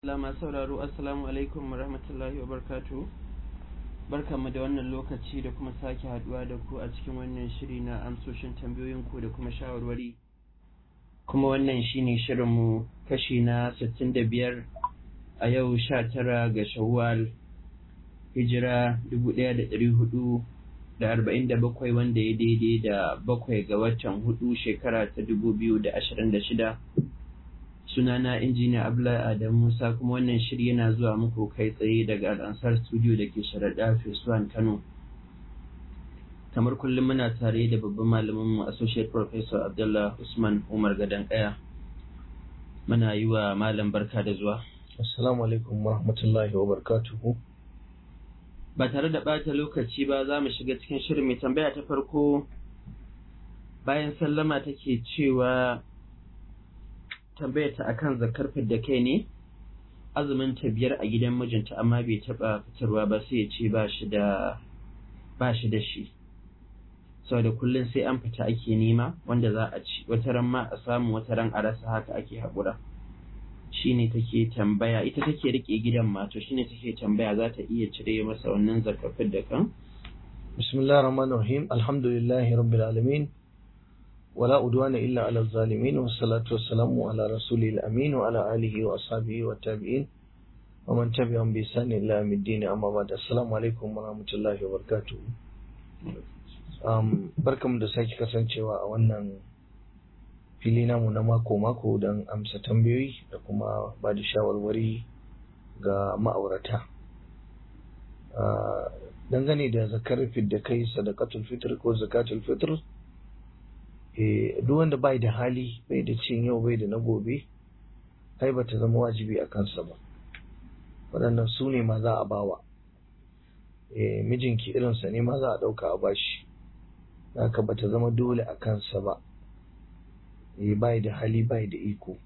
Lama sauraro Assalamu alaikum wa rahmatullahi wa barkatu. Barkanmu da wannan lokaci da kuma sake haduwa da ku a cikin wannan shiri na amsoshin tambayoyinku da kuma shawarwari. Kuma wannan shine shirinmu kashi na 65 a yau 19 ga Shawwal hijira 1447 wanda ya daidai da bakwai ga watan hudu shekara ta 2026. sunana injiniya Abdullahi Adamu Musa kuma wannan shiri yana zuwa muku kai tsaye daga Al'ansar Studio da ke sharaɗa Fesuwan Kano. Kamar kullum muna tare da babban malaminmu Associate Professor Abdullah Usman Umar Gadan Kaya. Muna yi wa malam barka da zuwa. Assalamu alaikum wa rahmatullahi wa barakatuhu. Ba tare da ɓata lokaci ba za mu shiga cikin shirin mai tambaya ta farko bayan sallama take cewa tambayar ta akan zakar da kai ne azumin ta biyar a gidan mijinta amma bai taba fitarwa ba sai ya ce ba shi da ba shi da shi saboda kullum sai an fita ake nema wanda za a ci wata ran ma a samu wata ran a rasa haka ake haƙura shine take tambaya ita take rike gidan ma to shine take tambaya za ta iya cire masa wannan zakar da kan Bismillahir Rahmanir Rahim. Alhamdulillahi Rabbil Alamin. ولا أدوان إلا على الظالمين والصلاة والسلام على رسوله الأمين وعلى آله وأصحابه والتابعين ومن تبعهم بإحسان إلى يوم الدين أما بعد السلام عليكم ورحمة الله وبركاته um, barkamu da sake kasancewa a wannan fili namu na mako-mako don amsa tambayoyi da kuma ba da shawarwari ga ma'aurata uh, dangane da zakar da kai sadakatul fitr ko zakatul fitr duk wanda bai da hali bai da cin yau bai da na gobe ai ba ta zama wajibi a kansa ba waɗannan su ne ma za a bawa mijinki irinsa ne ma za a ɗauka a bashi haka ba ta zama dole a kansa ba bai da hali bai da iko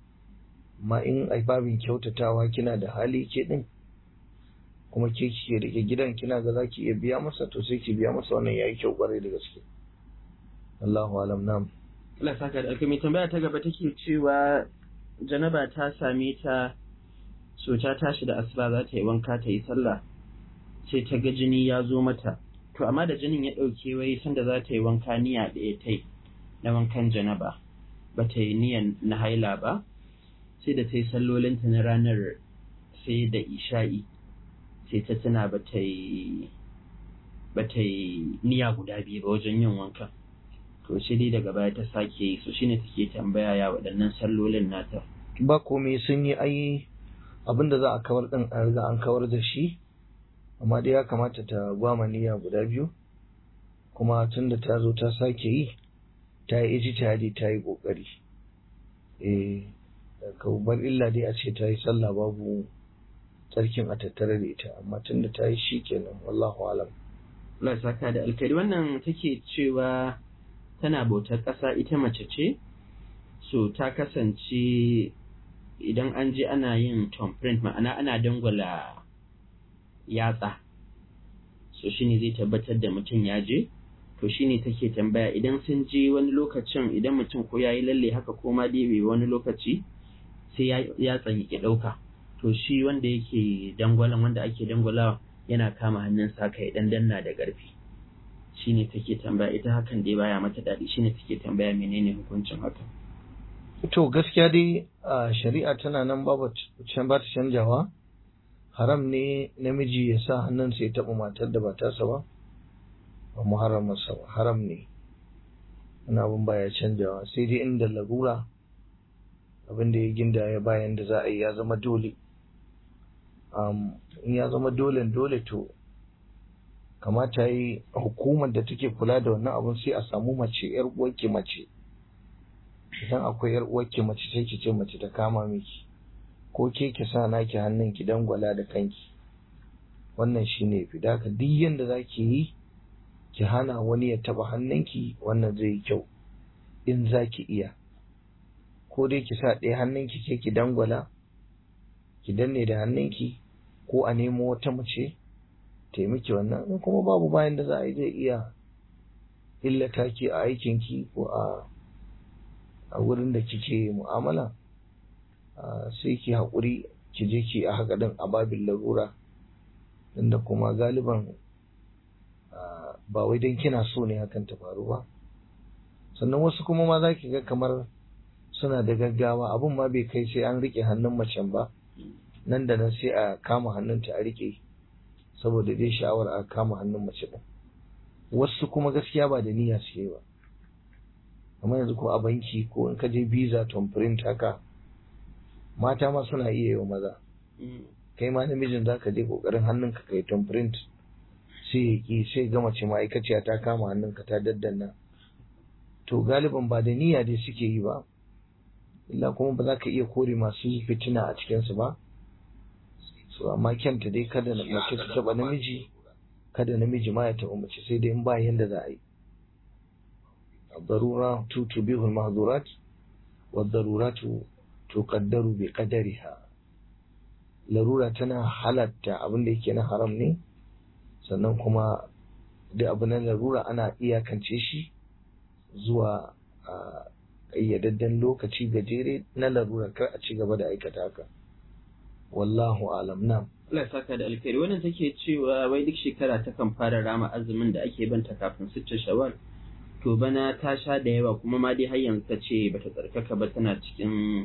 ma in ai babin kyautatawa kina da hali ke ɗin kuma ke kike rike gidan kina ga za ki iya biya masa to sai ki biya masa wannan yayi kyau kwarai da gaske Allahu alam nam. Allah saka da alkami tambaya ta gaba take cewa janaba ta same ta so ta tashi da asuba za ta yi wanka ta yi sallah sai ta ga jini ya zo mata to amma da jinin ya ɗauke wai sanda za ta yi wanka niyya ɗaya ta na wankan janaba ba ta yi niyan na haila ba sai da ta yi sallolinta na ranar sai da isha'i sai ta tuna ba ta yi ba ta yi niyya guda biyu ba wajen yin wankan to shi dai daga baya ta sake yi so shine take tambaya ya waɗannan sallolin nata ba komai sun yi ai abin da za a kawar din an riga an kawar da shi amma dai ya kamata ta gwama niyya guda biyu kuma tun da ta zo ta sake yi ta yi ijtihadi ta yi kokari eh ka bar illa dai a ce ta yi sallah babu tsarkin a tattare da ita amma tun da ta yi shi kenan wallahu alam Allah saka da alkari wannan take cewa tana bautar ƙasa ita mace ce so ta kasance idan an je ana yin thumbprint ma'ana ana dangwala yatsa so shine zai tabbatar da mutum ya je to shine take tambaya idan sun je wani lokacin idan mutum ko yayi lalle haka ko ma dai wani lokaci sai ya tsanyi ya ɗauka to shi wanda yake dangwalan wanda ake dangwalawa yana kama hannunsa kai dan danna da ƙarfi shine take tambaya ita hakan dai baya mata daɗi shine take tambaya menene hukuncin hakan to gaskiya dai a shari'a tana nan ba can ba ta canjawa haram ne namiji ya sa hannunsa ya taɓa matar da ba tasa ba ba muharramarsa ba haram ne wani abin baya canjawa sai dai inda larura abin da ya ginda ya bayan da za a yi ya zama dole in ya zama dole dole to kamata yi hukumar da take kula da wannan abun sai a samu mace yar uwarki mace idan akwai yar uwarki mace sai ki ce mace ta kama miki ko ke ki sa naki hannun ki dangwala da kanki wannan shine fi da duk yanda zaki yi ki hana wani ya taba hannunki wannan zai yi kyau in zaki iya ko dai ki sa ɗaya hannunki ke ki dangwala ki danne da hannunki ko a nemo wata mace taimaki wannan in kuma babu bayan da za a yi zai iya illata ki a aikinki ko a a wurin da kike mu'amala sai ki haƙuri ki je ki a haka din a babin larura inda kuma galiban ba wai don kina so ne hakan ta faru ba sannan wasu kuma ma za ki ga kamar suna da gaggawa abun ma bai kai sai an rike hannun macen ba nan da nan sai a kama hannunta a rike saboda dai sha'awar a kama hannun mace din wasu kuma gaskiya ba da niyya suke ba amma yanzu ko a banki ko in ka je visa print haka mata ma suna iya yi wa maza kai ma namijin za ka je kokarin hannunka kai print sai ya ki sai ga mace ma'aikaciya ta kama hannunka ta daddanna to galiban ba da niyya dai suke yi ba illa kuma ba za ka iya kore masu fitina a cikinsu ba so amma kyanta dai kada mace ta taba namiji kada namiji ma ya taba mace sai dai in ba yanda za a yi الضرورة تبيح المحظورات والضرورات تقدر بقدرها larura tana halatta abin da yake na haram ne sannan kuma da abu na larura ana iyakance shi zuwa a ƙayyadadden lokaci gajere na larura kar a ci gaba da aikata haka wallahu alam na Allah ya saka da alkhairi wannan take cewa wai duk shekara takan fara rama azumin da ake banta kafin sittin shawwal to bana ta sha da yawa kuma ma dai har yanzu ta ce bata tsarkaka ba tana cikin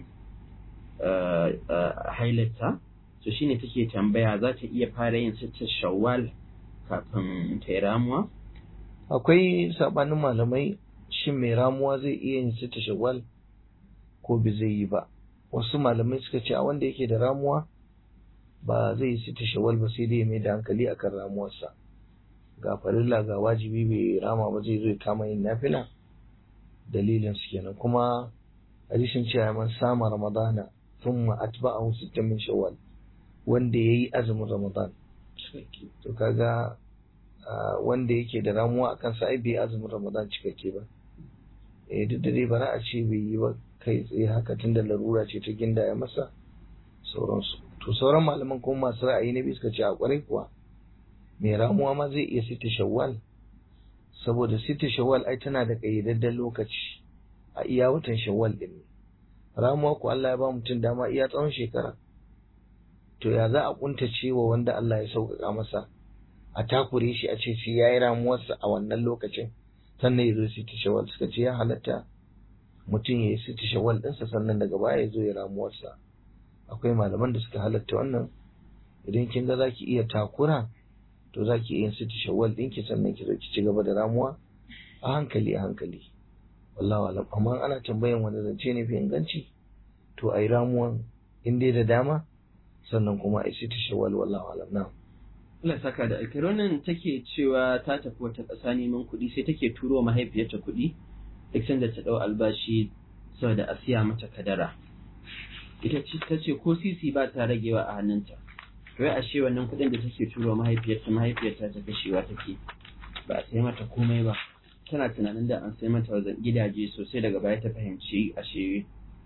hailarta to shine take tambaya za ta iya fara yin sittin shawwal kafin ta yi ramuwa akwai sabanin malamai shin mai ramuwa zai iya yin sittin shawwal ko bai zai yi ba wasu malamai suka ce a wanda yake da ramuwa ba zai yi sittin shawwal ba sai dai mai da hankali akan ramuwarsa ga farilla ga wajibi bai rama ba zai zo ya kama yin nafila dalilin su kenan kuma hadisin cewa man sama ramadana thumma atba'ahu sittan min shawwal wanda yayi azumin ramadan to kaga wanda yake da ramuwa akan sa ai bai azumin ramadan cikakke ba eh duk da dai bara a ce bai yi ba kai tsaye haka tunda larura ce ta ginda ya masa sauransu to sauran malaman kuma masu ra'ayi na biyu suka ce a kwarai kuwa mai ramuwa ma zai iya sita shawwal saboda sita shawwal ai tana da ƙayyadadden lokaci a iya watan shawwal din ne ramuwa ko Allah ya ba mutum dama iya tsawon shekara to ya za a kuntace wa wanda Allah ya sauƙaƙa masa a takure shi a ce shi ya yi ramuwarsa a wannan lokacin sannan ya zo sita shawwal suka ce ya halatta mutum ya yi sita shawwal ɗinsa sannan daga baya ya zo ya ramuwarsa akwai malaman da suka halatta wannan idan kin ga za ki iya takura to za ki yin siti shawwal ɗinki sannan ki zo ki ci gaba da ramuwa a hankali a hankali wallahu alam amma ana tambayan wanda zance ne fi inganci to ai ramuwan in dai da dama sannan kuma ai siti shawwal wallahu alam na Allah saka da alkhairi wannan take cewa ta tafi wata ƙasa neman kuɗi sai take turo mahaifiyarta kuɗi duk sanda ta ɗau albashi saboda a siya mata kadara ita ta ce ko sisi ba ta ragewa a hannunta wai ashe wannan kuɗin da take turo mahaifiyarta mahaifiyarta ta kashewa take ba a sai mata komai ba tana tunanin da an sai mata wajen gidaje sosai daga baya ta fahimci ashe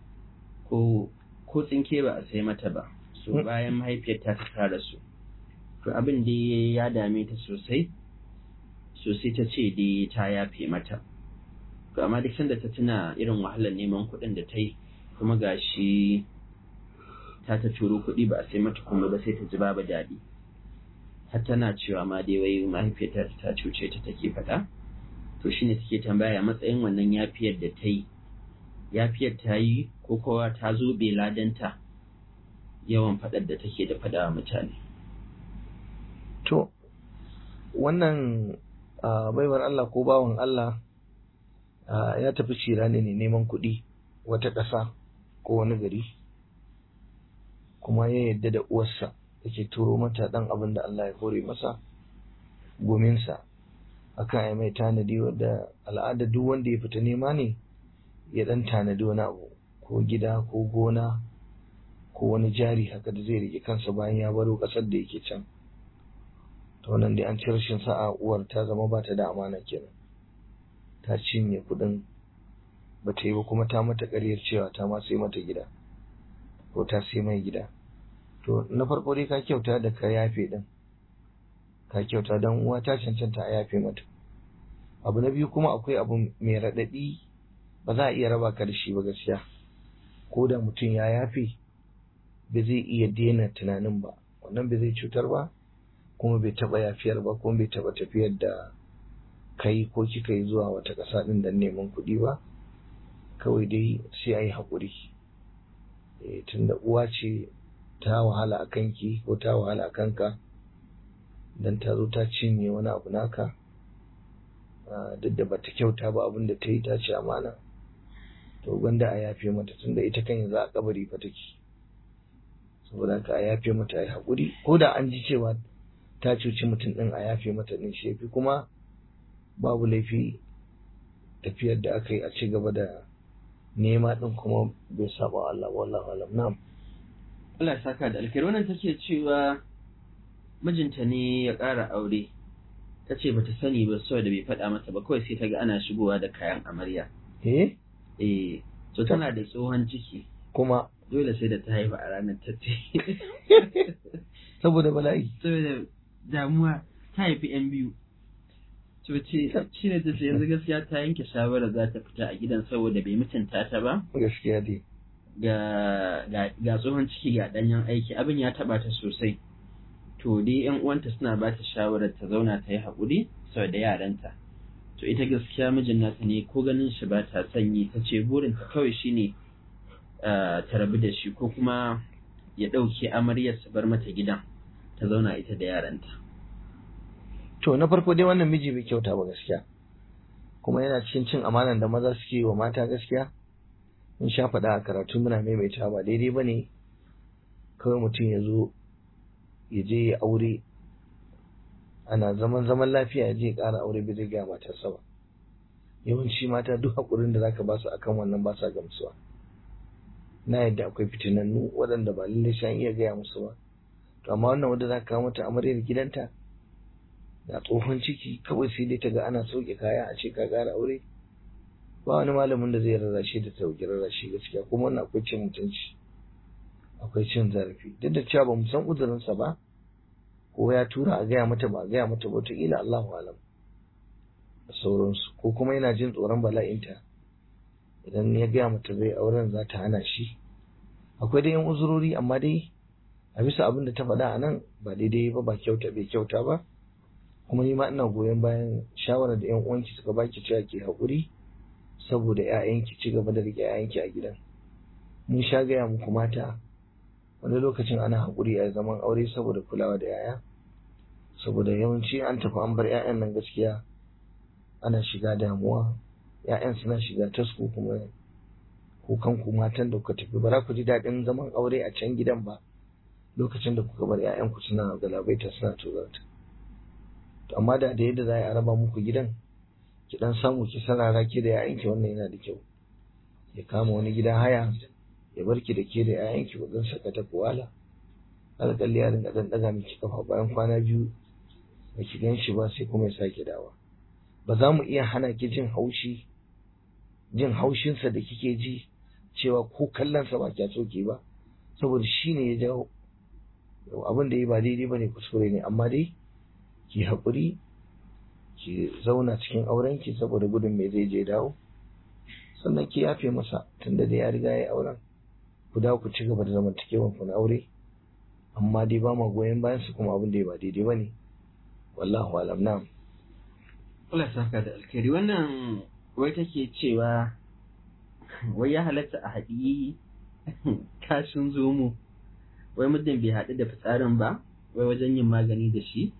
ko ko tsinke ba a sai mata ba so bayan mahaifiyarta ta tara su to abin da ya dame ta sosai sosai ta ce dai ta yafe mata to amma duk sanda ta tuna irin wahalar neman kuɗin da ta yi kuma gashi ta ta turo kuɗi ba a sai mata kuma ba sai ta ji babu daɗi har tana cewa ma dai wai mahaifiyarta ta cuce ta take faɗa to shine take tambaya matsayin wannan yafiyar da ta yi yafiyar ta yi ko kowa ta zo bai ladanta yawan faɗar da take da faɗa wa mutane to wannan baiwar Allah ko bawan Allah ya tafi cirani ne neman kuɗi wata ƙasa ko wani gari kuma ya yadda da uwarsa yake turo mata dan abin da Allah ya hore masa gominsa akan ai mai tanadi wadda al'ada duk wanda ya fita nema ne ya dan tanadi wani abu ko gida ko gona ko wani jari haka da zai rike kansa bayan ya baro kasar da yake can to wannan dai an ci rashin sa'a uwar ta zama ba ta da amana kenan ta cinye kuɗin ba ta yi ba kuma ta mata ƙaryar cewa ta ma sai mata gida ko ta sai mai gida to na farko dai ka kyauta da ka yafe din ka kyauta dan uwa ta cancanta a yafe mata abu na biyu kuma akwai abu mai raɗaɗi ba za a iya raba ka da shi ba gaskiya ko da mutum ya yafe ba zai iya daina tunanin ba wannan ba zai cutar ba kuma bai taɓa yafiyar ba kuma bai taɓa tafiyar da kai ko kika yi zuwa wata ƙasa ɗin don neman kuɗi ba kawai dai sai a yi haƙuri tunda uwa ce ta wahala a kanki ko ta wahala a kanka don ta zo ta cinye wani abu naka duk da bata kyauta ba abin da ta yi ta ce amana to gwanda a yafe mata tunda ita kan yanzu a kabari fa take saboda haka a yafe mata a yi haƙuri ko da an ji cewa ta cuci mutum ɗin a yafe mata ɗin shefi kuma babu laifi tafiyar da aka yi a ci gaba da nema ɗin kuma bai saba Allah wallahu alam na'am Allah ya saka da alkhairi wannan take cewa mijinta ne ya ƙara aure ta ce bata sani ba saboda bai faɗa mata ba kawai sai ta ga ana shigowa da kayan amarya eh eh so tana da tsohon ciki kuma dole sai da ta haifa a ranar ta ce saboda bala'i saboda damuwa ta haifi yan biyu to ce shi ne ta ce yanzu gaskiya ta yanke shawarar za ta fita a gidan saboda bai mutunta ta ba gaskiya dai ga ga tsohon ciki ga danyen aiki abin ya taba ta sosai to dai yan uwanta suna ba ta shawarar ta zauna ta yi haƙuri saboda yaranta to ita gaskiya mijin nata ne ko ganin shi ba ta sanyi ta ce burinta kawai shine ta rabu da shi ko kuma ya ɗauke amaryar su bar mata gidan ta zauna ita da yaranta to na farko dai wannan miji bai kyauta ba gaskiya kuma yana cikin cin amanan da maza suke yi wa mata gaskiya in sha faɗa a karatu muna maimaita ba daidai ba ne kawai mutum ya zo ya je ya aure ana zaman zaman lafiya ya je ya ƙara aure bai zai gaya matarsa ba yawanci mata duk haƙurin da zaka ba su akan wannan ba sa gamsuwa na yadda akwai fitinannu waɗanda ba lallai shan iya gaya musu ba to amma wannan wanda za ka kawo mata amaryar gidanta da tsohon ciki kawai sai dai ta ga ana sauke kaya a ce ka ƙara aure ba wani malamin da zai rarrashe da ta dauki rarrashe gaskiya kuma wannan akwai cin mutunci akwai cin zarafi duk da cewa ba mu san uzurinsa ba ko ya tura a gaya mata ba a gaya mata ba wataƙila Allahu alam da sauransu ko kuma yana jin tsoron bala'inta idan ya gaya mata zai auren za ta hana shi akwai dai yan uzurori amma dai a bisa abin da ta faɗa a nan ba daidai ba ba kyauta bai kyauta ba kuma ni ma ina goyon bayan shawarar da yan uwanki suka baki cewa ke haƙuri saboda ƴaƴanki ci gaba da riƙe ƴaƴanki a gidan mun sha gaya muku mata wani lokacin ana haƙuri a zaman aure saboda kulawa da ƴaƴa saboda yawanci an tafi an bar ƴaƴan nan gaskiya ana shiga damuwa ƴaƴan suna shiga tasko kuma kukan ku matan da kuka tafi ba za ku ji daɗin zaman aure a can gidan ba lokacin da kuka bar ƴaƴanku suna galabaita suna tozarta to amma da da yadda za a raba muku gidan ki dan samu ki sarara ki da ƴaƴanki wannan yana da kyau ya kama wani gidan haya ya bar ki da ke da ƴaƴanki ku dan saka ta kuwala alƙalli ya dinga dan daga miki kafa bayan kwana biyu ba ki gan shi ba sai kuma ya sake dawa ba za mu iya hana ki jin haushi jin haushinsa da kike ji cewa ko kallonsa ba kya so ki ba saboda shi ne ya jawo abin da ya ba daidai ba ne kuskure ne amma dai ki haƙuri ki zauna cikin aurenki saboda gudun mai zai je dawo sannan ki yafe masa tunda da ya riga ya auren ku dawo ku ci gaba da zamantakewan ku na aure amma dai ba ma goyon bayan su kuma abin da ya ba daidai ba ne wallahu alam na'am Allah ya saka da alkhairi wannan wai take cewa wai ya halatta a haɗi kashin zomo wai muddin bai haɗu da fitsarin ba wai wajen yin magani da shi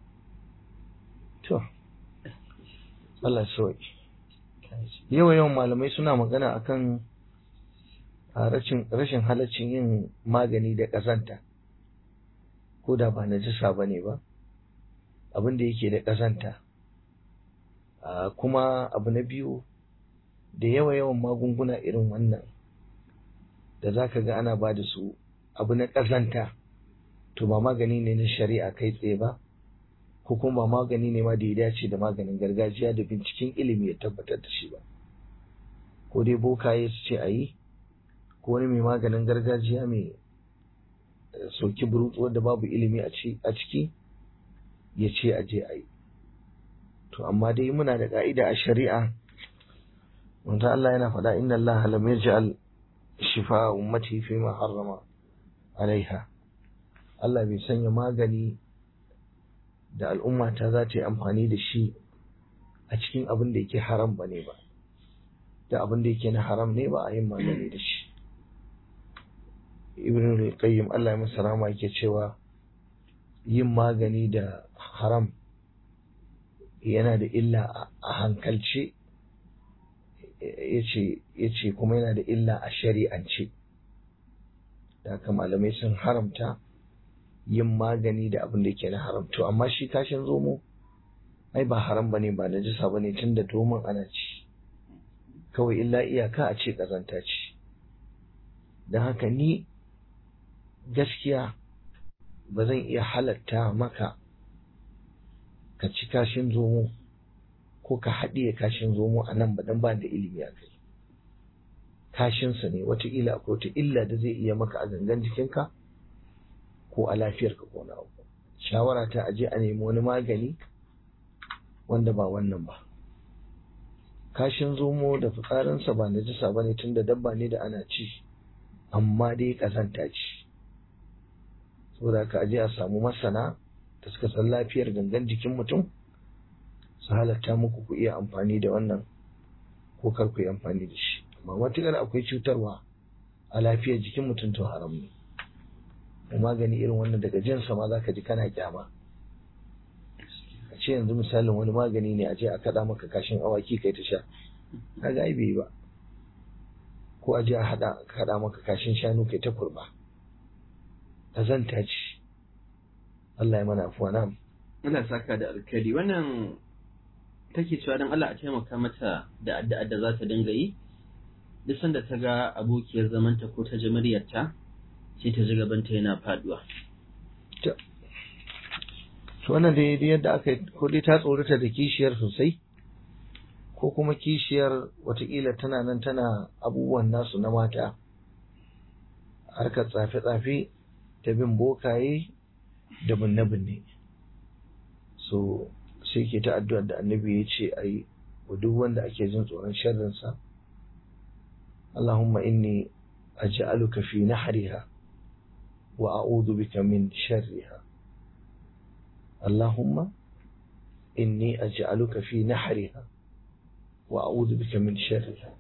to Allah sauki yawa yawan malamai suna magana akan rashin rashin halaccin yin magani da ƙazanta ko da ba najisa ba ne ba abin da yake da ƙazanta kuma abu na biyu da yawa yawan magunguna irin wannan da za ka ga ana ba da su abu na ƙazanta to ba magani ne na shari'a kai tsaye ba ko kuma ba magani ne ma da ya dace da maganin gargajiya da binciken ilimi ya tabbatar da shi ba ko dai bokaye su ce a yi ko wani mai maganin gargajiya mai soki burutsu wanda babu ilimi a ciki ya ce a je a yi to amma dai muna da ka'ida a shari'a wanda Allah yana faɗa inna Allah lam yaj'al shifa ummati fi ma harrama alaiha Allah bai sanya magani da al'umma ta za ta yi amfani da shi a cikin abin da yake haram ba ne ba da abin da yake na haram ne ba a yin magani da shi ibn al-qayyim Allah ya masa rama yake cewa yin magani da haram yana da illa a hankalce yace kuma yana da illa a shari'ance da haka malamai sun haramta yin magani da abin da yake na haram to amma shi kashin zomo ai ba haram bane ba najisa bane tunda domin ana ci kawai illa iyaka a ce kazanta ce don haka ni gaskiya ba zan iya halatta maka ka ci kashin zomo ko ka haɗiye kashin zomo a nan ba dan ba da ilimi a kai kashinsa ne wataƙila akwai wata illa da zai iya maka a gangan jikinka ko a lafiyarka ko na abu shawara ta aje a nemi wani magani wanda ba wannan ba kashin zomo da fitsarinsa ba najisa ba ne tun da dabba ne da ana ci amma dai ƙazanta ce saboda ka aje a samu masana da suka san lafiyar gangan jikin mutum su halatta muku ku iya amfani da wannan ko kar ku yi amfani da shi amma matuƙar akwai cutarwa a lafiyar jikin mutum to haram ne da magani irin wannan daga jinsa ma zaka ji kana kyama a ce yanzu misalin wani magani ne a je a kaɗa maka kashin awaki kai ta sha kaga ai bai ba ko a je a haɗa kaɗa maka kashin shanu kai ta kurba ƙazanta ce Allah ya mana afuwa na Allah saka da alkali wannan take cewa don Allah a taimaka mata da addu'a da za ta dinga yi duk sanda ta ga abokiyar zamanta ko ta ji muryarta sai ta ji gabanta yana faduwa. To wannan da yadda aka ko dai ta tsorata da kishiyar sosai ko kuma kishiyar watakila tana nan tana abubuwan nasu na mata harkar tsafe-tsafe ta bin bokaye da binne-binne. So sai ke ta addu'ar da annabi ya ce a yi wa duk wanda ake jin tsoron sharrinsa. Allahumma inni aj'aluka fi nahriha وأعوذ بك من شرها اللهم إني أجعلك في نحرها وأعوذ بك من شرها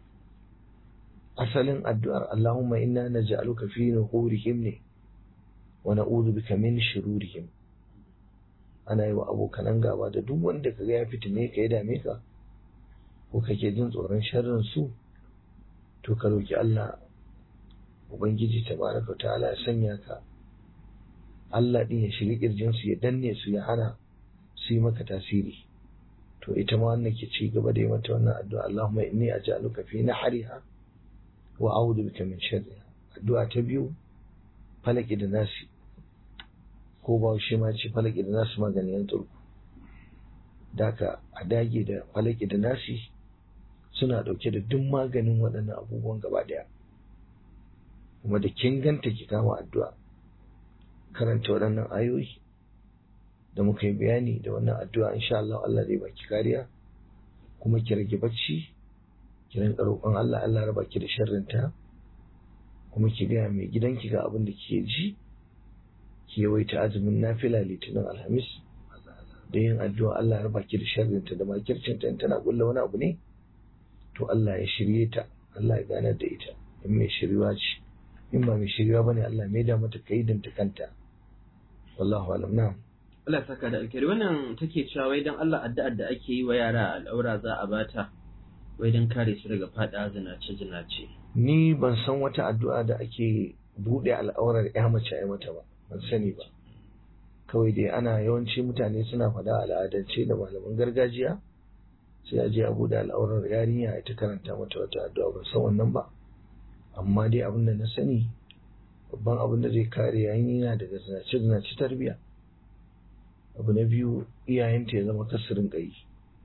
أصل الدعاء اللهم إنا نجعلك في نحورهم ونعوذ بك من شرورهم ana yi wa abokanan gaba da duk wanda ka ga ya fitine ka ya dame ka ko kake jin tsoron sharrin su to ka roki Allah Ubangiji tabaraka ta'ala ya sanya ka Allah din ya shiri kirjin su ya danne su ya hana su yi maka tasiri to ita ma wannan ke ci gaba da yi mata wannan addu'a Allahumma inni aj'aluka fi nahriha wa a'udhu bika min sharriha addu'a ta biyu falaki da nasi ko ba shi ma ce falaki da nasi maganin turku daka a dage da falaki da nasi suna dauke da duk maganin waɗannan abubuwan gaba daya kuma da kin ganta ki kama addu'a karanta waɗannan ayoyi da muka yi bayani da wannan addu'a insha Allah Allah zai baki kariya kuma ki rage bacci ki rinka roƙon Allah Allah raba ki da sharrin ta kuma ki gaya mai gidanki ga abin da kike ji ki yawaita azumin nafila litinin alhamis da yin addu'a Allah raba ki da sharrin ta da makircin ta tana kulla wani abu ne to Allah ya shirye ta Allah ya ganar da ita in mai shiriwa ce in ba mai shirya bane Allah mai da mata kaidin ta kanta wallahu alam na Allah ya saka da alkhairi wannan take cewa wai dan Allah addu'ar da ake yi wa yara al'aura za a bata wai dan kare su daga fada zinace zinace ni ban san wata addu'a da ake bude al'aurar ya mace ai mata ba ban sani ba kawai dai ana yawanci mutane suna faɗa al'adance da malaman gargajiya sai a je a bude al'aurar yarinya ita karanta mata wata addu'a ban san wannan ba amma dai abin da na sani babban abin da zai kare yanyina daga zinace zinace tarbiya abu na biyu iyayenta ya zama kasirin ƙai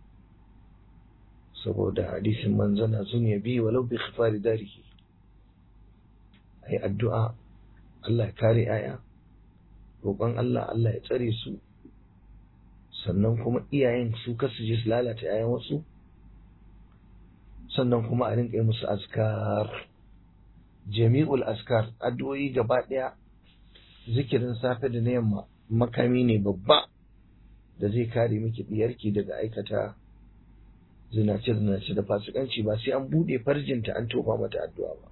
saboda hadisin manzana zuniya biyu walau bi khifari darihi ai addu'a Allah ya kare aya roƙon Allah Allah ya tsare su sannan kuma iyayen su kasu je su lalata yayan wasu sannan kuma a rinƙa musu askar jami'ul askar addu'o'i gaba ɗaya zikirin safe da na yamma makami ne babba da zai kare miki diyarki daga aikata zinace zinace da fasikanci ba sai an bude farjinta an tofa mata addu'a ba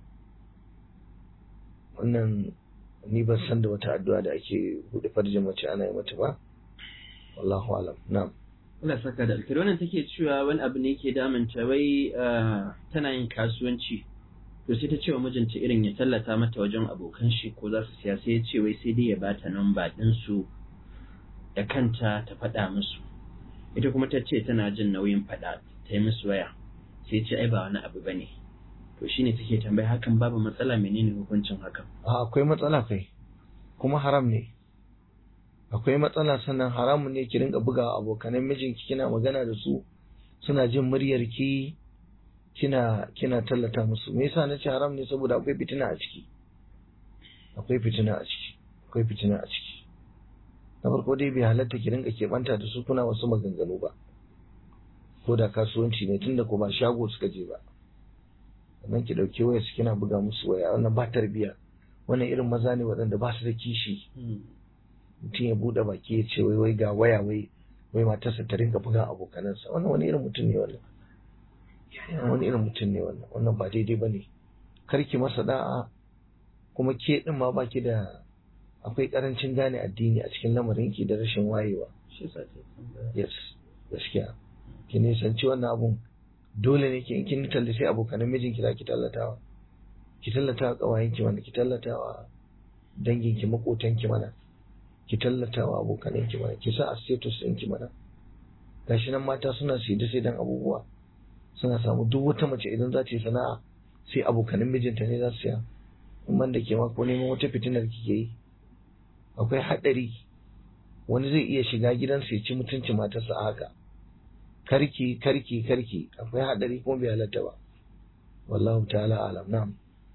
wannan ni ban san da wata addu'a da ake bude farjin mace ana yi mata ba wallahu alam na'am Allah saka da alkhairi wannan take cewa wani abu ne ke damunta wai tana yin kasuwanci to sai ta ce wa mijinta irin ya tallata mata wajen abokan shi ko za su siya sai ya ce wai sai dai ya bata namba ɗin su da kanta ta faɗa musu ita kuma ta ce tana jin nauyin faɗa ta yi musu waya sai ce ai ba wani abu bane to shine take tambaya hakan babu matsala menene hukuncin hakan a akwai matsala kai kuma haram ne akwai matsala sannan haramun ne ki rinka buga abokanan mijinki kina magana da su suna jin muryar ki kina kina tallata musu me yasa nace haram ne saboda akwai fitina a ciki akwai fitina a ciki akwai fitina a ciki na farko dai bai halatta ki rinka keɓanta da su kuna wasu maganganu ba ko da kasuwanci ne tunda ko ba shago suka je ba sannan ki ɗauki waya su kina buga musu waya wannan ba tarbiya wannan irin maza ne waɗanda ba su da kishi mutum ya buɗe baki ya ce wai wai ga waya wai wai matarsa ta rinka buga abokanansa wannan wani irin mutum ne wannan wani irin mutum ne wannan wannan ba daidai ba ne karki masa da'a kuma ke ɗin ma baki da akwai karancin gane addini a cikin lamarinki da rashin wayewa yes gaskiya ki nisanci wannan abun dole ne ki kin tallace abokanan mijinki za ki tallatawa ki tallatawa kawayenki mana ki tallatawa danginki makotanki mana ki tallatawa abokananki mana ki sa a status ɗinki mana gashi nan mata suna saida sai dan abubuwa suna samu duk wata mace idan za ta yi sana'a sai abokanan mijinta ne za su siya in man da ke ma ko neman wata fitinar kike yi akwai haɗari wani zai iya shiga gidansa ya ci mutunci matarsa a haka karki karki karki akwai haɗari kuma bai halatta ba wallahu ta'ala alam na'am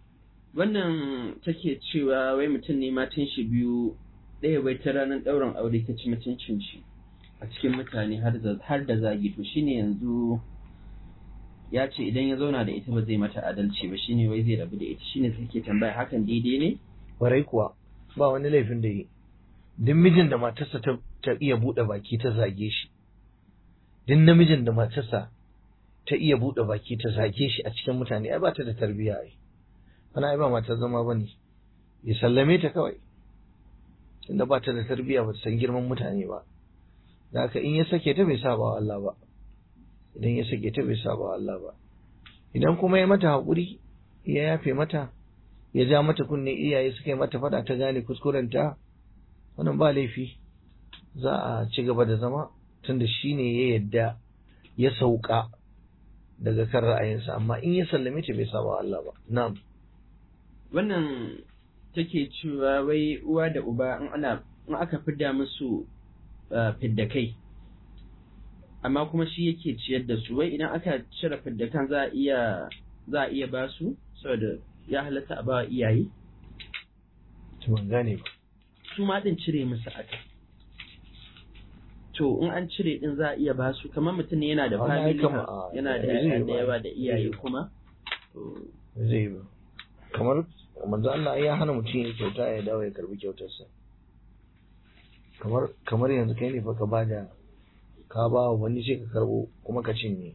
wannan take cewa wai mutum ne matan shi biyu ɗaya bai ta ranar ɗaurin aure ta ci mutuncin shi a cikin mutane har da zagi to shine yanzu ya ce idan ya zauna da ita ba zai mata adalci ba shine wai zai rabu da ita shine take tambaya hakan daidai ne warai kuwa ba wani laifin da yi duk mijin da matarsa ta, ta iya buɗe baki ta zage shi duk namijin da matarsa ta iya buɗe baki ta zage shi a cikin mutane ai ba ta da tarbiyya ai wani ai ba matar zama ba ne ya sallame ta kawai tunda ba ta da tarbiyya ba ta san girman mutane ba da haka in ya sake ta bai saba wa Allah ba idan ya sake ta bai saba wa Allah ba idan kuma ya mata haƙuri ya yafe mata ya ja mata kunne iyaye suka yi mata fada ta gane kuskurenta wannan ba laifi za a ci gaba da zama tunda shi ne ya yadda ya sauka daga kan ra'ayinsa amma in ya sallame ta bai saba Allah ba na'am wannan take cewa wai uwa da uba in ana in aka fidda musu fidda kai amma kuma shi yake ciyar da su wai idan aka cire fidda kan za a iya za a iya ba su saboda ya halatta a bawa iyaye to ban gane ba su ma din cire musu aka to in an cire din za a iya ba su kamar mutum ne yana da Wannan ai family kama- ha- a- yana da zai yaya ba. da yawa da iyaye Zai. kuma to zai ba kamar manzo Allah ya hana mutum ya kyauta ya dawo ya karbi kyautarsa kamar kamar yanzu kai ne fa ka bada ka ba wa wani sai ka karbo kuma ka cinye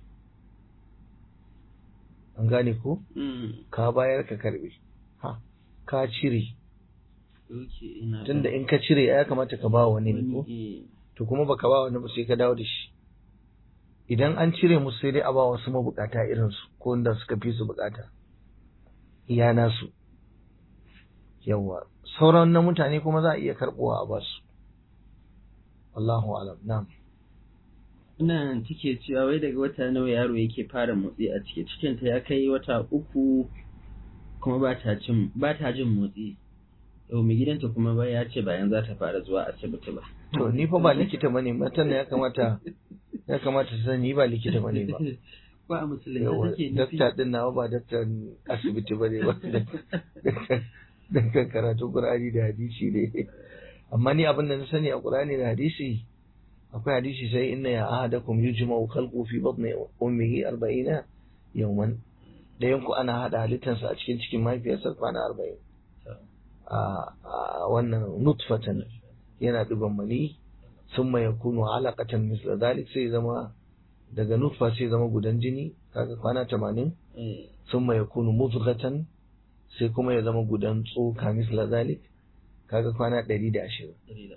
an gane ko mm, ka bayar ka karbe ha ka cire okay, ina da- tunda in ka cire ya kamata ka ba wa wani ne wani, ko eh, to kuma baka ba wani ba sai ka dawo da shi idan an cire musu sai dai a ba wasu mabukata irin su ko wanda suka fi su bukata iya nasu yawa sauran na mutane kuma za a iya karbowa a basu Allahu alam na'am Ina take cewa wai daga wata nawa yaro yake fara motsi a ciki cikinta ya kai wata uku kuma ba ta jin ba ta jin motsi. Yau mai gidanta kuma ba ya ce bayan za ta fara zuwa asibiti ba. to ni fa ba likita bane matan da ya kamata ya kamata su sani ni ba likita bane ba Ba a musulunci yawa take nufi. dakta din nawa ba daktan asibiti bane ba daktan karatu qur'ani da hadisi ne amma ni abin da na sani a qur'ani da hadisi akwai hadisi sai inna ya ahadakum yujma'u khalqu fi batni ummihi 40 yawman da yanku ana hada halittarsa a cikin cikin mahaifiyarsa kwana 40 a wannan nutfatan yana digon mani sun ya kunu alaƙatan misla zalik sai zama daga nutfa sai zama gudan jini kaga kwana tamanin sun ya kunu muzghatan sai kuma ya zama gudan tsoka misla zalik kaga kwana ɗari da ashirin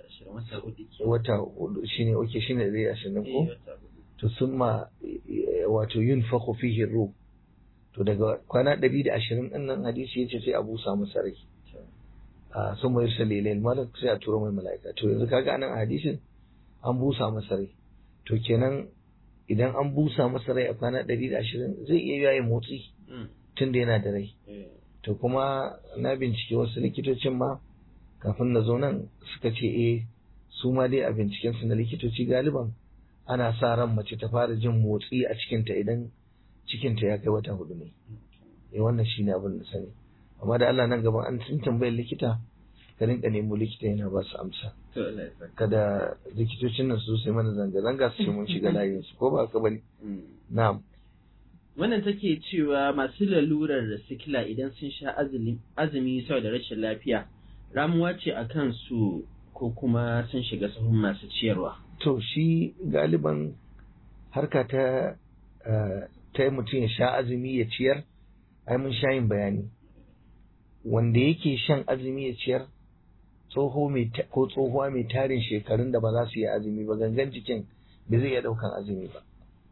wata hudu shine oke shine ɗari da ashirin ko to sun ma wato yin fako fihi ruh to daga kwana ɗari da ashirin ɗin nan hadisi ya ce sai a busa masa rai a sun mai salilai malak sai a turo mai mala'ika to yanzu kaga anan hadisin an busa masa rai to kenan idan an busa masa rai a kwana ɗari da ashirin zai iya yayin motsi tun da yana da rai to kuma na bincike wasu likitocin ma kafin na zo nan suka ce eh su ma dai a binciken su na likitoci galiban ana sa ran mace ta fara jin motsi a cikinta idan cikinta ya kai wata hudu ne eh wannan shine abin da sani amma da Allah nan gaban an sun tambayar likita ka rinka nemo likita yana ba su amsa kada likitocin nan su sai mana zanga zanga su ce mun shiga layin su ko ba ka bane na'am wannan take cewa masu lalurar sikila idan sun sha azumi saboda rashin lafiya ramuwa ce a kansu ko kuma sun shiga sahun masu ciyarwa to shi galiban harka ta ta mutum ya sha azumi ya ciyar ai mun sha yin bayani wanda yake shan azumi ya ciyar tsoho mai ko tsohuwa mai tarin shekarun da ba za su yi azumi ba gangan jikin ba zai iya daukan azumi ba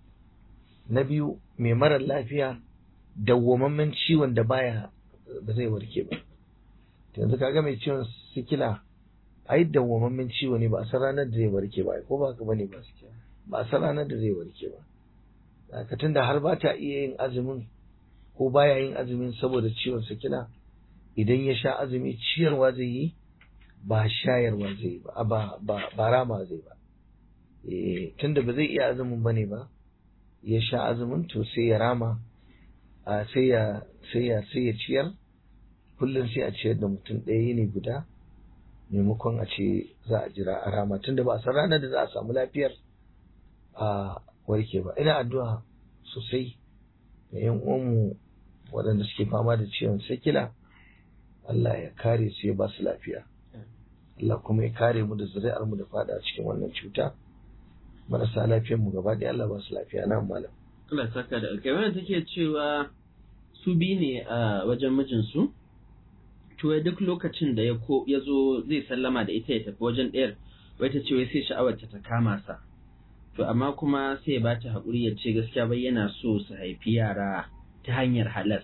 na biyu mai marar lafiya dawwamammen ciwon da baya ba zai warke ba yanzu kaga mai ciwon sikila ai dawwamammen ciwo ne ba a san ranar da zai warke ba ko ba ka bane ba ba a san ranar da zai warke ba haka tunda har ba ta iya yin azumin ko baya yin azumin saboda ciwon sikila idan ya sha azumi ciyarwa zai yi ba shayarwa zai yi ba ba ba rama zai ba eh tunda ba zai iya azumin bane ba ya sha azumin to sai ya rama sai ya sai ya sai ya ciyar kullum sai a ciyar da mutum ɗaya ne guda maimakon a ce za a jira a rama tunda ba a san ranar da za a samu lafiyar a warke ba ina addu'a sosai ga yan uwanmu waɗanda suke fama da ciwon sikila Allah ya kare su ya ba su lafiya Allah kuma ya kare mu da zuri'ar mu da fada cikin wannan cuta marasa lafiyar mu gaba ɗaya Allah ba su lafiya na malam Allah saka da alƙawari take cewa su bi ne a wajen mijinsu to duk lokacin da ya ko ya zo zai sallama da ita ya tafi wajen ɗayar wai ta ce wai sai sha'awar ta ta kama sa to amma kuma sai ya bata haƙuri ya ce gaskiya bai yana so su haifi yara ta hanyar halas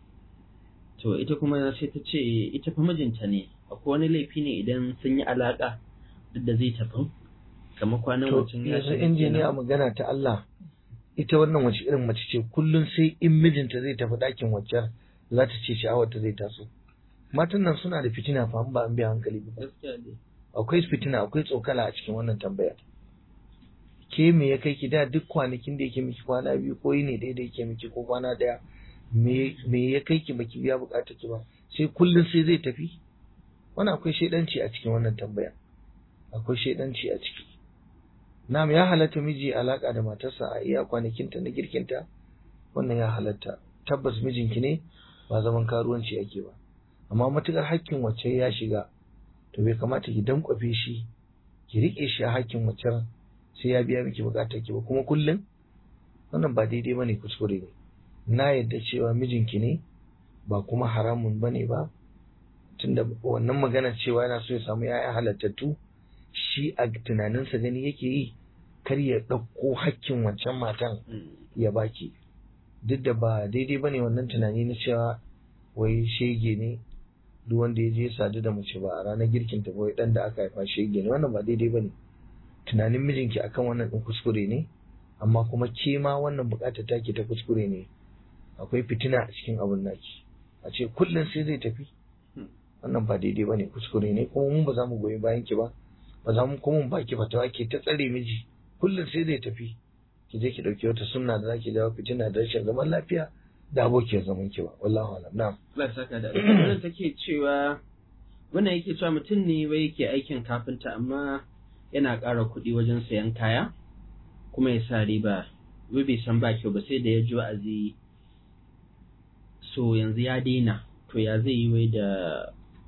to ita kuma sai ta ce ita fa mijinta ne akwai wani laifi ne idan sun yi alaƙa duk da zai tafi kamar kwanan to mutum ya yanzu shiga injiniya kenan. magana ta Allah ita wannan wace irin mace ce kullum sai in mijinta zai tafi ɗakin waccar za ta ce sha'awar ta zai taso matan nan suna da fitina fa ba an biya hankali ba gaskiya ne akwai fitina akwai tsokala a cikin wannan tambayar ke me ya kai ki da duk kwanakin da yake miki kwana biyu ko ne da yake miki ko kwana daya me me ya kai ki baki biya bukatar ki ba sai kullun sai zai tafi wannan akwai shedanci a cikin wannan tambaya akwai shedanci a ciki na'am ya halatta miji alaka da matarsa a iya kwanakinta na girkinta wannan ya halatta tabbas mijinki ne ba zaman karuwanci ake ba amma matukar hakkin wacce ya shiga to bai kamata ki dankwafe shi ki rike shi a hakkin wacce sai ya biya miki bukatar ki ba kuma kullum wannan ba daidai bane kuskure ne na yadda cewa mijinki ne ba kuma haramun bane ba tunda wannan magana cewa yana so ya samu yaya halattattu shi a tunaninsa gani yake yi kar ya ɗauko hakkin wancan matan Mm. ya baki duk da ba daidai bane wannan tunani na cewa wai shege ne duk wanda ya je sadu da mace ba a ranar girkin ta wai dan da aka haifa shege ne wannan ba daidai bane tunanin mijinki akan wannan din kuskure ne amma kuma ke ma wannan bukatar take ta kuskure ne akwai fitina a cikin abun naki a ce kullum sai zai tafi Hmm. wannan ba daidai bane kuskure ne kuma mun ba za mu goyi bayan ki ba ba za mu kuma mu baki fatawa ke ta tsare miji kullum sai zai tafi ki je ki dauki wata sunna da zaki jawo fitina da rashin zaman lafiya da abokiyar zaman ki ba wallahi alam na'am Allah ya saka da alƙawarin take cewa wannan yake cewa mutum ne wai yake aikin kafinta amma yana ƙara kuɗi wajen sayan kaya kuma ya sa riba wai bai san ba kyau ba sai da ya ji wa'azi so yanzu ya daina to ya zai yi wai da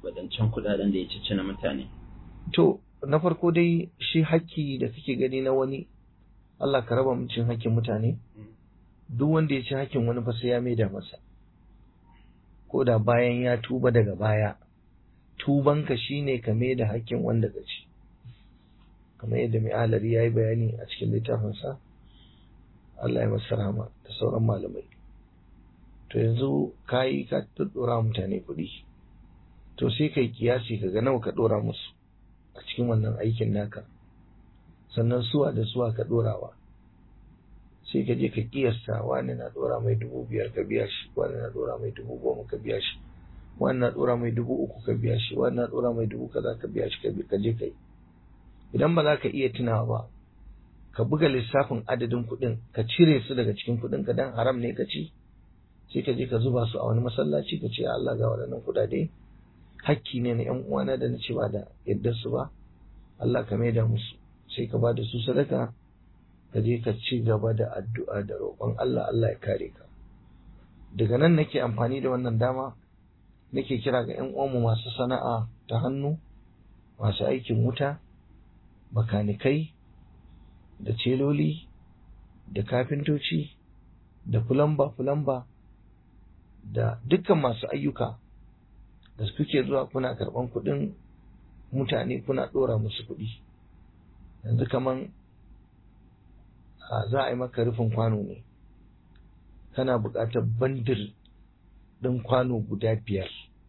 wadancan kuɗaɗen da ya cici na mutane to na farko dai shi haƙƙi da kake gani na wani Allah ka raba mu cin haƙƙin mutane duk wanda ya ci haƙƙin wani fa sai ya maida masa ko da bayan ya tuba daga baya tubanka shine ka maida haƙƙin wanda ka ci kamar yadda mai alari ya yi bayani a cikin littafinsa Allah ya masa rahama da sauran malamai to yanzu ka yi ka ɗora mutane kuɗi to sai kai kiyasi ka ga nawa ka ɗora musu a cikin wannan aikin naka sannan suwa da suwa ka ɗorawa sai ka je ka kiyasta wani na ɗora mai dubu biyar ka biya shi wani na ɗora mai dubu goma ka biya shi wani na ɗora mai dubu uku ka biya shi wani na ɗora mai dubu kaza ka biya shi ka je ka yi idan ba za ka iya tunawa ba ka buga lissafin adadin kuɗin ka cire su daga cikin kuɗin ka dan haram ne ka ci sai ka je ka zuba su a wani masallaci ka ce Allah ga waɗannan kuɗaɗe hakki ne na ƴan uwana da na ce ba da yadda su ba Allah ka maida musu sai ka ba da su sadaka ka je ka ci gaba da addu'a da roƙon Allah Allah ya kare ka daga nan nake amfani da wannan dama nake kira ga ƴan uwanmu masu sana'a ta hannu masu aikin wuta makanikai da celoli da kafintoci da fulamba-fulamba da dukkan masu ayyuka da kuke zuwa kuna karɓan kuɗin mutane kuna ɗora musu kuɗi yanzu kaman za a yi maka rufin kwano ne kana buƙatar bandir ɗin kwano guda biyar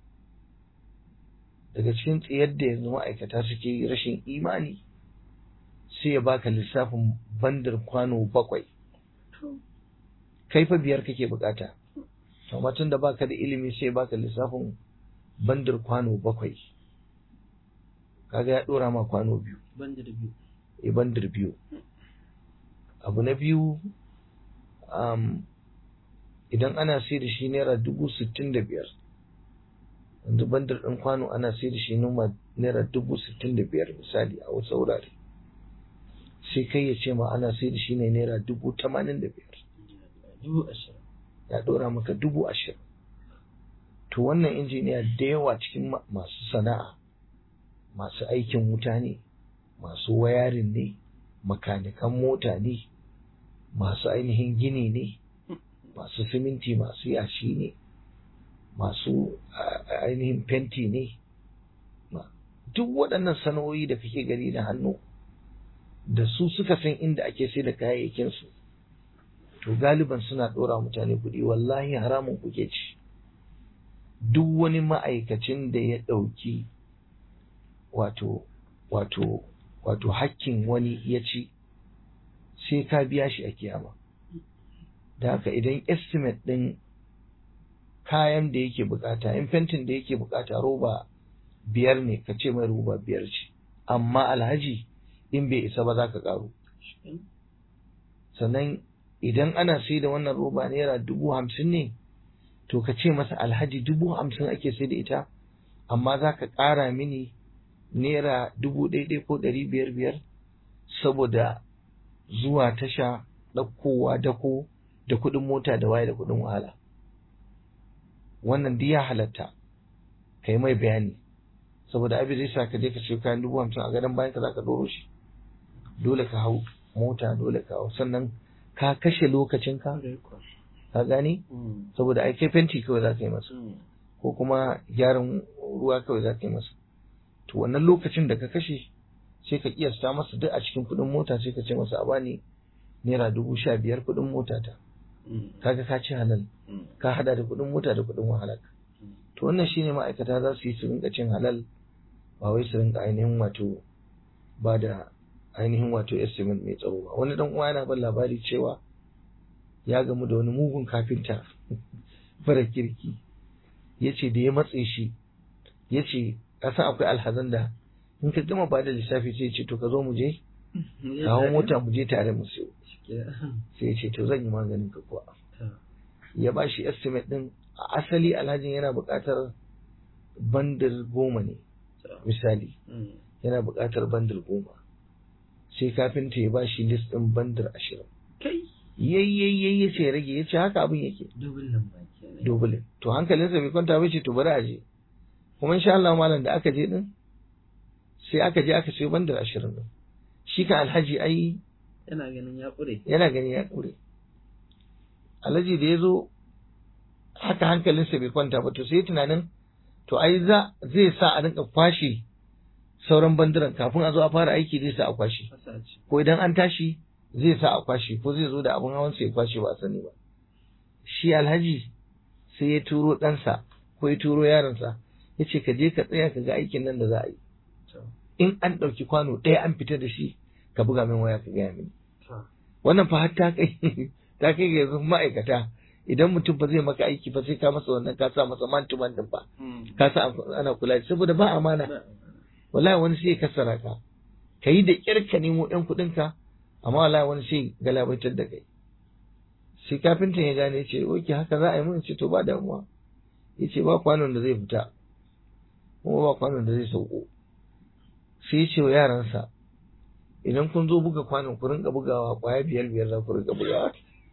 daga cikin tsayar da yanzu ma'aikata suke rashin imani sai ya baka lissafin bandar kwano bakwai kai fa biyar kake bukata amma tun da baka da ilimi sai baka lissafin bandar kwano bakwai kaga ya dora ma kwano biyu bandar biyu e bandar biyu abu na biyu um, idan ana sai da shi naira dubu sittin da biyar yanzu bandar ɗin kwano ana sai da shi naira dubu sittin da biyar misali a wasu wurare sai kai ya ce ma ana sai da shi ne naira dubu tamanin da biyar dubu ashirin ya ɗora maka dubu ashirin to wannan injiniya da yawa cikin masu sana'a masu aikin wuta ne masu wayarin ne makanikan mota ne masu ainihin gini ne masu siminti masu yashi ne masu ainihin fenti ne duk waɗannan sana'o'i da kake gani da hannu da su suka san inda ake sai da kayayyakinsu to galiban suna ɗora mutane kuɗi wallahi haramun kuke ci duk wani ma'aikacin da ya ɗauki wato wato wato hakkin wani ya ci sai ka biya shi a kiyama da haka idan estimate ɗin kayan da yake bukata in fentin da yake bukata roba biyar ne ka ce mai roba biyar ce amma alhaji in bai isa ba za ka karu sannan idan ana sai da wannan roba naira dubu hamsin ne to ka ce masa alhaji dubu hamsin ake sai da ita amma za ka ƙara mini naira dubu ɗaiɗai ko ɗari biyar biyar saboda zuwa tasha ɗaukowa dako da kuɗin mota da waye da kuɗin wahala wannan duk ya halatta ka yi mai bayani saboda abin zai sa ka je ka siyo kayan dubu hamsin a gadon bayan ka za ka ɗoro shi dole ka hau mota dole ka hau sannan ka kashe lokacinka ka gane saboda ai kai fenti kawai za ka yi masa ko kuma gyaran ruwa kawai za ka yi masa to wannan lokacin da ka kashe sai ka kiyasta masa duk a cikin kuɗin mota sai ka ce masa a bani naira dubu sha biyar kuɗin mota ta kaga ka ci halal ka hada da kuɗin mota da kuɗin wahala to wannan shine ma'aikata za su yi su rinka cin halal ba wai su rinka ainihin wato ba da ainihin wato estimate mai tsaro ba wani dan uwa yana ban labari cewa ya gamu da wani mugun kafinta fara kirki ya ce da ya matse shi ya ce kasan akwai alhazan da in ka gama ba da lissafi sai ce to ka zo mu je kawo mota mu je tare mu siyo sai ya ce to zan yi maganin ka kuwa ya ba shi estimate din a asali alhajin yana buƙatar bandir goma ne misali yana buƙatar bandir goma sai kafinta ya ba shi list ɗin bandir ashirin yayyayyayi ya ce rage ya ce haka abin yake dubulin baki dubulin to hankalinsa bai kwanta ba ce to bari a je kuma insha Allah malam da aka je din sai aka je aka sayo bandar ashirin din shi kan alhaji ai yana ganin ya ƙure yana gani ya ƙure alhaji da ya zo haka hankalinsa bai kwanta ba to sai tunanin to ai za zai sa a rinka kwashe sauran bandiran kafin a zo a fara aiki zai sa a kwashe fasa ce ko idan an tashi zai sa a kwashe ko zai zo da abin hawan ya kwashe ba a sani ba shi alhaji sai ya turo ɗansa ko ya turo yaronsa ya ce ka je ka tsaya ka ga aikin nan da za a yi to in an ɗauki kwano ɗaya an fita da shi ka buga min waya ka gaya mini to wannan fa har ta kai ta kai ga yanzu ma'aikata idan mutum ba zai maka aiki ba sai ka masa wannan ka sa masa man to man din ba Mm. ka sa ana kula da shi. saboda ba amana Ba- wallahi wani sai ya kasara ka ka yi da ƙyar ka nemo ɗan kuɗin ka amma wallahi wani sai galabaitar da kai sai kafintan ya gane ya ce oke haka za a yi mun ce to ba damuwa ya ce ba kwanon da zai fita kuma ba kwanon da zai sauko sai ya ce wa yaransa idan kun zo buga kwanon ku rinka bugawa kwaya biyar biyar za ku rinka bugawa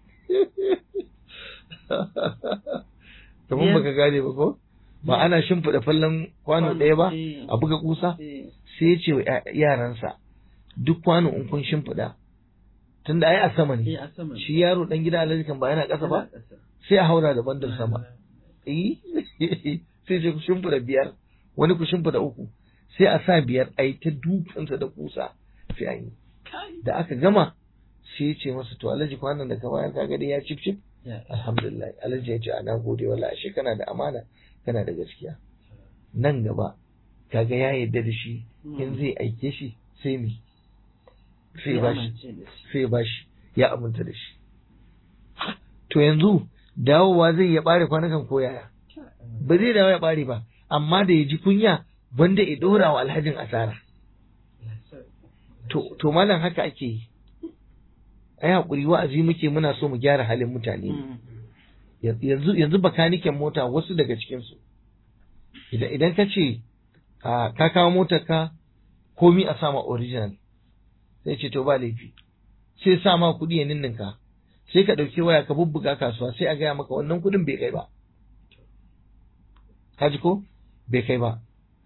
kamar baka gane ba ko ba ana shimfiɗa fallon kwano ɗaya ba Eh, a buga kusa eh, sai ya ce wa ya- yaransa duk kwano in kun shimfiɗa tunda ai a sama eh, ne a sama ne. shi yaro dan gida alhaji kan ba yana ƙasa ba Yana ƙasa. sai a haura da bandar sama eh sai ce ku shimfiɗa biyar wani ku shimfiɗa uku sai a sa biyar a yi ta dukansa da kusa sai an yi Kai. da aka gama sai ya ce masa to alhaji kwanan da ka bayar ka ga dai ya cif cif Ya. alhamdulillah alhaji ya ce a na gode wallahi ashe kana da amana kana da gaskiya nan gaba kaga ya yarda da shi in zai aike shi sai me sai ba shi amince da shi. sai ba shi ya aminta da shi to yanzu dawowa zai ya bare kwanakan ko yaya ba zai dawo ya bare ba amma da ya ji kunya wanda ya dora wa alhajin asara to to malam haka ake yi ai hakuri wa'azi muke muna so mu gyara halin mutane Mm. yanzu yanzu bakaniken mota wasu daga cikin su idan idan ka ce a ka kawo motar ka komi a sama original sai ce to ba laifi sai sa ma kuɗi ya ninninka sai ka ɗauki waya ka bubbuga kasuwa sai a gaya maka wannan kuɗin bai kai ba ka ji ko bai kai ba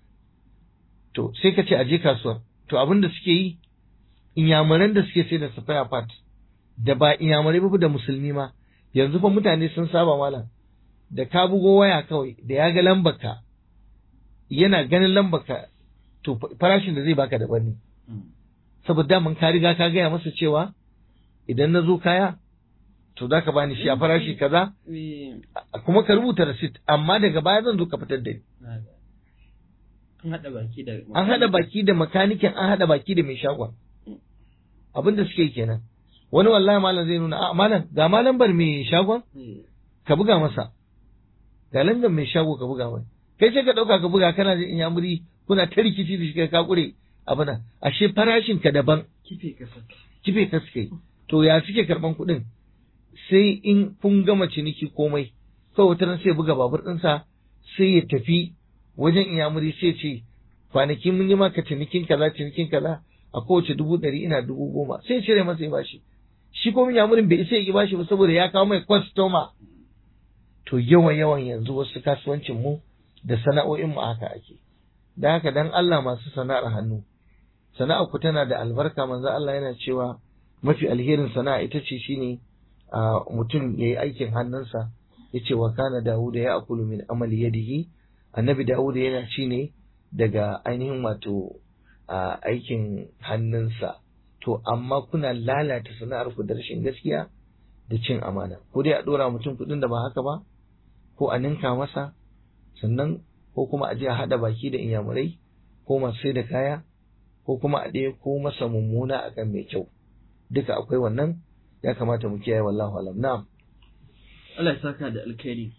to sai ka ce a je kasuwar to abin da suke yi inyamuran da suke sai da spare part da ba inyamurai ba da musulmi ma yanzu fa mutane sun saba malam da ka bugo waya kawai da ya ga lambarka yana ganin lambarka to farashin da zai baka daban ne Mm. saboda mun ka riga ka gaya masa cewa idan na zo kaya to za ka bani shi a farashi kaza Eh, a- kuma ka rubuta receipt amma daga baya zan zo ka fitar da ni na ga. An haɗa baki da an haɗa baki da makanikin an haɗa baki da mai shagon abin da suke yi kenan wani wallahi malam zai nuna a malam ga ma lambar mai shagon Eh, ka buga masa ga lambar mai shago ka buga mai kai sai ka ɗauka ka buga kana jin inyamuri kuna ta rikici da shi kai ka kure abuna ashe farashin ka daban kife ka saka. kife ka suke to ya suke karban kuɗin sai in kun gama ciniki komai kawai wata ran sai buga babur ɗinsa sai ya tafi wajen inyamuri sai ce kwanaki mun yi maka cinikin kaza cinikin kaza a kowace dubu ɗari ina dubu goma sai ya cire masa ya bashi shi ko inyamurin bai isa ya ki bashi ba saboda ya kawo mai kwastoma to yawan yawan yanzu wasu kasuwancin mu da sana'o'in mu haka ake da haka dan Allah masu sana'ar hannu sana'ar ku tana da albarka manzo Allah yana cewa mafi alherin sana'a ita ce shine a mutum yayi aikin hannunsa yace wa kana Dawud ya akulu min amali yadihi annabi Dawud yana ci ne daga ainihin wato a aikin hannunsa to amma kuna lalata sana'ar ku da rashin gaskiya da cin amana ko dai a dora mutum kuɗin da ba haka ba ko a ninka masa sannan ko kuma a je a haɗa baki da inyamurai ko masu sai da kaya ko kuma a ɗaya ko masa mummuna akan mai kyau duka akwai wannan ya kamata mu kiyaye wallahu alam na'am Allah ya saka da alkhairi.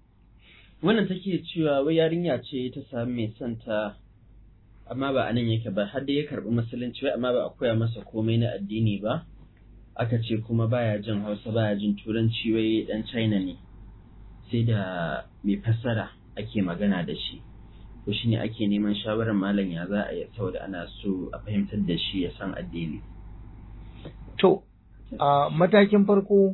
Wannan take cewa wai yarinya ce ta sami mai son ta amma ba a nan yake ba har da ya karɓi musulunci wai amma ba a koya masa komai na addini ba. Aka ce kuma baya jin Hausa baya jin Turanci wai dan China ne. Sai da mai fassara ake magana da shi. Ko shine ake neman shawarar malam ya za a yi saboda ana so a fahimtar da shi ya san addini. to a matakin farko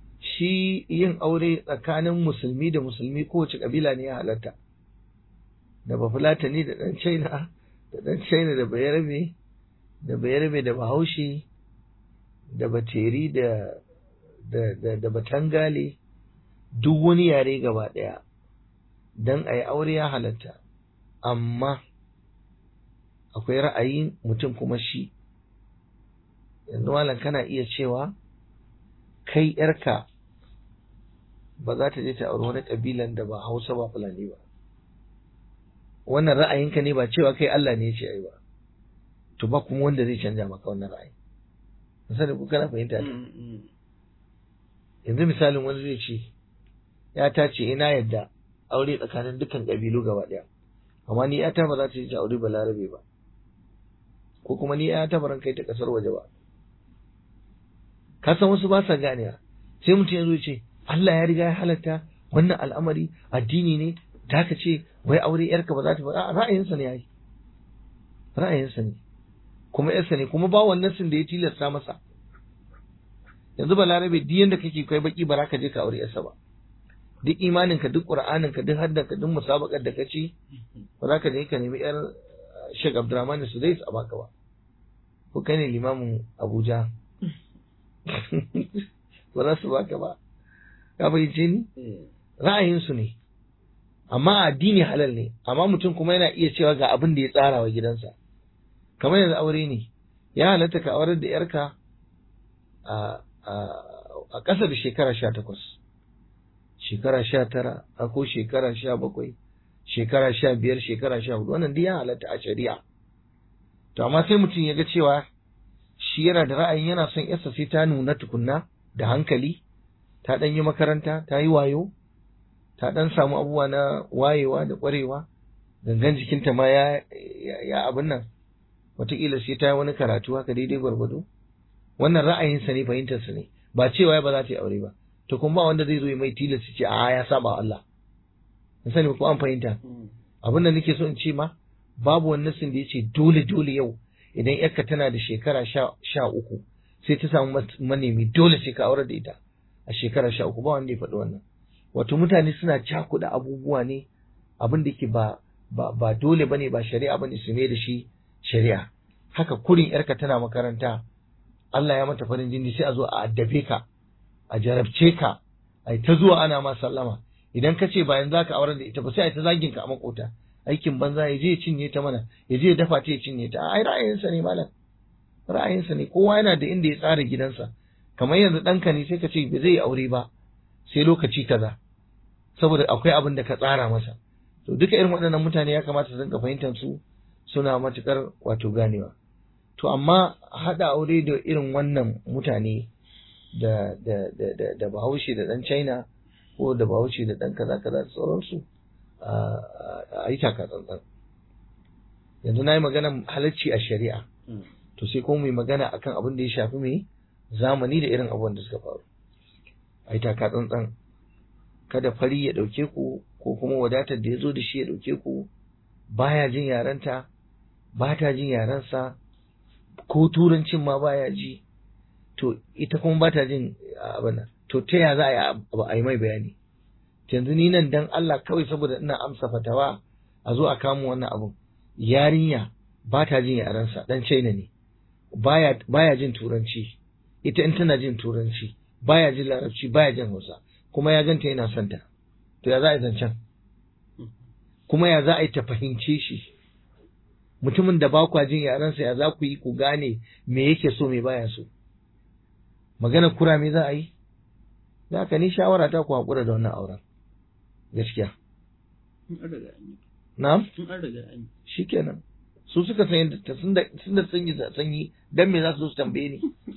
shi yin aure tsakanin musulmi da musulmi kowace kabila ne ya halatta da bafulatani da ɗan china da ɗan china da bayarbe da bayarbe da bahaushe da bateri da da da, da batangale duk wani yare gaba ɗaya don a yi aure ya halatta amma akwai ra'ayin mutum kuma shi yanzu malam kana iya cewa kai yarka ba za ta je ta auri wani kabilan da ba hausa ba fulani ba wannan ra'ayinka ne ba cewa kai Allah ne ya ce ai ba to ba kuma wanda zai canja maka wannan ra'ayi misali ku kana fahimta ta yanzu misalin wani zai ce ya ta ce ina yadda aure tsakanin dukkan kabilu gaba daya amma ni ta ba za ta je ta aure balarabe ba ko kuma ni ta baran kai ta kasar waje ba ka san wasu ba sa ganewa sai mutum ya zo ce Allah ya riga ya halatta wannan al'amari addini ne da ka ce wai aure yarka ba za ta ba ra'ayinsa ne yayi ra'ayinsa ne kuma yarsa ne kuma ba wannan sun da ya tilasta masa yanzu balarabe duk yanda kake kai baki ba za ka je ka aure yarsa ba duk imaninka duk qur'aninka duk haddanka duk musabakar da kace ba za ka je ka nemi yar Sheikh Abdulrahman Sudais a baka ba ko kai ne limamin Abuja ba za su baka ba ka fahimce ni ra'ayinsu ne amma addini halal ne amma mutum kuma yana iya cewa ga abin da ya tsara wa gidansa kamar yanzu aure ne ya halatta ka aurar da yarka a a ƙasa da shekara sha takwas shekara sha tara ko shekara sha bakwai shekara sha biyar shekara sha hudu wannan duk ya halatta a shari'a to amma sai mutum ya ga cewa shi yana da ra'ayin yana son yarsa sai ta nuna tukunna da hankali ta ɗan yi makaranta ta yi wayo ta ɗan samu abubuwa na wayewa da ƙwarewa gangan jikinta ma ya ya abin nan wataƙila sai ta yi wani karatu haka daidai gwargwado wannan ra'ayinsa ne fahimtarsa ne ba cewa ba za ta yi aure ba to kuma ba wanda zai zo ya mai tilas ce a ya saba Allah in sani ko an fahimta abin da nake so in ce ma babu wani nasin da ya ce dole dole yau idan yarka tana da shekara sha uku sai ta samu manemi dole sai ka aurar da ita a shekara sha uku ba wanda ya faɗi wannan wato mutane suna cakuɗa abubuwa ne abin da ke ba ba ba dole bane ba shari'a bane su mai da shi shari'a haka kurin yarka tana makaranta Allah ya mata farin jini sai a zo a addabe ka a jarabce ka ai ta zuwa ana ma sallama idan ka ce bayan zaka aurar da ita ba sai ai ta zagin ka a makota aikin banza ya je ya cinye ta mana ya je ya dafa ta ya cinye ta ai ra'ayinsa ne malam ra'ayinsa ne kowa yana da inda ya tsara gidansa kamar yanzu ɗanka ne sai ka ce ba zai aure ba sai lokaci kaza saboda akwai abin da ka tsara masa to duka irin waɗannan mutane ya kamata su dinga fahimtar su suna matukar wato ganewa to amma haɗa aure da irin wannan mutane da da da da, da bahaushe da ɗan china ko da bahaushe da ɗan kaza kaza da sauransu a yi taka tsantsan yanzu na yi maganar halarci a shari'a to sai kuma mai magana akan abin da ya shafi mai zamani da irin abubuwan da suka faru a yi taka tsantsan kada fari ya ɗauke ku ko kuma wadatar da ya zo da shi ya ɗauke ku baya jin yarenta ba ta jin yarensa ko turancin ma baya ji to ita kuma ba ta jin abin nan to ta ya za a yi mai bayani yanzu ni nan dan Allah kawai saboda ina amsa fatawa a zo a kamo wannan abun yarinya ba ta jin yarensa dan China ne baya baya jin turanci ita in tana jin turanci baya jin larabci baya jin Hausa kuma ya ganta yana son ta to ya za a yi zancen kuma ya za a yi ta fahimce shi mutumin da ba kwa jin yarensa ya za ku yi ku gane me yake so me baya so magana kura me za a yi za ka ni shawara ta ku haƙura da wannan auren gaskiya na'am shi kenan su suka san yadda ta sun da sun yi sanyi dan me za su zo su tambaye ni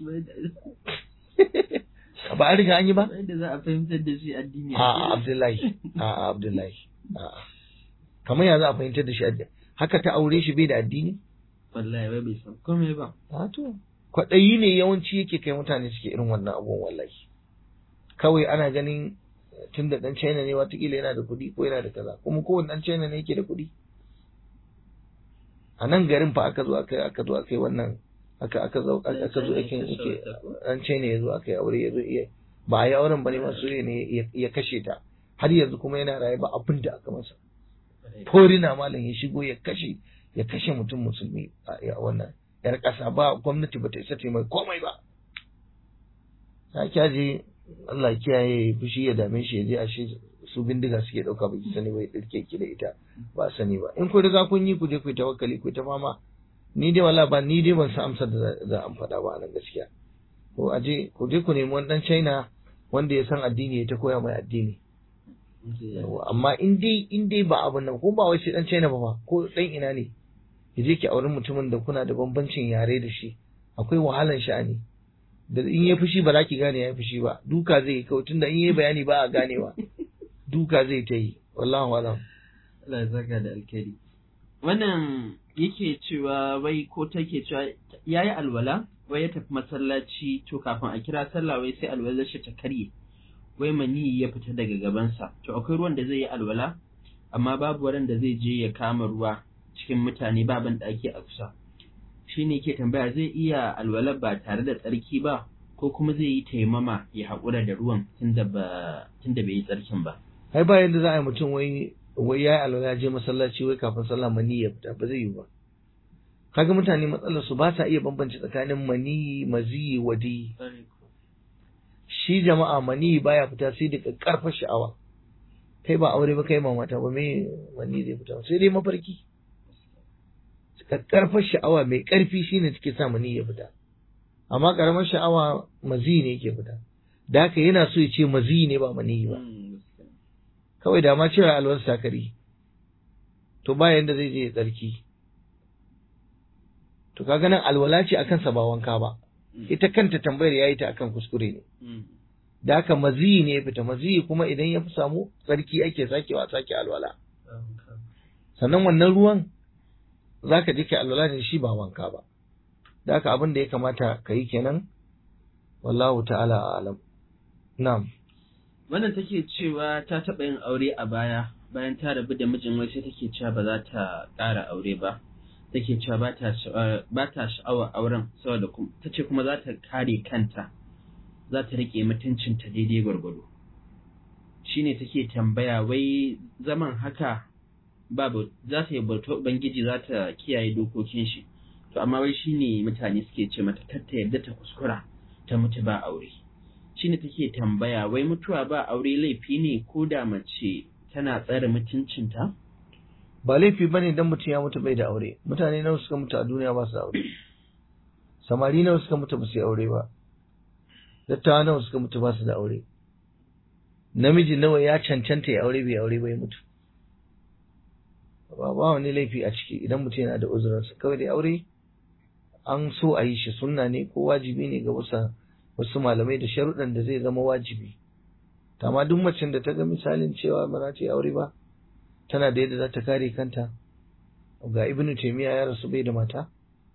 ba an riga an yi ba da za a fahimtar da shi addini a abdullahi a abdullahi a kamar ya za a fahimtar da shi addini haka ta aure shi bai da addini wallahi bai bai san komai ba a to kwaɗayi ne yawanci yake kai mutane suke irin wannan abubuwan wallahi kawai ana ganin tun da ɗan China ne watakila yana da kuɗi ko yana da kaza kuma kowane ɗan China ne yake da kuɗi a nan garin fa aka zo aka aka zo aka yi wannan aka aka zo aka zo yake yake ɗan China ya zo aka yi aure ya zo iya ba a yi auren ba ne masu ne ya kashe ta har yanzu kuma yana raye ba abin da aka masa forina malam ya shigo ya kashe ya kashe mutum musulmi a wannan yar ƙasa ba gwamnati ba ta isa ta mai komai ba ta kyaje Allah kiyaye fushi ya dame shi ya je a shi su bindiga suke ɗauka ba ki sani ba ya ɗirke ki da ita ba sani ba in ku riga kun yi ku je ku yi tawakkali ku yi ta fama ni dai wala ba ni dai ban san amsar da za a faɗa ba nan gaskiya ko a je ku je ku nemi wani ɗan China wanda ya san addini ya ta koya mai addini amma in dai in dai ba abin nan ko ba wai sai dan China ba ma ko dan ina ne ya je ki auri mutumin da kuna da bambancin yare da shi akwai wahalan sha'ani da in ya fushi ba za ki gane ya fushi ba duka zai yi kawai tunda in yi bayani ba a ganewa duka zai ta yi wallahu alam Allah ya saka da alkhairi wannan yake cewa wai ko take cewa yayi alwala wai ya tafi masallaci to kafin a kira sallah wai sai alwalar shi ta karye wai mani ya fita daga gabansa to akwai ruwan da zai yi alwala amma babu wurin da zai je ya kama ruwa cikin mutane ba ban ɗaki a kusa shine ke tambaya zai iya alwala ba tare da tsarki ba ko kuma zai yi taimama ya haƙura da ruwan tunda ba tunda bai yi tsarkin ba ai ba yadda za a yi mutum wai wai yayi alwala ya je masallaci wai kafin sallah mani ya fita ba zai yi ba kaga mutane matsalar su ba sa iya bambance tsakanin mani mazi wadi shi jama'a mani baya fita sai da karfar sha'awa kai ba aure ba kai ma mata ba me mani zai fita sai dai mafarki karfar sha'awa mai karfi shine take sa mani ya fita amma karamar sha'awa mazi ne yake fita da haka yana so ya ce mazi ne ba mani ba kawai da ma cewa alwar sakari to ba yanda zai je ya tsarki to kaga nan alwala ce akan sa ba wanka ba ita kanta tambayar yayi ta akan kuskure ne da haka maziyi ne ya fita maziyi kuma idan ya fi samu tsarki ake sakewa sake alwala sannan wannan ruwan zaka je ka alwala da shi ba wanka ba da haka abin da ya kamata ka yi kenan wallahu ta'ala alam na'am wannan take cewa ta taɓa yin aure a baya bayan ta rabu da mijin wai sai take cewa ba za ta ƙara aure ba take cewa ba ta sha'awar auren saboda ta ce kuma za ta kare kanta za ta riƙe mutuncinta daidai gwargwado shine take tambaya wai zaman haka babu za ta yi bauta ubangiji za ta kiyaye dokokin shi to amma wai shine mutane suke ce mata kar ta yarda ta kuskura ta mutu ba aure shine take tambaya wai mutuwa ba aure laifi ne ko da mace tana tsare mutuncinta ba laifi bane dan mutum ya mutu bai da aure mutane nawa suka mutu a duniya ba su da aure samari nawa suka mutu ba su yi aure ba dattawa nawa suka mutu ba su da aure namiji nawa ya cancanta ya aure bai aure bai mutu ba ba wani laifi a ciki idan mutum yana da uzurinsa kawai dai aure an so a yi shi sunna ne ko wajibi ne ga wasu wasu malamai da sharuɗan da zai zama wajibi amma duk macen da ta ga misalin cewa ba za ta yi aure ba tana da yadda za ta kare kanta ga ibn taymiya ya rasu bai da mata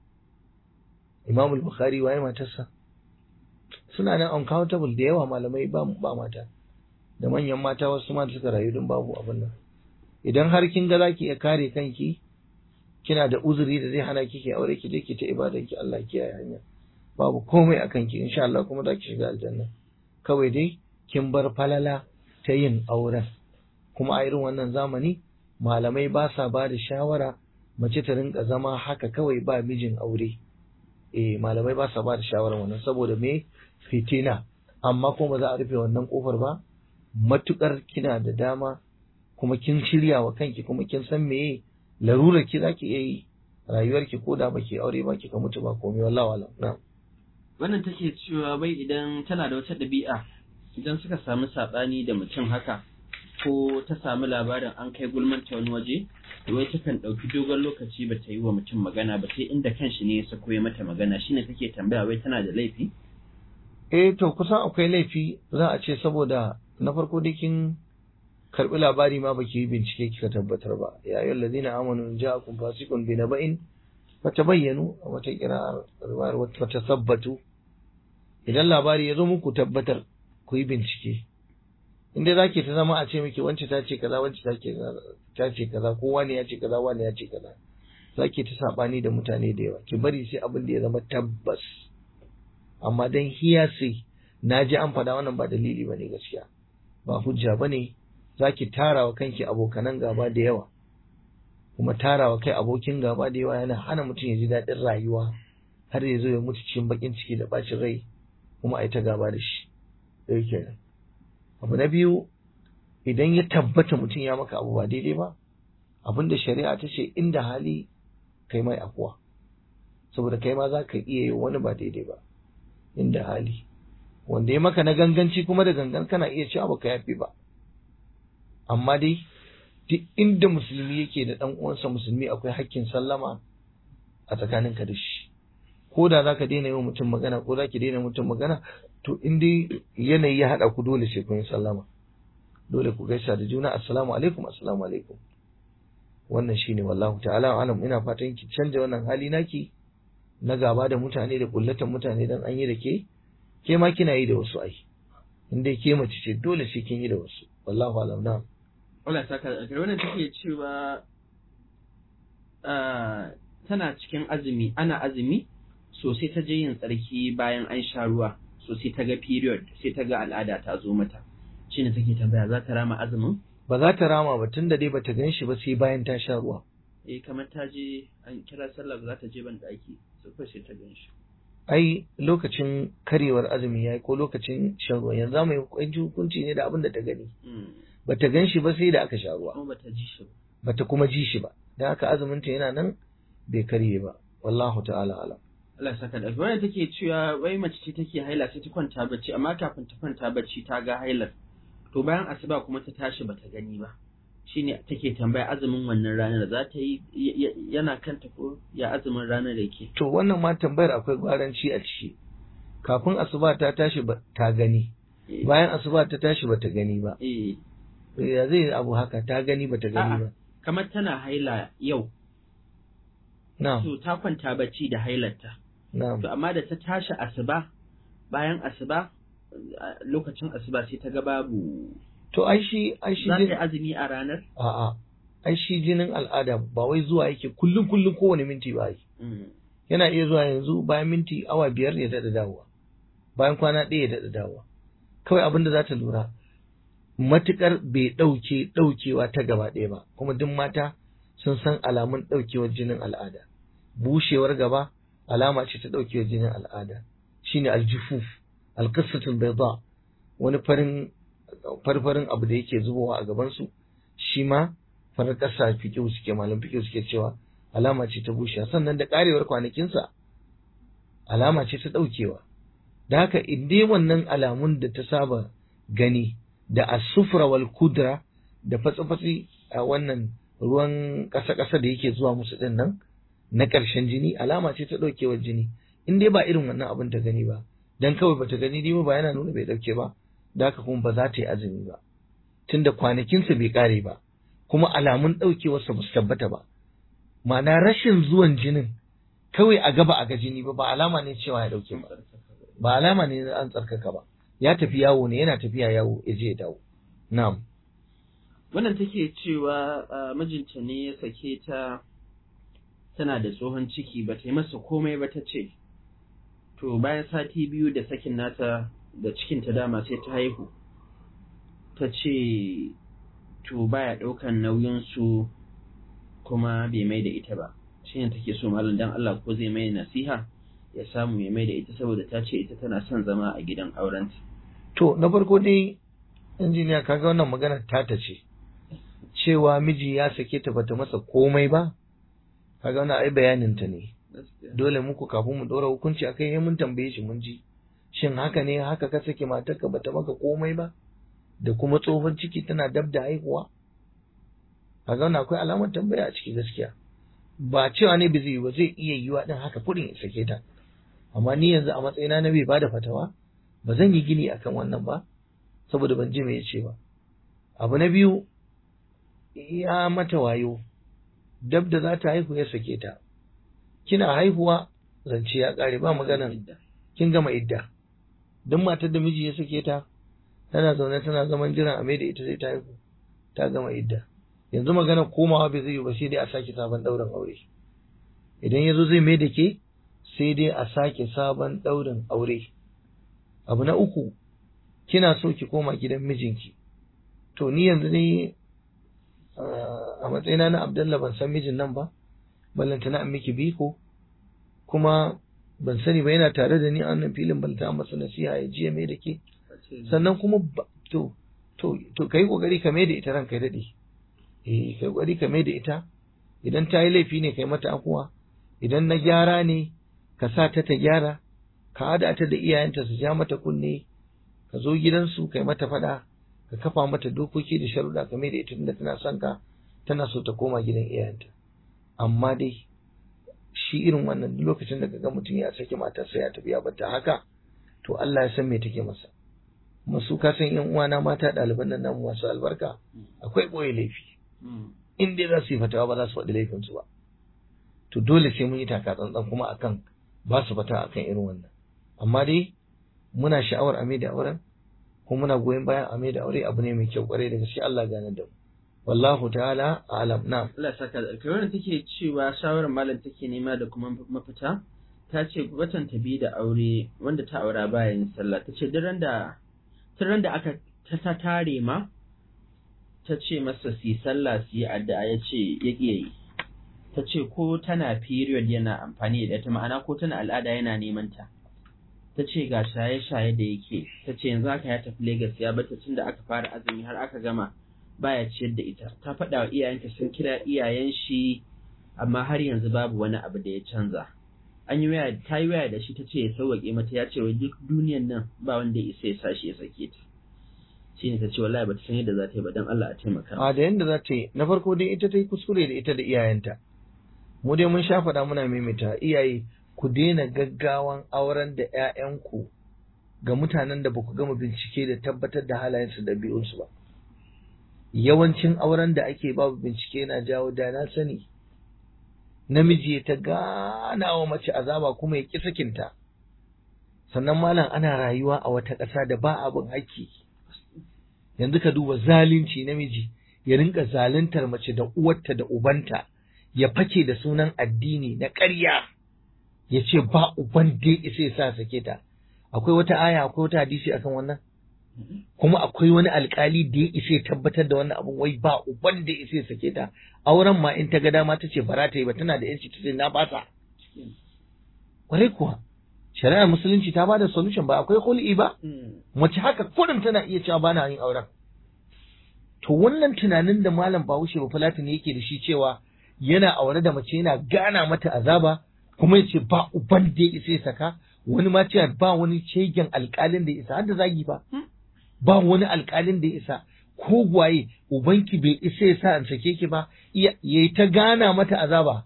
imam al-bukhari waye matarsa suna nan uncountable da yawa malamai ba ba mata da manyan mata wasu ma suka rayu don babu abin nan idan har kin ga zaki iya kare kanki kina da uzuri da zai hana kike aure ki je ki ta ibadan ki Allah kiyaye hanya babu komai akan ki insha Allah kuma za ki shiga aljanna kawai dai kin bar falala ta yin auren kuma a irin wannan zamani malamai ba sa ba da shawara mace ta rinka zama haka kawai ba mijin aure eh malamai ba sa ba da shawara wannan saboda me fitina amma kuma za a rufe wannan kofar ba matukar kina da dama kuma kin shirya wa kanki kuma kin san meye larurar ki zaki iya yi rayuwar ki ko da baki aure ba kika mutu ba komai wallahi wala na wannan take cewa bai idan tana da wata ɗabi'a idan suka samu saɓani da mutum haka ko ta samu labarin an kai gulmanta wani waje wai takan ɗauki dogon lokaci ba ta yi wa mutum magana ba sai inda kanshi ne ya sako ya mata magana shine take tambaya wai tana da laifi eh to kusan akwai laifi za a ce saboda na farko dai kin karbi labari ma baki yi bincike kika tabbatar ba ya ayyuhal ladina amanu in ja'akum fasiqun bi naba'in fatabayyanu wata kira riwayar wata sabbatu idan labari ya zo muku tabbatar ku yi bincike inda zaki ta zama a ce miki wance ta ce kaza wance ta ce ta ce kaza ko wani ya ce kaza wani ya ce kaza zaki ta sabani da mutane da yawa ki bari sai abin da ya zama tabbas amma dan hiyasi na ji an faɗa wannan ba dalili bane gaskiya ba hujja bane zaki tara wa kanki abokanan gaba da yawa kuma tarawa kai abokin gaba da yawa yana hana mutum ya ji daɗin rayuwa har ya zo ya mutu cikin bakin ciki da bacin rai kuma a yi ta gaba da shi ɗaya kenan abu na biyu idan ya tabbata mutum ya maka abu ba daidai ba abinda shari'a ta ce inda hali kai mai afuwa saboda kai ma za ka iya yi wani ba daidai ba inda hali wanda ya maka na ganganci kuma da gangan kana iya cewa baka yafi ba amma dai duk inda musulmi yake da dan uwansa musulmi akwai hakkin sallama a tsakaninka da shi ko da zaka daina yi wa mutum magana ko zaki daina mutum magana to in dai yanayi ya haɗa ku dole sai kun yi sallama dole ku gaisa da juna assalamu alaikum assalamu alaikum wannan shine wallahu ta'ala alam ina fatan ki canja wannan hali naki na gaba da mutane da kullatan mutane dan an yi da ke ke ma kina yi da wasu ai in dai ke mace ce dole sai kin yi da wasu wallahu alam na Allah ta ka da wannan take cewa tana cikin azumi ana azumi sosai ta je yin tsarki bayan an sha ruwa sosai ta ga period sai ta ga al'ada ta zo mata shine take tambaya za ta rama azumin ba za ta rama ba tunda dai bata gan shi ba sai bayan ta sha ruwa eh kamar ta je an kira sallah za ta je ban daki sai sai ta gan shi ai lokacin karewar azumi yayi ko lokacin shan ruwa yanzu mu yi hukunci ne da abin da ta gani bata gan shi ba sai da aka sha ruwa kuma bata ji shi ba bata kuma ji shi ba dan haka azumin ta yana nan bai karye ba wallahu ta'ala alam Allah saka da wanda take cewa wai mace ce take haila sai ta kwanta bacci amma kafin ta kwanta bacci ta ga hailar to bayan asuba kuma ta tashi bata gani ba shine take tambaya azumin wannan ranar za ta yi yana kanta ko ya azumin ranar da yake to wannan ma tambayar akwai gwaranci a ciki kafin asuba ta tashi ta gani bayan asuba ta tashi bata gani ba eh ya zai abu haka ta gani bata gani ba kamar tana haila yau na'am to ta kwanta bacci da hailarta na'am to amma da ta tashi asuba bayan asuba lokacin asuba sai ta ga babu to ai shi ai shi za ta yi azumi a ranar a'a ai shi jinin al'ada ba wai zuwa yake kullum kullum kowane minti ba yi yana iya zuwa yanzu bayan minti awa biyar ya daɗa dawowa bayan kwana ɗaya ya daɗa dawowa kawai abin da za ta lura matuƙar bai ɗauke ɗaukewa ta gaba ɗaya ba kuma duk mata sun san alamun ɗaukewar jinin al'ada bushewar gaba alama ce ta ɗaukewar jinin al'ada shine aljufuf alqissatul bayda wani farin farfarin abu da yake zubowa a gaban su shi ma farar ƙasa fiƙiu suke malam fiƙiu suke cewa alama ce ta bushewa sannan da ƙarewar kwanakinsa alama ce ta ɗaukewa da haka in dai wannan alamun da ta saba gani da asufra wal kudra da fatsi-fatsi a wannan ruwan ƙasa-ƙasa da yake zuwa musu ɗin nan na ƙarshen jini alama ce ta ɗaukewar jini in dai ba irin wannan abin ta gani ba dan kawai bata gani dai ba yana nuna bai ɗauke ba da haka kuma ba za ta yi azumi ba tunda kwanakinsa bai ƙare ba kuma alamun ɗaukewarsa ba su tabbata ba ma'ana rashin zuwan jinin kawai a gaba a ga jini ba ba alama ne cewa ya ɗauke ba ba alama ne an tsarkaka ba ya tafi yawo ne yana tafiya yawo ya je ya dawo na'am wannan take cewa mijinta ne ya sake ta tana da tsohon ciki ba ta yi masa komai ba ta ce to bayan sati biyu da sakin nata da cikin ta dama sai ta haihu ta ce to baya ɗaukan nauyin su kuma bai mai da ita ba shine take so malam dan Allah ko zai mai nasiha ya samu ya mai da ita saboda ta ce ita tana son zama a gidan aurenta to na farko dai injiniya kaga wannan magana tata ce cewa miji ya sake ta bata masa komai ba kaga wannan ai bayanin ta ne dole muku kafin mu ɗora hukunci akai mun tambaye shi mun ji shin haka ne haka ka sake matarka bata maka komai ba da kuma tsohon ciki tana dab da haihuwa kaga wannan akwai alamar tambaya a ciki gaskiya ba cewa ne ba zai yi ba zai iya yiwa din haka kudin ya sake ta amma ni yanzu a matsayina na bai bada fatawa ba zan yi gini akan wannan ba saboda ban ji me ya ce ba abu na biyu ya mata wayo dab da za ta haihu ya sake ta kina haihuwa zance ya kare ba maganan kin gama idda duk matar da miji ya sake ta tana zaune tana zaman jiran a da ita sai ta haihu ta gama idda yanzu magana komawa bai zai yi ba sai dai a sake sabon ɗaurin aure idan ya zo zai mai da ke sai dai a sake sabon ɗaurin aure abu na uku kina so ki koma gidan mijinki to ni yanzu ne a matsayina na Abdullah ban san mijin nan ba ballanta na miki biko kuma ban sani ba yana tare da ni a wannan filin ballanta masa nasiha ya jiya mai da ke sannan kuma to to to kai kokari ka mai da ita ranka ya dade eh kai kokari ka mai da ita idan ta yi laifi ne kai mata afuwa idan na gyara ne ka sa ta ta gyara ka hada ta da iyayenta su ja mata kunne ka zo gidansu kai mata fada ka kafa mata dokoki da sharuɗa game da ita tunda tana son ka tana so ta koma gidan iyayenta amma dai shi irin wannan duk lokacin da kaga mutum ya saki matarsa ya tafi ya bata haka to Allah ya san me take masa masu ka san yan uwana mata ɗaliban nan namu masu albarka akwai ɓoye laifi in dai za su yi fatawa ba za su faɗi laifinsu ba to dole sai mun yi taka tsantsan kuma akan ba su fata akan irin wannan amma dai muna sha'awar a da auren kuma muna goyon bayan a da aure abu ne mai kyau kwarai da gaske Allah gane da mu wallahu ta'ala alam na Allah saka da alkai wannan take cewa shawarar malam take nema da kuma mafita ta ce watan ta bi da aure wanda ta aura bayan sallah ta ce duk da tun da aka ta tare ma ta ce masa su yi sallah su yi addu'a ya ce ya ƙiye yi ta ce ko tana period yana amfani da ita ma'ana ko tana al'ada yana neman ta ta ce ga shaye-shaye da yake ta ce yanzu haka ya tafi Legas ya bata tun da aka fara azumi har aka gama baya ciyar da ita ta faɗa wa iyayenta sun kira iyayen shi amma har yanzu babu wani abu da ya canza an yi waya ta yi waya da shi ta ce ya sauwaƙe mata ya ce wai duk duniyan nan ba wanda ya isa ya sa shi ya sake ta shine ta ce wallahi bata san yadda za ta yi ba dan Allah a taimaka a da yanda za ta yi na farko dai ita ta yi kuskure da ita da iyayenta mu dai mun sha faɗa muna maimaita iyaye ku daina gaggawan auren da ƴaƴanku ga mutanen da baku gama bincike da tabbatar da halayensu da biyunsu ba yawancin auren da ake babu bincike yana jawo da na sani namiji ya ta gana wa mace azaba kuma ya ƙi sakinta sannan malam ana rayuwa a wata ƙasa da ba abin haƙƙi yanzu ka duba zalunci namiji ya rinka zaluntar mace da uwarta da ubanta ya fake da sunan addini na ƙarya ya ce ba uban da isa ya sa sake ta akwai wata aya akwai wata hadisi akan wannan kuma akwai wani alkali da ya isa ya tabbatar da wannan abun wai ba uban da isa ya sake ta auren ma in ta ga dama ta ce bara ta yi ba tana da yanci ta ce na fasa kwarai kuwa shari'ar musulunci ta bada solution ba akwai hul'i ba mace haka kurin tana iya cewa bana yin auren to wannan tunanin da malam Bahaushe ba Fulatani yake da shi cewa yana aure da mace yana gana mata azaba kuma ya ce ba uban da ya isa ya saka wani ma cewa ba wani shegen alkalin da ya isa har da zagi ba ba wani alkalin da ya isa ko gwaye ubanki bai isa ya sa an sake ki ba ya yi ta gana mata azaba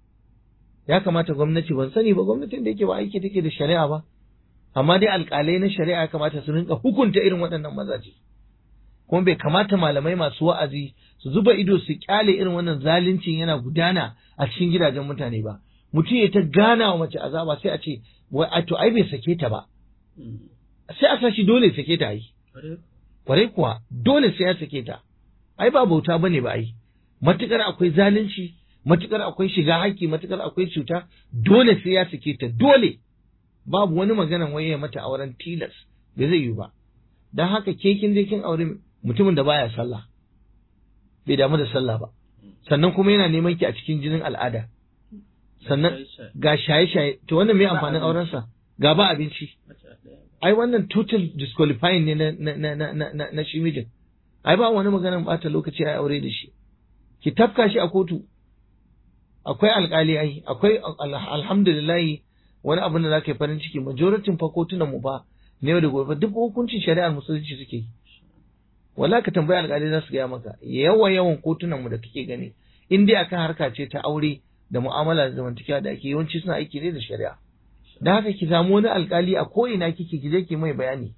ya kamata gwamnati ban sani ba gwamnatin da yake ba aiki take da shari'a ba amma dai alkalai na shari'a ya kamata su rinka hukunta irin waɗannan mazaje kuma bai kamata malamai masu wa'azi su zuba ido su kyale irin wannan zaluncin yana gudana a cikin gidajen mutane ba mutum ya ta gana wa mace azaba sai a ce wai a to ai bai sake ta ba sai a sa shi dole sake ta yi kwarai kuwa dole sai ya sake ta ai ba bauta bane ba ai matukar akwai zalunci matukar akwai shiga haƙƙi matukar akwai cuta dole sai ya sake ta dole babu wani maganan waye mata auren tilas bai zai yi ba dan haka ke kin je kin aure mutumin da baya sallah bai damu da sallah ba sannan kuma yana neman ki a cikin jinin al'ada sannan ga shaye-shaye to wannan me amfanin auren sa ga ba abinci ai wannan total disqualifying ne na na na na na, na shi mijin ai ba wani maganan bata lokaci ai aure da shi ki tafka shi a kotu akwai alkali ai akwai alhamdulillah wani abin da zaka yi farin ciki majoritin fa kotunan mu ba ne yau da gobe duk hukuncin shari'ar musulunci suke wala ka tambayi alkali za su gaya maka yawa yawan kotunan mu da kake gani in dai akan harka ce ta aure da mu'amala da zamantakewa da ake yawanci suna aiki ne da shari'a da haka ki samu wani alkali a ko ina kike ki je ki mai bayani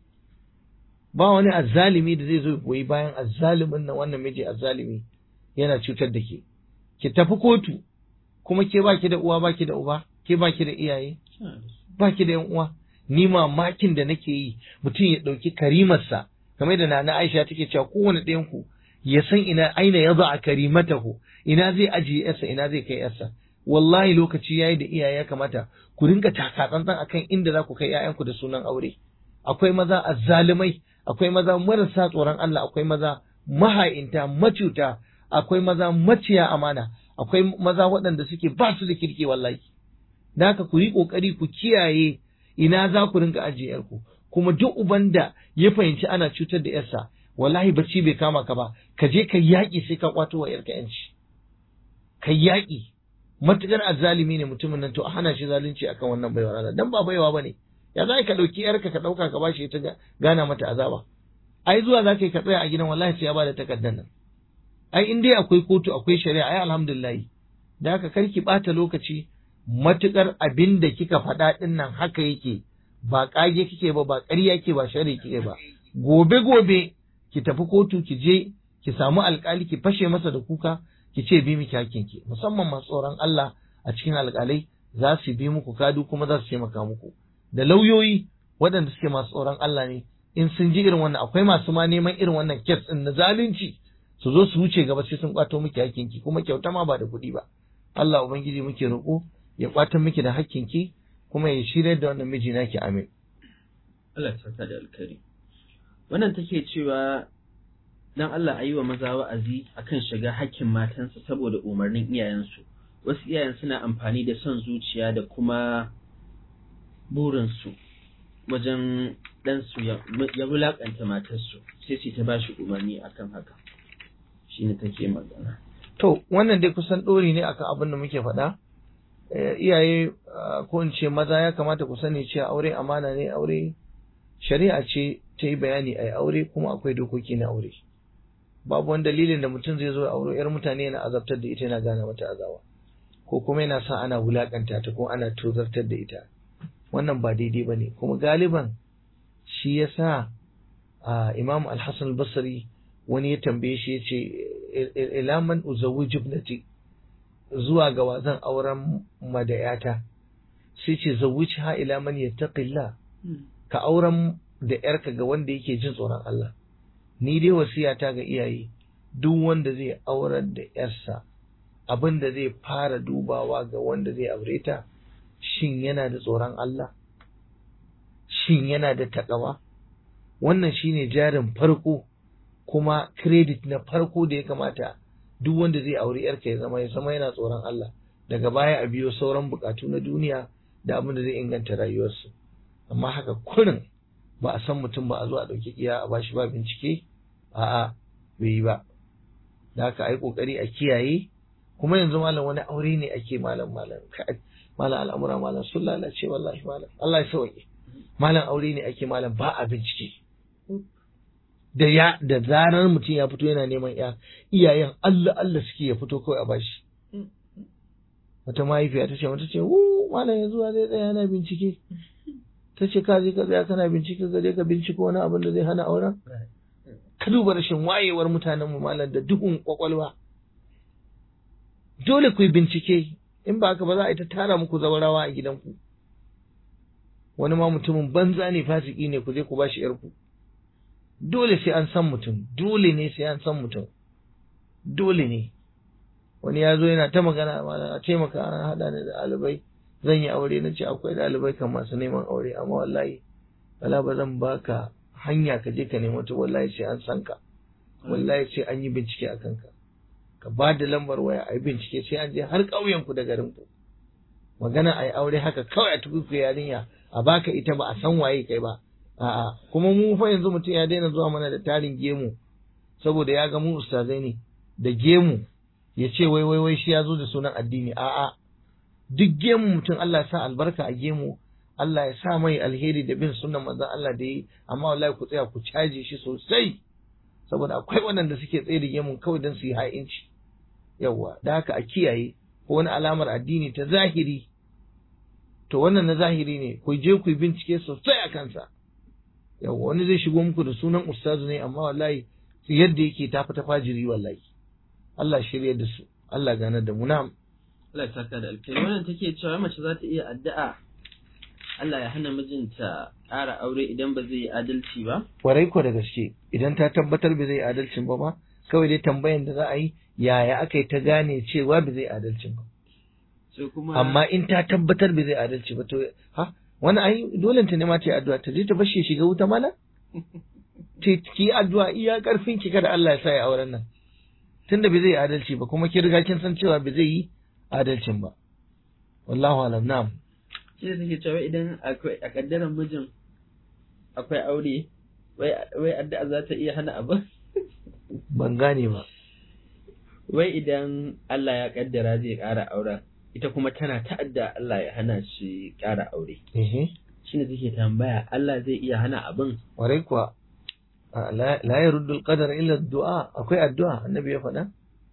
ba wani azzalimi da zai zo goyi bayan azzalimin nan wannan miji azzalimi yana cutar da ke ki tafi kotu kuma ke baki da uwa baki da uba ke baki da iyaye baki da yan uwa ni mamakin da nake yi mutum ya ɗauki karimarsa kamar da nana Aisha take cewa kowane ɗayan ku ya san ina aina ya a karimatahu ina zai ajiye yarsa ina zai kai yarsa wallahi lokaci yayi da iyaye ya kamata ku rinka taka tsantsan akan inda za ku kai ƴaƴanku da sunan aure akwai maza azzalumai akwai maza marasa tsoron Allah akwai maza maha'inta macuta akwai maza maciya amana akwai maza waɗanda suke ba su da kirki wallahi da haka ku yi ƙoƙari ku kiyaye ina za ku rinka ajiye yarku kuma duk uban da ya fahimci ana cutar da yarsa wallahi bacci bai kama ka ba ka je ka yaƙi sai ka kwato wa yarka yanci ka yaƙi matukar azzalimi ne mutumin nan to a hana shi zalunci akan wannan baiwar Allah dan ba baiwa bane ya za ka ɗauki yarka ka ɗauka ka bashi ta gana mata azaba ai zuwa za ka yi ka tsaya a gidan wallahi sai ya bada takardar nan ai in dai akwai kotu akwai shari'a ai alhamdulillah da haka karki ɓata lokaci matukar abin da kika faɗa ɗin nan haka yake ba ƙage kike ba ba ƙarya ke ba shari kike ba gobe gobe ki tafi kotu ki je ki samu alƙali ki fashe masa da kuka ki ce bi miki ki musamman masu tsoron Allah a cikin alƙalai za su bi muku kadu kuma za su taimaka muku da lauyoyi waɗanda suke masu tsoron Allah ne in sun ji irin wannan akwai masu ma neman irin wannan kes ɗin na zalunci su zo su wuce gaba sai sun kwato miki hakkinki kuma kyauta ma ba da kuɗi ba Allah ubangiji muke roƙo ya kwatan miki da hakkinki kuma ya shirya da wannan miji naki amin Allah ya saka da alkari wannan take cewa dan Allah ayi wa maza wa'azi akan shiga hakkin matansa saboda umarnin iyayensu wasu iyayen suna amfani da son zuciya da kuma burinsu wajen ɗansu ya wulaƙanta matarsu sai su ta bashi umarni akan haka shine take magana to wannan dai kusan ɗori ne akan abin da muke faɗa iyaye ko in ce maza ya kamata ku sani cewa aure amana ne aure shari'a ce ta yi bayani a aure kuma akwai dokoki na aure babu wani dalilin da mutum zai zo ya aure yar mutane yana azabtar da ita yana gane mata azawa ko kuma yana sa ana wulakanta ta ko ana tozartar da ita wannan ba daidai ba ne kuma galiban shi ya sa imam al-hassan basri wani ya tambaye shi ya ce ilaman uzawi jibnati zuwa ga wazan auren madayata sai ce zawuci ha ila man yattaqilla ka auren da yarka ga wanda yake jin tsoron Allah ni dai wasiyata ga iyaye duk wanda zai aurar da yarsa abin da zai fara dubawa ga wanda zai aure ta shin yana da tsoron Allah shin yana da takawa wannan shine jarin farko kuma credit na farko da ya kamata duk wanda zai auri yarka ya zama ya zama yana tsoron Allah daga baya a biyo sauran bukatu na duniya da abin da zai inganta rayuwarsu amma haka kurin ba a san mutum ba a zo a ɗauki iya a bashi ba bincike a'a bai yi ba da haka ai kokari a kiyaye kuma yanzu malam wani aure ne ake malam malam malam al'amura malam sun lalace wallahi malam Allah ya sauke malam aure ne ake malam ba a bincike da ya da zarar mutum ya fito yana neman ya iyayen Allah Allah suke ya fito kawai a bashi wata mahaifiya ta ce mata ce wu malam yanzu zai tsaya yana bincike ta ce ka je ka tsaya kana bincike ka je ka binciko wani abin da zai hana auren ka duba rashin wayewar mutanen mu malam da duhun kwakwalwa dole ku yi bincike in ba haka ba za a yi ta tara muku zawarawa a gidanku wani ma mutumin banza ne fasiki ne ku je ku bashi yarku dole sai an san mutum dole ne sai an san mutum dole ne wani ya zo yana ta magana a taimaka an haɗa ni da ɗalibai zan yi aure na ce akwai ɗalibai kan masu neman aure amma wallahi wala ba zan baka hanya ka je ka nemo ta wallahi sai an san ka wallahi sai an yi bincike a kanka ka ba da lambar waya a yi bincike sai an je har ƙauyen ku da garin ku magana a yi aure haka kawai a tukuku yarinya a baka ita ba a san waye kai ba a'a kuma mu fa yanzu mutum ya daina zuwa mana da tarin gemu saboda ya ga mu ustazai ne da gemu ya ce wai wai wai shi ya zo da sunan addini a'a duk gemu mutum Allah ya sa albarka a gemu Allah ya sa mai alheri da bin sunan manzon Allah da yi amma wallahi ku tsaya ku caje shi sosai saboda akwai waɗanda suke tsaye da gemun kawai don su yi ha'inci yawwa da haka a kiyaye ko wani alamar addini ta zahiri to wannan na zahiri ne ku je ku bincike sosai a kansa yawwa wani zai shigo muku da sunan ustazu ne amma wallahi yadda yake ta fita fajiri wallahi Allah shirya da su Allah gane da mu na'am Allah ya saka da alkhairi wannan take cewa mace za ta iya addu'a Allah ya hana mijinta ƙara aure idan ba zai yi adalci ba Warai ko da gaske idan ta tabbatar ba zai adalcin ba ma kawai dai tambayan da za a yi yaya aka yi ta gane cewa ba zai adalcin ba sai kuma amma in ta tabbatar ba zai adalci ba to ha wani ai dole ta ne ma ta yi addu'a ta je ta bashi ya shiga wuta mana ta ki addu'a iya karfin ki kada Allah ya sa ya auren nan tunda bai zai adalci ba kuma kin riga kin san cewa bai zai yi adalcin ba wallahu alam na'am shi ne take cewa idan akwai a kaddaran mijin akwai aure wai wai addu'a za ta iya hana abin ban gane ba wai idan Allah ya kaddara zai ƙara auren ita kuma tana ta'adda Allah ya hana shi ƙara aure ehe shine take tambaya Allah zai iya hana abin warai kuwa a, la la yaruddu al-qadar illa ad-du'a akwai addu'a annabi ya faɗa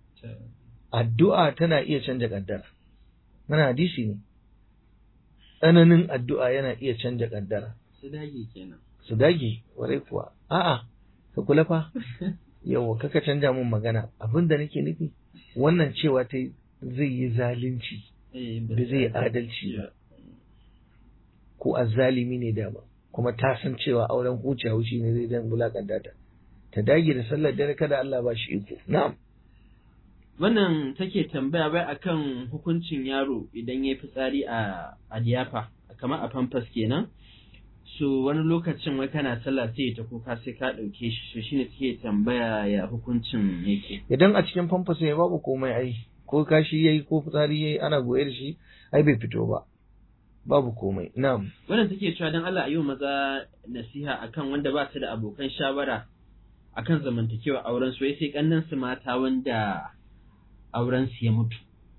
addu'a tana iya canja kaddara mana hadisi ne tsananin addu'a yana iya canja kaddara su dage kenan su dage warai kuwa a'a ka kula fa yawa kaka canja mun magana abin da nake nufi wannan cewa ta zai yi zalunci eh ba zai yi adalci ba ko azzalimi ne dama kuma ta san cewa auren huce haushi ne zai dan bulakanta ta ta dage da sallar dare kada Allah ba shi iko na'am wannan take tambaya bai akan hukuncin yaro idan ya fitsari a a diyafa kamar a pampas kenan so wani lokacin wai kana sallah sai ta kuka sai ka ɗauke shi so shine take tambaya ya hukuncin yake idan a cikin famfas ne babu komai ai ko kashi yayi ko fitsari yayi ana goye da shi ai bai fito ba babu komai na'am wannan take cewa dan Allah a yi wa maza nasiha akan wanda ba su da abokan shawara akan zamantakewa auren su wai sai kannan su mata wanda auren su ya mutu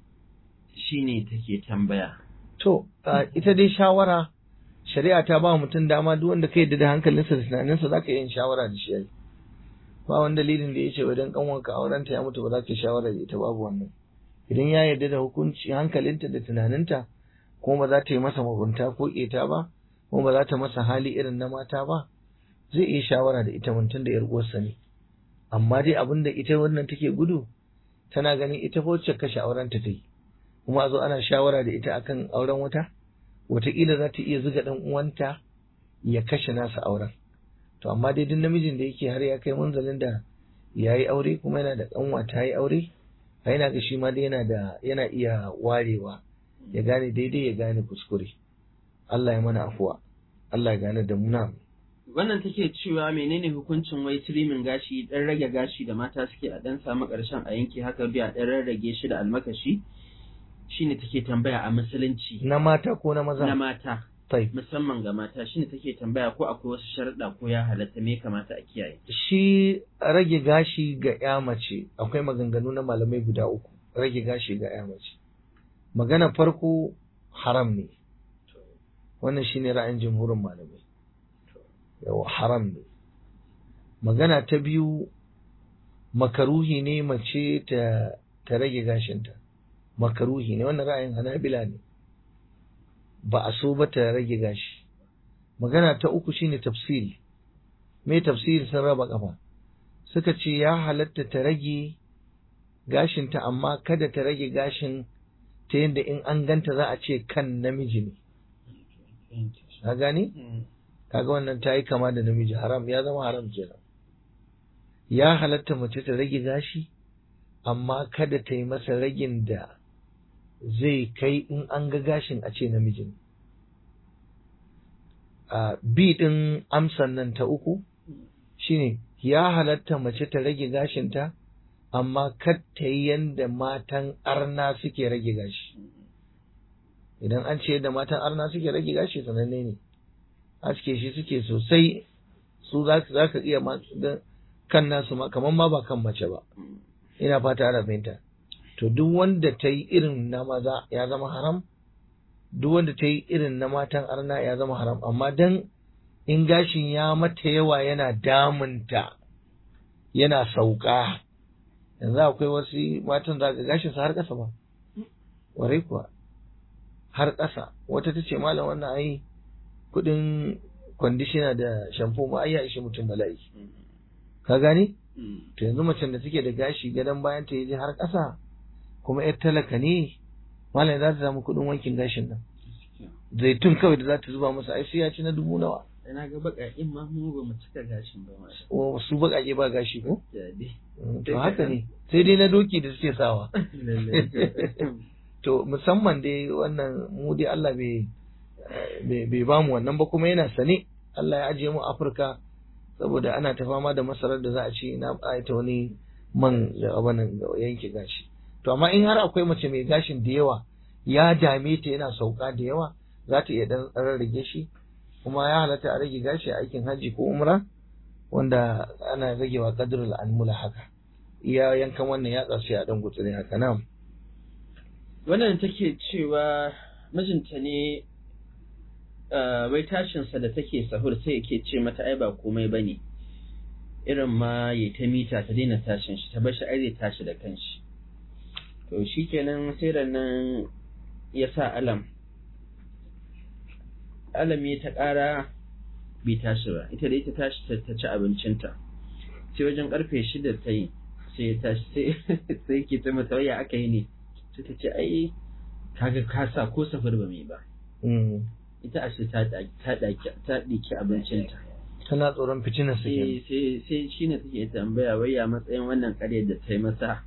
shine take tambaya to a, ita dai shawara shari'a ta ba mutum dama duk wanda ka yadda da hankalinsa da tunaninsa zaka yi yin shawara da shi ai ba wani dalilin da ya ce idan kanwanka aurenta ya mutu ba za ka yi shawara da ita babu wannan idan ya yarda da hukunci hankalinta da tunaninta kuma ba za ta yi masa mugunta ko ƙeta ba kuma ba za ta masa hali irin na mata ba zai iya shawara da ita mutum da 'yar uwarsa ne amma dai abin da ita wannan take gudu tana ganin ita fa wacce kashe aurenta ta yi kuma a zo ana shawara da ita akan auren wata wataƙila za ta iya zuga ɗan uwanta ya kashe nasa auren to amma dai duk namijin da yake har ya kai munzalin da ya yi aure kuma yana da ƙanwa ta yi aure a yana ga shi ma dai yana da yana iya warewa ya gane daidai ya gane kuskure Allah ya mana afuwa Allah ya gane da muna wannan take cewa menene hukuncin wai trimming gashi dan rage gashi da mata suke a dan samu karshen a yanke haka biya dan rarrage shi da almakashi shine take tambaya a musulunci na mata ko na maza na mata tai musamman ga mata shine take tambaya ko akwai wasu sharuɗa ko ya halatta me ya kamata a kiyaye shi rage gashi ga ya mace akwai maganganu na malamai guda uku rage gashi ga ya mace magana farko haram ne wannan shine ra'ayin jumhurin malamai yawa haram ne magana ta biyu makaruhi ne mace ta ta rage gashinta makaruhi ne wannan ra'ayin hanabila ne ba a so ba ta rage gashi magana ta uku shine tafsiri me tafsiri sun raba kafa suka ce ya halatta ta rage gashinta amma kada ta rage gashin ta yadda in an ganta za a ce kan namiji ne ka gani kaga wannan ta yi kama da namiji haram ya zama haram kenan ya halatta mace ta rage gashi amma kada ta yi masa ragin da zai kai in an ga gashin a ce namiji ne a bi din amsan nan ta uku shine ya halatta mace ta rage gashinta amma kar ta yi yadda matan arna suke rage gashi idan an ce yadda matan arna suke rage gashi sananne ne aske shi suke sosai su za ka iya kan nasu ma kamar ma ba kan mace ba ina fata ana fahimta to duk wanda ta yi irin na maza ya zama haram duk wanda ta yi irin na matan arna ya zama haram amma dan in gashin ya mata yawa yana damunta yana sauka yanzu akwai wasu matan za ka gashin su har ƙasa ba warai kuwa har ƙasa wata ta ce malam wannan ai kuɗin kwandishina da shampo ma ai ya ishe mutum bala'i ka gane to yanzu macen da take da gashi gadon bayan ta yaje har ƙasa kuma yar talaka ne malam za ta samu kuɗin wankin gashin nan zaitun kawai da za ta zuba masa ai sai ya ci na dubu nawa ina ga baƙaƙin ma mu ba mu cika gashin ba ma o su baƙaƙe ba gashi ko jadi to haka ne sai dai na doki da suke sawa to musamman dai wannan mu dai Allah bai bai ba mu wannan ba kuma yana sane Allah ya ajiye mu Afirka saboda ana ta fama da masarar da za a ci na ta wani man da abanin da yanke gashi to amma in har akwai mace mai gashin da yawa ya dame ta yana sauka da yawa za ta iya dan rarrage shi kuma ya halatta a rage gashi a aikin hajji ko umra wanda ana ragewa kadrul anmula haka iya yankan wannan yatsa sai a dan gutsure haka nan wannan take cewa mijinta ne wai tashinsa da take sahur sai yake ce mata ai ba komai bane irin ma ya ta mita ta daina tashin shi ta bar shi ai zai tashi da kanshi to shikenan sai nan ya sa alam alam ya ta ƙara bai tashi ba ita da ita tashi ta ci abincinta sai wajen karfe shida ta yi sai ya tashi sai ke ta mata waya aka yi ne sai ta ce ai kaga ka sa ko safar ba mai ba ita ashe ta ɗaki abincinta tana tsoron fitinar su kenan sai sai shi ne take tambaya wai ya matsayin wannan ƙaryar da ta yi masa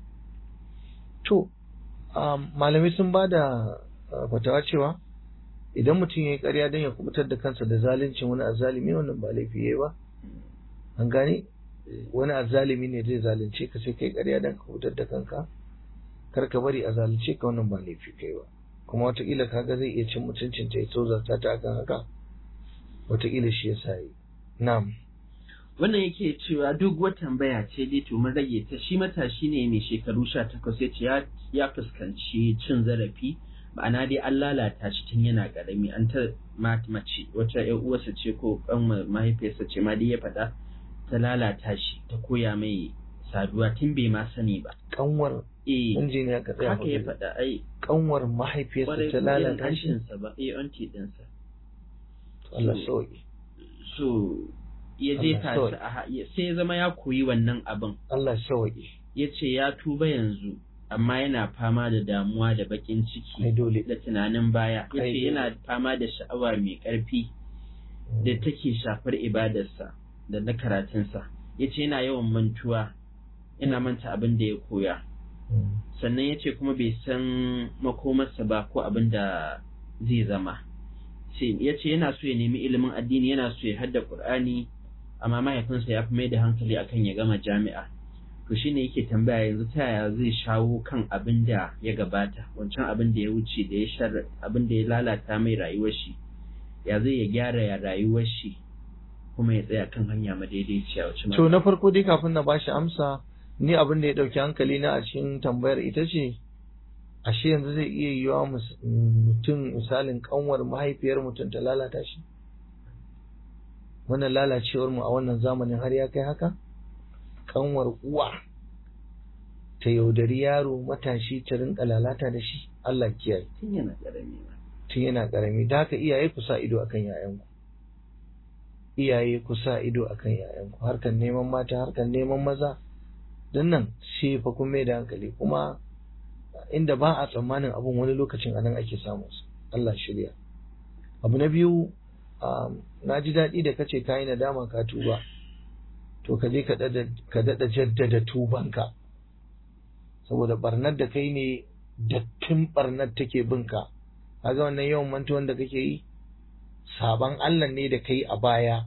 to malamai sun ba da fatawa cewa idan mutum ya yi ƙarya don ya kubutar da kansa da zaluncin wani azzalimi wannan ba laifi yayi ba an gane wani azzalimi ne zai zalunce ka sai kai ƙarya don ka kubutar da kanka kar ka bari a zalunce ka wannan ba laifi kai ba kuma wataƙila kaga zai iya cin mutuncin ta ya tozarta ta akan haka wataƙila shi ya sa yi na'am wannan yake cewa duk wata tambaya ce dai to mun rage ta shi matashi ne mai shekaru 18 ya ce ya fuskanci cin zarafi ma'ana dai an lalata shi tun yana karami an ta mace wata ƴan uwarsa ce ko kan mahaifiyarsa ce ma dai ya faɗa ta lalata shi ta koya mai saduwa tun bai ma sani ba kanwar eh injiniya ka tsaya haka ya faɗa ai kanwar mahaifiyarsa ta lalata shi sa ba eh auntie ɗinsa Allah sauki so ya jefa shi sai ya zama ya koyi wannan abin Allah sauki ya ce ya tuba yanzu amma yana fama da damuwa da bakin ciki da tunanin baya ya ce yana fama da sha'awa mai ƙarfi da take shafar ibadarsa da na karatunsa ya ce yana yawan mantuwa yana manta abin da ya koya sannan ya ce kuma bai san makomarsa ba ko abin da zai zama ya ce yana so ya nemi ilimin addini yana so ya hadda ƙur'ani amma mahaifinsa ya fi mai da hankali akan ya gama jami'a to shine yake tambaya yanzu ta yaya zai shawo kan abin da ya gabata wancan abin da ya wuce da ya shar abin da ya lalata mai rayuwar shi ya zai ya gyara ya rayuwar shi kuma ya tsaya kan hanya madaidaiciya wacce to na farko dai kafin na bashi amsa ni abin da ya dauki hankali na a cikin tambayar ita ce ashe yanzu zai iya yiwa mutum misalin kanwar mahaifiyar mutum ta lalata shi wannan lalacewar mu a wannan zamanin har ya kai haka kanwar uwa ta yaudari yaro matashi ta rinka lalata da shi Allah kiyaye tun yana karami tun yana karami da haka iyaye ku sa ido akan yayanku iyaye ku sa ido akan yayanku harkan neman mata harkan neman maza don nan shi fa kun mai da hankali kuma inda ba a tsammanin abun wani lokacin anan ake samun su Allah shirya abu na biyu na ji daɗi da kace kayi nadama ka tuba to ka je ka daɗa jaddada tubanka saboda barnar da kai ne dattin barnar take binka kaga wannan yawan mantuwan da kake yi saban Allah ne da kai a baya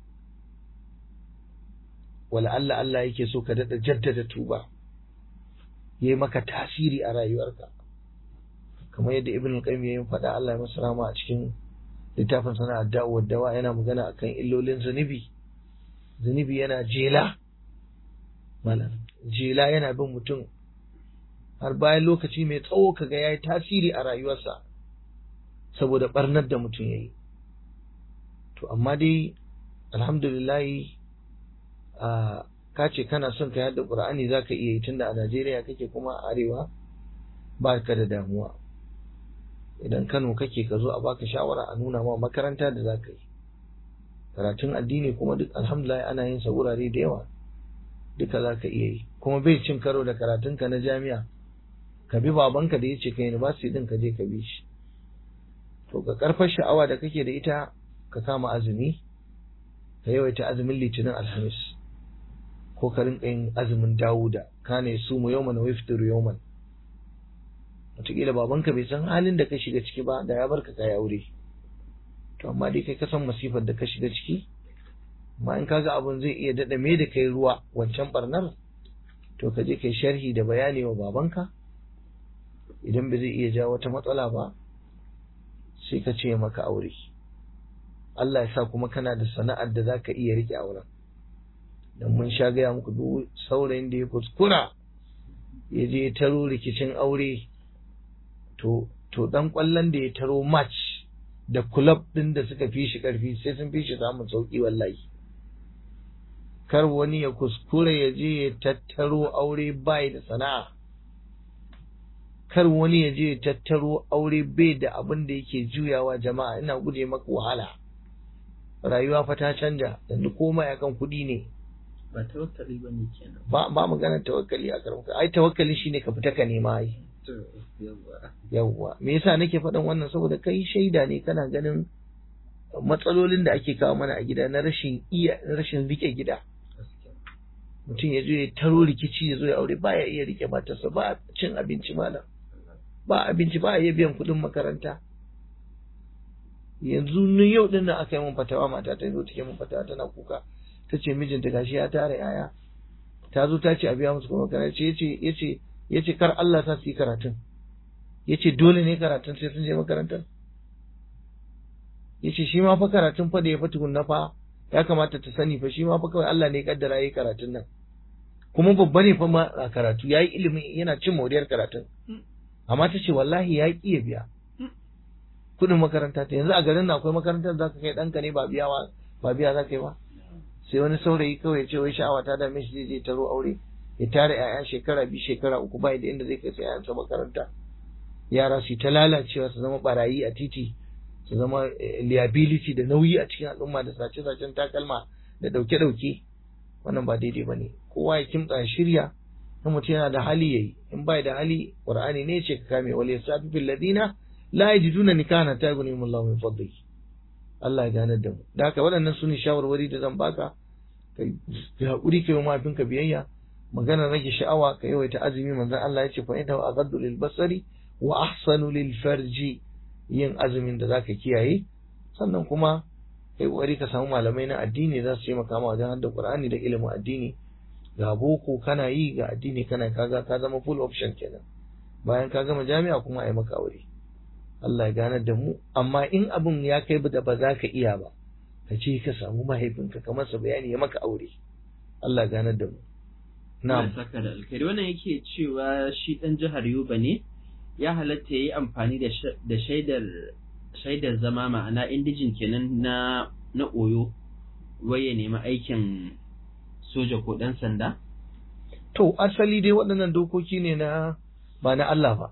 wala Allah Allah yake so ka daɗa jaddada tuba yayi maka tasiri a rayuwarka kamar yadda ibn al-qayyim yayin faɗa Allah ya masa rahama a cikin littafin sana addawa dawa yana magana akan illolin zunubi zunubi yana jela malam jela yana bin mutum har bayan lokaci mai tsawo kaga yayi tasiri a rayuwarsa saboda barnar da mutum yayi to amma dai alhamdulillah a ka ce kana son ka yadda qur'ani zaka iya yi tunda a Najeriya kake kuma a arewa ba ka da damuwa idan Kano kake ka zo a baka shawara a nuna ma makaranta da zaka yi karatun addini kuma duk alhamdulillah ana yin sa wurare da yawa duka zaka iya yi kuma bai cin karo da karatunka na jami'a ka bi babanka da yace ka university din ka je ka bi shi to ka karfar sha'awa da kake da ita ka kama azumi ka yawaita azumin litinin alhamis ko ka rinka yin azumin dawuda kana su mu yawman wa yaftiru yawman wataƙila babanka bai san halin da ka shiga ciki ba da ya barka ka aure to amma dai kai ka san masifar da ka shiga ciki amma in kaga abun zai iya daɗa me da kai ruwa wancan barnar to ka je kai sharhi da bayani wa babanka idan ba zai iya jawo wata matsala ba sai ka ce maka aure Allah ya sa kuma kana da sana'ar da zaka iya rike auren dan mun sha gaya muku duk saurayin da ya kuskura ya je taro rikicin aure to to dan kwallon da ya taro match da club din da suka fi shi karfi sai sun fi shi samun sauki wallahi kar wani ya kuskura ya je ya tattaro aure bai da sana'a kar wani ya je ya tattaro aure bai da abin da yake juyawa jama'a ina guje maka wahala rayuwa fa ta canja yanzu komai akan kuɗi ne ba tawakkali ba ne kenan ba ba maganar tawakkali a karamka ai tawakkali shine ka fita ka nema ai to yawa yawwa me yasa nake faɗin wannan saboda kai shaida ne kana ganin matsalolin da ake kawo mana a gida na rashin iya rashin rike gida gaskiya mutum ya zo ya taro rikici ya zo ya aure baya iya rike matarsa ba cin abinci malam ba abinci ba iya biyan kuɗin makaranta yanzu ni yau din nan aka yi mun fatawa mata ta zo take mun fatawa tana kuka ta ce mijinta gashi ya tara yaya ta zo ta ce a biya musu kuma makaranta yace yace yace kar Allah sa su yi karatun yace dole ne karatun sai sun je makarantar yace shi ma fa karatun fa da ya fa tukunna fa ya kamata ta sani fa shi ma fa kawai Allah ne ya kaddara yayi karatun nan kuma babba ne fa ma a karatu yayi ilimi yana cin moriyar karatun amma ta ce wallahi ya ƙi ya biya kuɗin makaranta ta yanzu a garin na akwai makarantar za ka kai ɗanka ne ba biya ba biya za ka yi ba sai wani saurayi kawai ya ce wai sha'awa ta dame shi zai je taro aure ya tara 'ya'ya shekara biyu shekara uku bai da inda zai kai 'ya'yansa makaranta yara su ta lalacewa su zama barayi a titi su zama liability da nauyi a cikin al'umma da sace-sacen takalma da ɗauke-ɗauke wannan ba daidai ba ne kowa ya kimtsa shirya in mutum yana da hali yayi in bai da hali qur'ani ne ce ka kame wal yasafi bil ladina la yajiduna nikahan ta yughnihim Allah min fadli Allah ya gane da mu da haka waɗannan sune shawarwari da zan baka kai hakuri kai mafinka biyayya magana rage sha'awa ka yawaita azumi manzon Allah ya ce fa innahu aghaddu lil basari wa ahsanu lil farji yin azumin da zaka kiyaye sannan kuma kai kokari ka samu malamai na addini za su taimaka ma wajen hadda Qur'ani da ilimin addini ga boko kana yi ga addini kana kaga ka zama full option kenan bayan ka gama jami'a kuma ai maka aure Allah ya ganar da mu amma in abin ya kai da ba za ka iya ba ka ce ka samu mahaifinka ka masa bayani ya maka aure Allah ya ganar da mu na'am saka da alkhairi wannan yake cewa shi dan jihar Yoba ne ya halatta yayi amfani da da shaidar shaidar zama ma'ana indijin kenan na na oyo wai ya nemi aikin soja ko ɗan sanda? To, asali dai waɗannan dokoki ne na ba na Allah ba.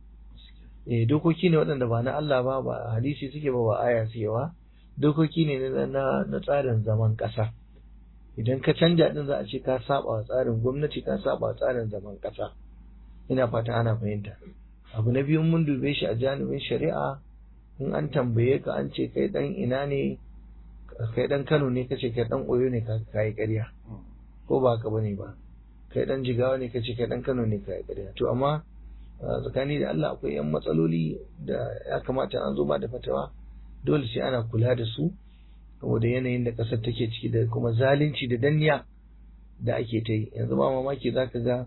Eh, dokoki ne waɗanda ba na Allah ba, ba hadisi suke ba ba aya suke ba, dokoki ne na, na, tsarin zaman ƙasa. Idan ka canja ɗin za a ce ka saba wa tsarin gwamnati ka saba wa tsarin zaman ƙasa. Ina fata ana fahimta. Abu na biyu mun dube shi a janibin shari'a in an tambaye ka an ce kai ɗan ina ne kai dan Kano ne kace kai dan Oyo ne ka kai ƙarya ko ba ka bane ba kai dan Jigawa ne kace kai dan Kano ne kai ƙarya to amma tsakani da Allah akwai yan matsaloli da ya kamata an zo ba da fatawa dole sai ana kula da su saboda yanayin da ƙasar take ciki da kuma zalunci da danniya da ake ta yi yanzu ba mamaki zaka ga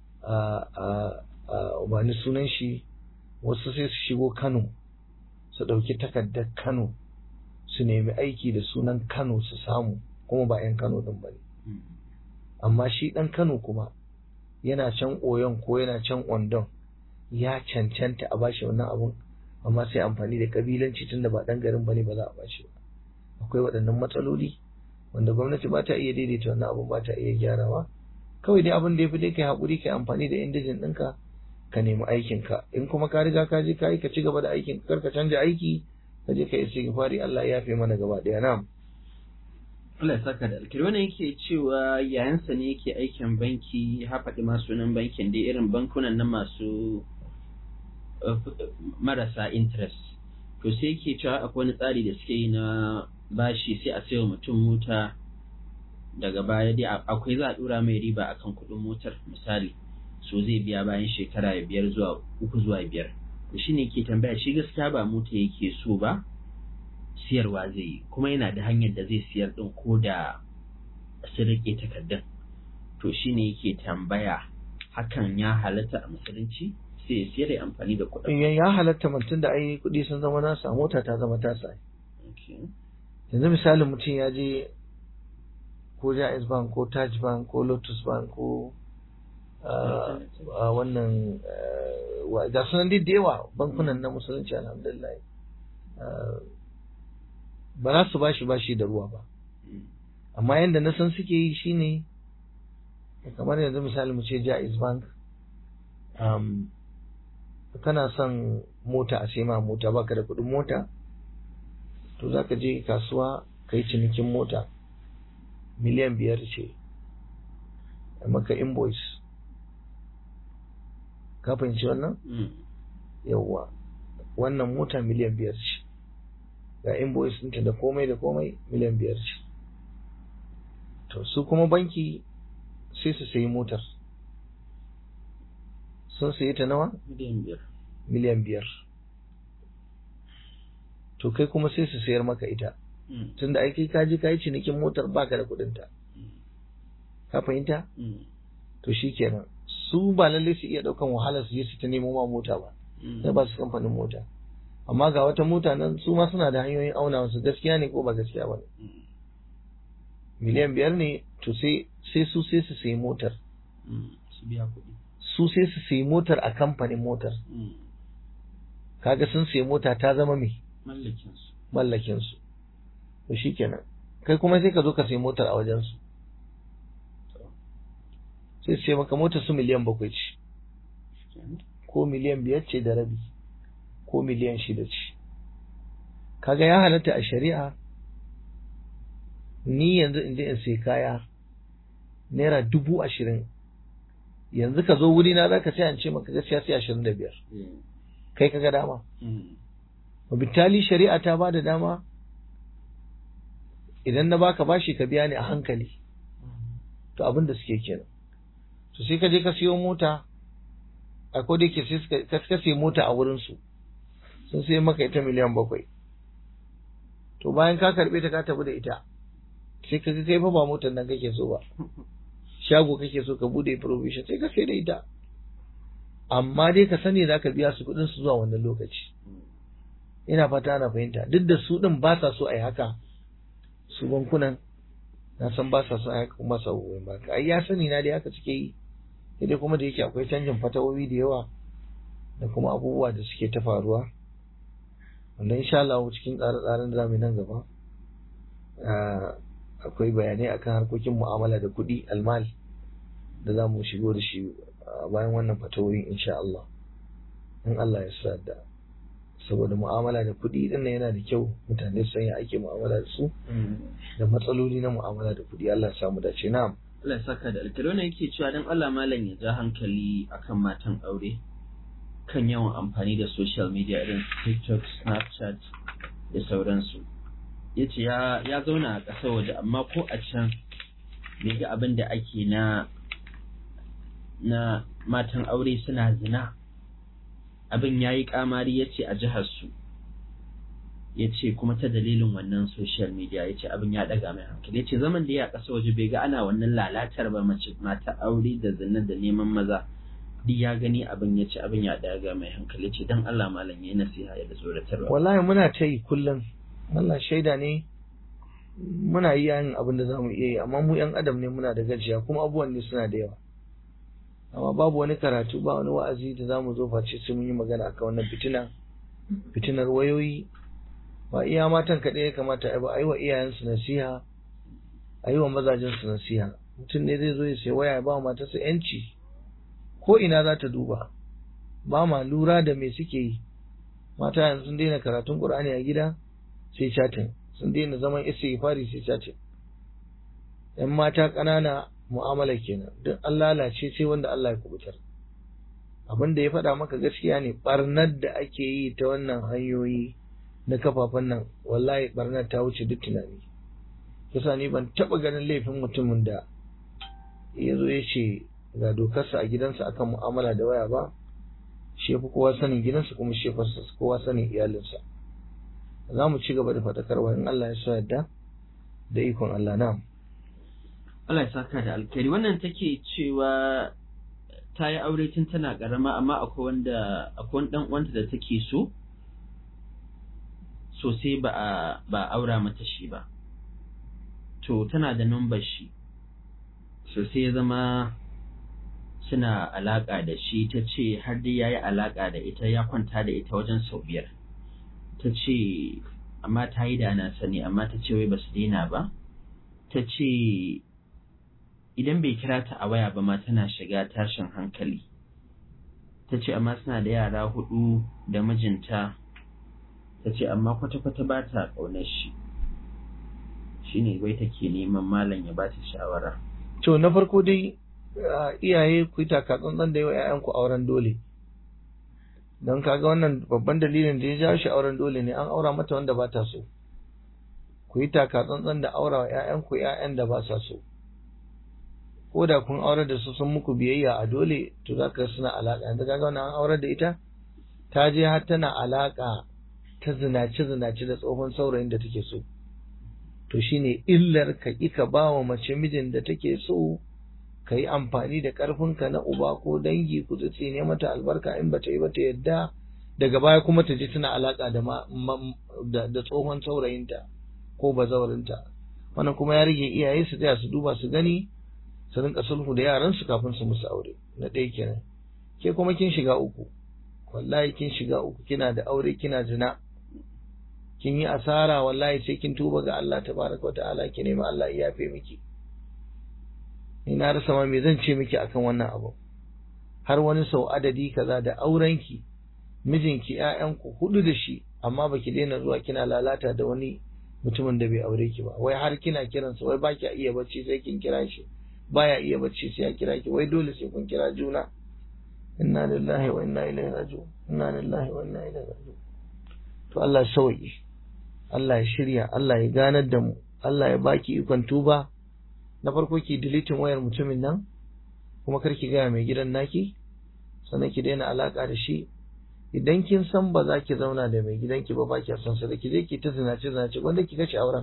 a a bani sunan shi wasu sai su shigo Kano su ɗauki takardar Kano su nemi aiki da sunan Kano su samu kuma ba 'yan Kano ɗin ba ne. Amma shi ɗan Kano kuma yana can Oyon ko yana can Ondon ya cancanta a bashi wannan abun amma sai amfani da kabilanci tunda ba ɗan garin ba ne ba za a bashi ba. Akwai waɗannan matsaloli wanda gwamnati ba ta iya daidaita wannan abun ba ta iya gyarawa. Kawai dai abin da ya fi dai kai haƙuri kai amfani da indijin ɗinka ka nemi aikinka in kuma ka riga ka je ka yi ka ci gaba da aikin kar ka canja aiki ka je ka yi istighfari Allah ya yafe mana gaba daya na'am Allah ya saka da alkiri wannan yake cewa yayansa ne yake aikin banki ya faɗi ma sunan bankin dai irin bankunan nan masu marasa interest to sai yake cewa akwai wani tsari da suke yi na bashi sai a sayo mutum mota daga baya dai akwai za a dura mai riba akan kuɗin motar misali so zai biya bayan shekara biyar zuwa uku zuwa biyar to shine ke tambaya shi gaskiya ba mota yake so ba siyarwa zai yi kuma yana da hanyar da zai siyar din ko da su rike takardun to shine yake tambaya hakan ya halatta a musulunci sai ya siyar ya amfani da kuɗin ya ya halatta mutum da ai kuɗi sun zama nasa mota ta zama tasa Okay. yanzu misalin mutum ya je ko Jaiz Bank ko Taj Bank ko Lotus Bank ko ah, ah, wannan ah, wa- ga sunan dai da yawa bankunan na musulunci alhamdulillah Ah, ba za su bashi bashi da ruwa ba Mm. amma yadda na san suke yi shine kamar yanzu misali mu ce Jaiz Bank um, kana son mota a sai ma mota baka da kuɗin mota to za ka je kasuwa ka yi cinikin mota miliyan biyar ce a maka invoice ka fahimci wannan Mm. yawwa wannan mota miliyan biyar ce ga invoice ɗinta da komai da komai miliyan biyar ce to su kuma banki sai su sayi motar sun sayi ta nawa Miliyan biyar. miliyan biyar to kai kuma sai su sayar maka ita Mm. tunda ai kai ka je ka yi cinikin motar baka da kuɗin ta Mm. ka fahimta Mm. to shikenan su ba lallai su iya ɗaukan wahala su je su ta nemo ma mota ba Mm. sai ba su kamfanin mota amma ga wata mota nan su ma suna da hanyoyin auna wasu gaskiya ne ko ba gaskiya ba ne Mm. miliyan biyar ne to sai sai su sai su sayi motar Mm. Su biya kuɗi. su sai su sayi motar a kamfanin motar Mm. kaga sun sayi mota ta zama me Mallakin su. mallakin su to shikenan kai kuma sai ka zo ka sayi motar a wajen su sai su ce maka motar su miliyan bakwai ce Kenan. ko miliyan biyar ce da rabi ko miliyan shida ce kaga ya halatta a shari'a ni yanzu in je in sai kaya naira dubu ashirin yanzu ka zo wuri na zaka sai an ce maka gaskiya sai ashirin da biyar Mm. kai kaga dama Mm. bitali shari'a ta ba da dama idan na baka bashi ka biya ni a hankali to abin da suke kenan to sai ka je ka siyo mota a ko da yake sai suka ka ka siyo mota a wurin su sun sai maka ita miliyan bakwai to bayan ka karbe ta ka tafi da ita sai ka ga kai fa ba motar nan kake so ba shago kake so ka bude provision sai ka sai da ita amma dai ka sani za ka biya su kuɗin su zuwa wannan lokaci ina fata ana fahimta duk da su ɗin ba sa so a yi haka su bankunan na san ba sa so a yi haka kuma sa goyon ba ai ya sani na dai haka suke yi sai dai kuma da yake akwai canjin fatawowi da yawa da kuma abubuwa da suke ta faruwa wanda insha Allah cikin tsare-tsaren zamu nan gaba ah, akwai bayanai akan harkokin mu'amala da kuɗi almal da za mu shigo da shi a bayan wannan fatawoyi insha Allah in Allah ya sa da saboda mu'amala da kuɗi din nan yana da kyau mutane su san ya ake mu'amala da su Mm. da matsaloli na mu'amala da kuɗi Allah ya samu dace na'am Allah ya saka da alkali wannan yake cewa dan Allah malam ya ja hankali akan matan aure kan yawan amfani da social media irin su TikTok, Snapchat da sauransu. Ya ce ya ya zauna a ƙasar waje amma ko a can bai ga abin da ake na na matan aure suna zina. Abin ya yi ƙamari ya ce a jihar su. ya ce kuma ta dalilin wannan social media ya ce abin ya daga mai hankali ya ce zaman da ya a ƙasa waje bai ga ana wannan lalatar ba mace mata aure da zina da neman maza duk ya gani abin ya ce abin ya daga mai hankali ya ce don Allah malam ya yi nasiha ya da tsoratarwa wallahi muna ta yi kullum Allah shaida ne muna yi yin abin da zamu iya yi amma mu yan adam ne muna da gajiya kuma abubuwan ne suna da yawa amma babu wani karatu ba wani wa'azi da zamu zo face sai mun yi magana akan wannan fitina fitinar wayoyi ba iya matan kaɗai ya kamata a yi ba a yi wa iyayensu nasiha a yi wa mazajensu nasiha mutum ne zai zo ya sai waya ya ba wa matarsa yanci ko ina za ta duba ba ma lura da me suke yi mata yanzu sun daina karatun qur'ani a gida sai chatin sun daina zaman istighfari sai chatin yan mata ƙanana mu'amala kenan duk an lalace sai wanda Allah ya kubutar abin da ya faɗa maka gaskiya ne barnar da ake yi ta wannan hanyoyi na kafafen nan wallahi barnar ta wuce duk tunani kusa ni ban taɓa ganin laifin mutumin da ya zo ya ce ga dokarsa a gidansa akan mu'amala da waya ba shi fi kowa sanin gidansa kuma shi fi kowa sanin iyalinsa za mu ci gaba da faɗakarwa in Allah ya so yadda da ikon Allah na Allah ya saka da alkhairi wannan take cewa ta yi aure tun tana karama amma akwai wanda akwai wani dan uwanta da take so sosai ba a ba aura mata shi ba to tana da number shi sosai ya zama suna alaka da shi ta ce har dai yayi alaka da ita ya kwanta da ita wajen sau biyar ta ce amma ta yi da na sani amma ta ce wai ba su daina ba ta ce idan bai kira ta a waya ba ma tana shiga tashin hankali ta ce amma suna da yara hudu da mijinta ta ce amma kwata-kwata ba ta ƙaunar shi shi ne bai take neman malam ya ba ta shawara to na farko dai iyaye ku yi taka tsantsan da yawa 'ya'yanku auren dole don kaga wannan babban dalilin da ya jawo shi auren dole ne an aura mata wanda ba ta so ku yi taka tsantsan da aura wa 'ya'yanku 'ya'yan da ba sa so ko da kun aure da su sun muku biyayya a dole to za ka suna alaƙa yanzu kaga wannan an aure da ita ta je har tana alaƙa ta zinace zinace da tsohon saurayin da take so to shine illar ka ƙi ka ba wa mace mijin da take so ka yi amfani da ƙarfinka na uba ko dangi ku tsitsi ne mata albarka in bata yi bata yadda daga baya kuma ta je tana alaƙa da da tsohon saurayinta ko bazawarinta wannan kuma ya rage iyaye su tsaya su duba su gani su rinka sulhu da yaran su kafin su musu aure na ɗaya kenan ke kuma kin shiga uku wallahi kin shiga uku kina da aure kina zina kin yi asara wallahi sai kin tuba ga Allah tabaraka wa ta'ala ki nemi Allah ya yafe miki ni na rasa ma me zan ce miki akan wannan abu har wani sau adadi kaza da aurenki mijinki ƴaƴanku hudu da shi amma baki daina zuwa kina lalata da wani mutumin da bai aure ki ba wai har kina kiransa wai baki iya bacci sai kin kira shi baya iya bacci sai ya kira ki wai dole sai kun kira juna inna lillahi wa inna ilaihi raji'un inna lillahi wa inna ilaihi raji'un to Allah ya sauke Allah ya shirya Allah ya ganar da mu Allah ya baki ikon tuba na farko ki deleting wayar mutumin nan kuma kar ki gaya mai gidan naki sannan ki daina alaka da shi idan kin san ba za ki zauna da mai gidanki ba ba ki son sa da ki je ki ta zinace zinace wanda ki kashe auren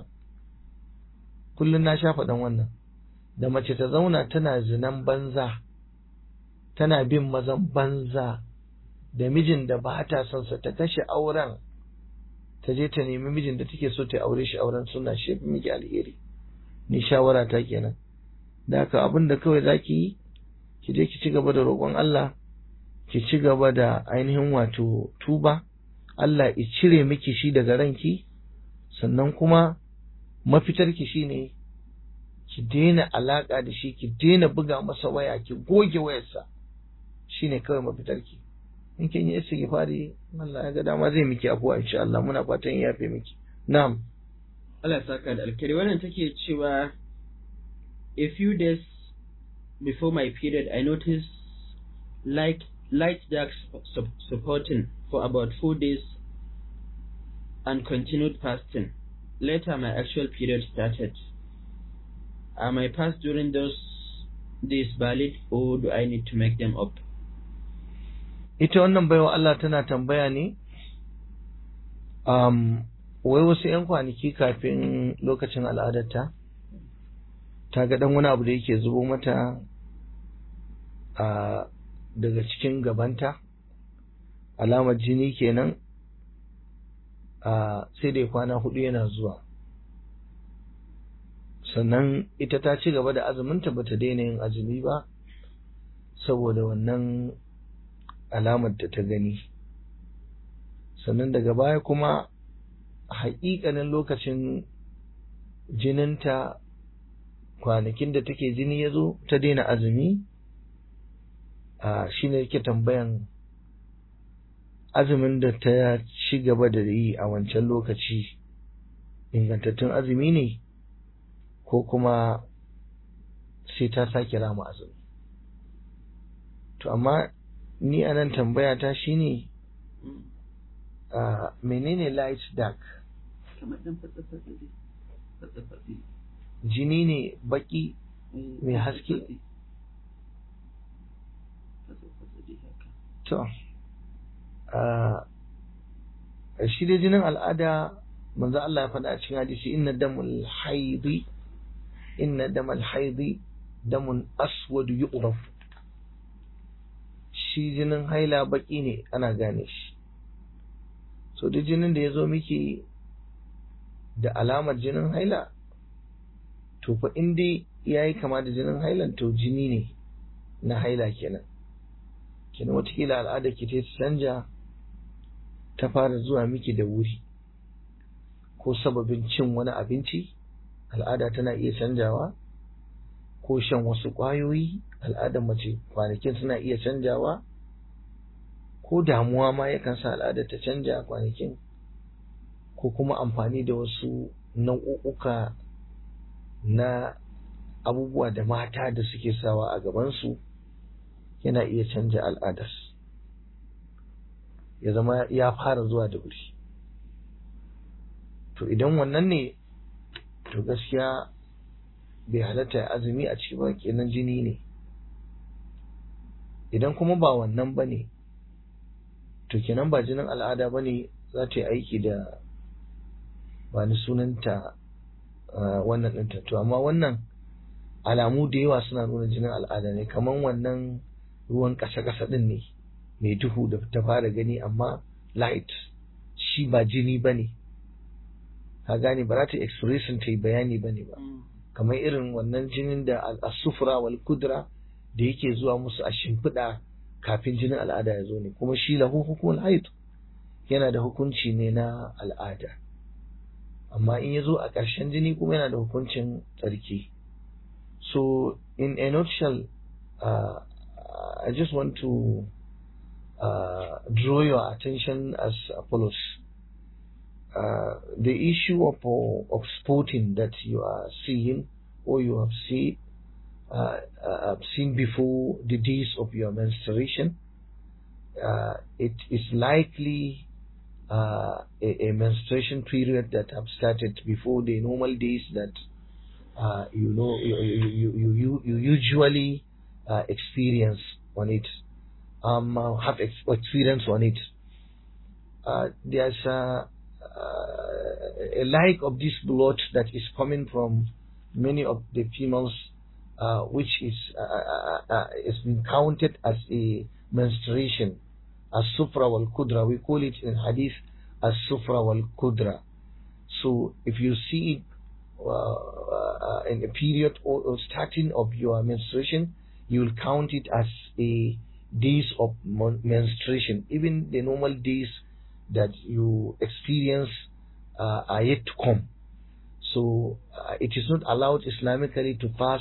kullun na sha faɗan wannan da mace ta zauna tana zinan banza tana bin mazan banza da mijin da ba ta son sa ta kashe auren ta je ta nemi mijin da take so ta aure shi auren suna shi miki alheri ni shawara ta kenan da haka abin da kawai zaki yi ki je ki ci gaba da roƙon Allah ki ci gaba da ainihin wato tuba Allah ya cire miki shi daga ranki sannan kuma mafitarki shine ki daina alaka da shi ki daina buga masa waya ki goge wayarsa shine kawai mafitarki in kin yi istighfari Allah ya ga dama zai miki afuwa insha Allah muna fatan ya yafe miki na'am Allah ya saka da alkhairi wannan take cewa a few days before my period I noticed light light dark supporting for about four days and continued fasting. Later my actual period started. Are my fast during those days valid or do I need to make them up? ita wannan baiwa Allah tana tambaya ne um, wai wasu 'yan kwanaki kafin lokacin al'adarta ta ga dan wani abu da yake zubo mata a daga cikin gabanta alamar jini kenan a sai dai kwana hudu yana zuwa sannan ita ta ci gaba da azuminta bata daina yin azumi ba saboda wannan alamar da ta gani sannan daga baya kuma haƙiƙanin lokacin jininta kwanakin da take jini ya zo ta daina azumi a shi ne yake tambayan azumin da ta ci gaba da yi a wancan lokaci ingantattun azumi ne ko kuma sai ta sake rama azumi to amma ni a nan tambaya ta shine uh, menene light dark jini ne baki mai haske to uh, shi dai jinin al'ada manzo Allah ya faɗa a cikin hadisi inna damul haidi inna damal haidi damun aswadu yu'raf shi jinin haila baki ne ana gane shi so duk jinin da ya zo miki da alamar jinin haila to fa in dai ya yi kama da jinin hailan to jini ne na haila kenan kenan watakila al'ada ki ta canja ta fara zuwa miki da wuri ko sababin cin wani abinci al'ada tana iya canjawa ko shan wasu ƙwayoyi al'adar mace kwanakin suna iya canjawa ko damuwa ma yakan sa al'adar ta canja kwanakin ko kuma amfani da wasu nau'uka na abubuwa da mata da suke sawa a gabansu yana iya canja al'adar ya zama ya fara zuwa da wuri to idan wannan ne to gaskiya bai halatta ya azumi a ciki ba kenan jini ne idan kuma ba wannan ba ne to kenan ba jinin al'ada ba ne za ta yi aiki da ba ni sunanta wannan ɗinta to amma wannan alamu da yawa suna nuna jinin al'ada ne kamar wannan ruwan ƙasa-ƙasa ɗin ne mai duhu da ta fara gani amma light shi ba jini ba ne ka gane ba za ta expression ta yi bayani ba ne ba kamar irin wannan jinin da al-sufra wal kudra da yake zuwa musu a shimfiɗa kafin jinin al'ada ya zo ne kuma shi lahu hukumul haid yana da hukunci ne na al'ada amma in ya zo a ƙarshen jini kuma yana da hukuncin tsarki so in a nutshell uh, I just want to uh, draw your attention as follows. Uh, the issue of of sporting that you are seeing or you have seen uh, uh, seen before the days of your menstruation, uh, it is likely uh, a, a menstruation period that have started before the normal days that uh, you know you you, you, you, you usually uh, experience on it um, uh, have ex- experience on it. Uh, there's a, a like of this blood that is coming from many of the females, uh, which is uh, uh, is been counted as a menstruation, as sufra wal kudra. We call it in hadith as sufra wal kudra. So if you see it in a period or, or starting of your menstruation, you will count it as a days of menstruation. Even the normal days that you experience uh, are yet to come. So uh, it is not allowed Islamically to fast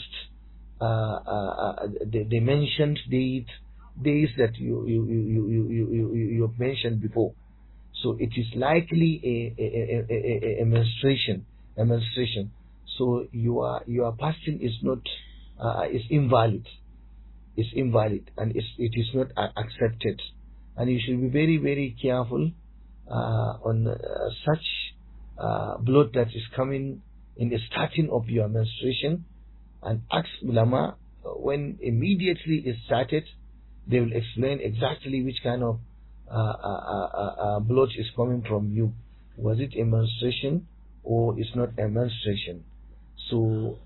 uh, the, the, mentioned date days that you you, you, you, you, you, you have mentioned before. So it is likely a, a, a, a, menstruation, a menstruation. So your your fasting is not is invalid is invalid and it's, it is not accepted. And you should be very, very careful uh, on uh, such uh, blood that is coming in the starting of your menstruation and ask ulama when immediately it started, they will explain exactly which kind of blood is coming from you. Was it a menstruation or it's not a menstruation? So,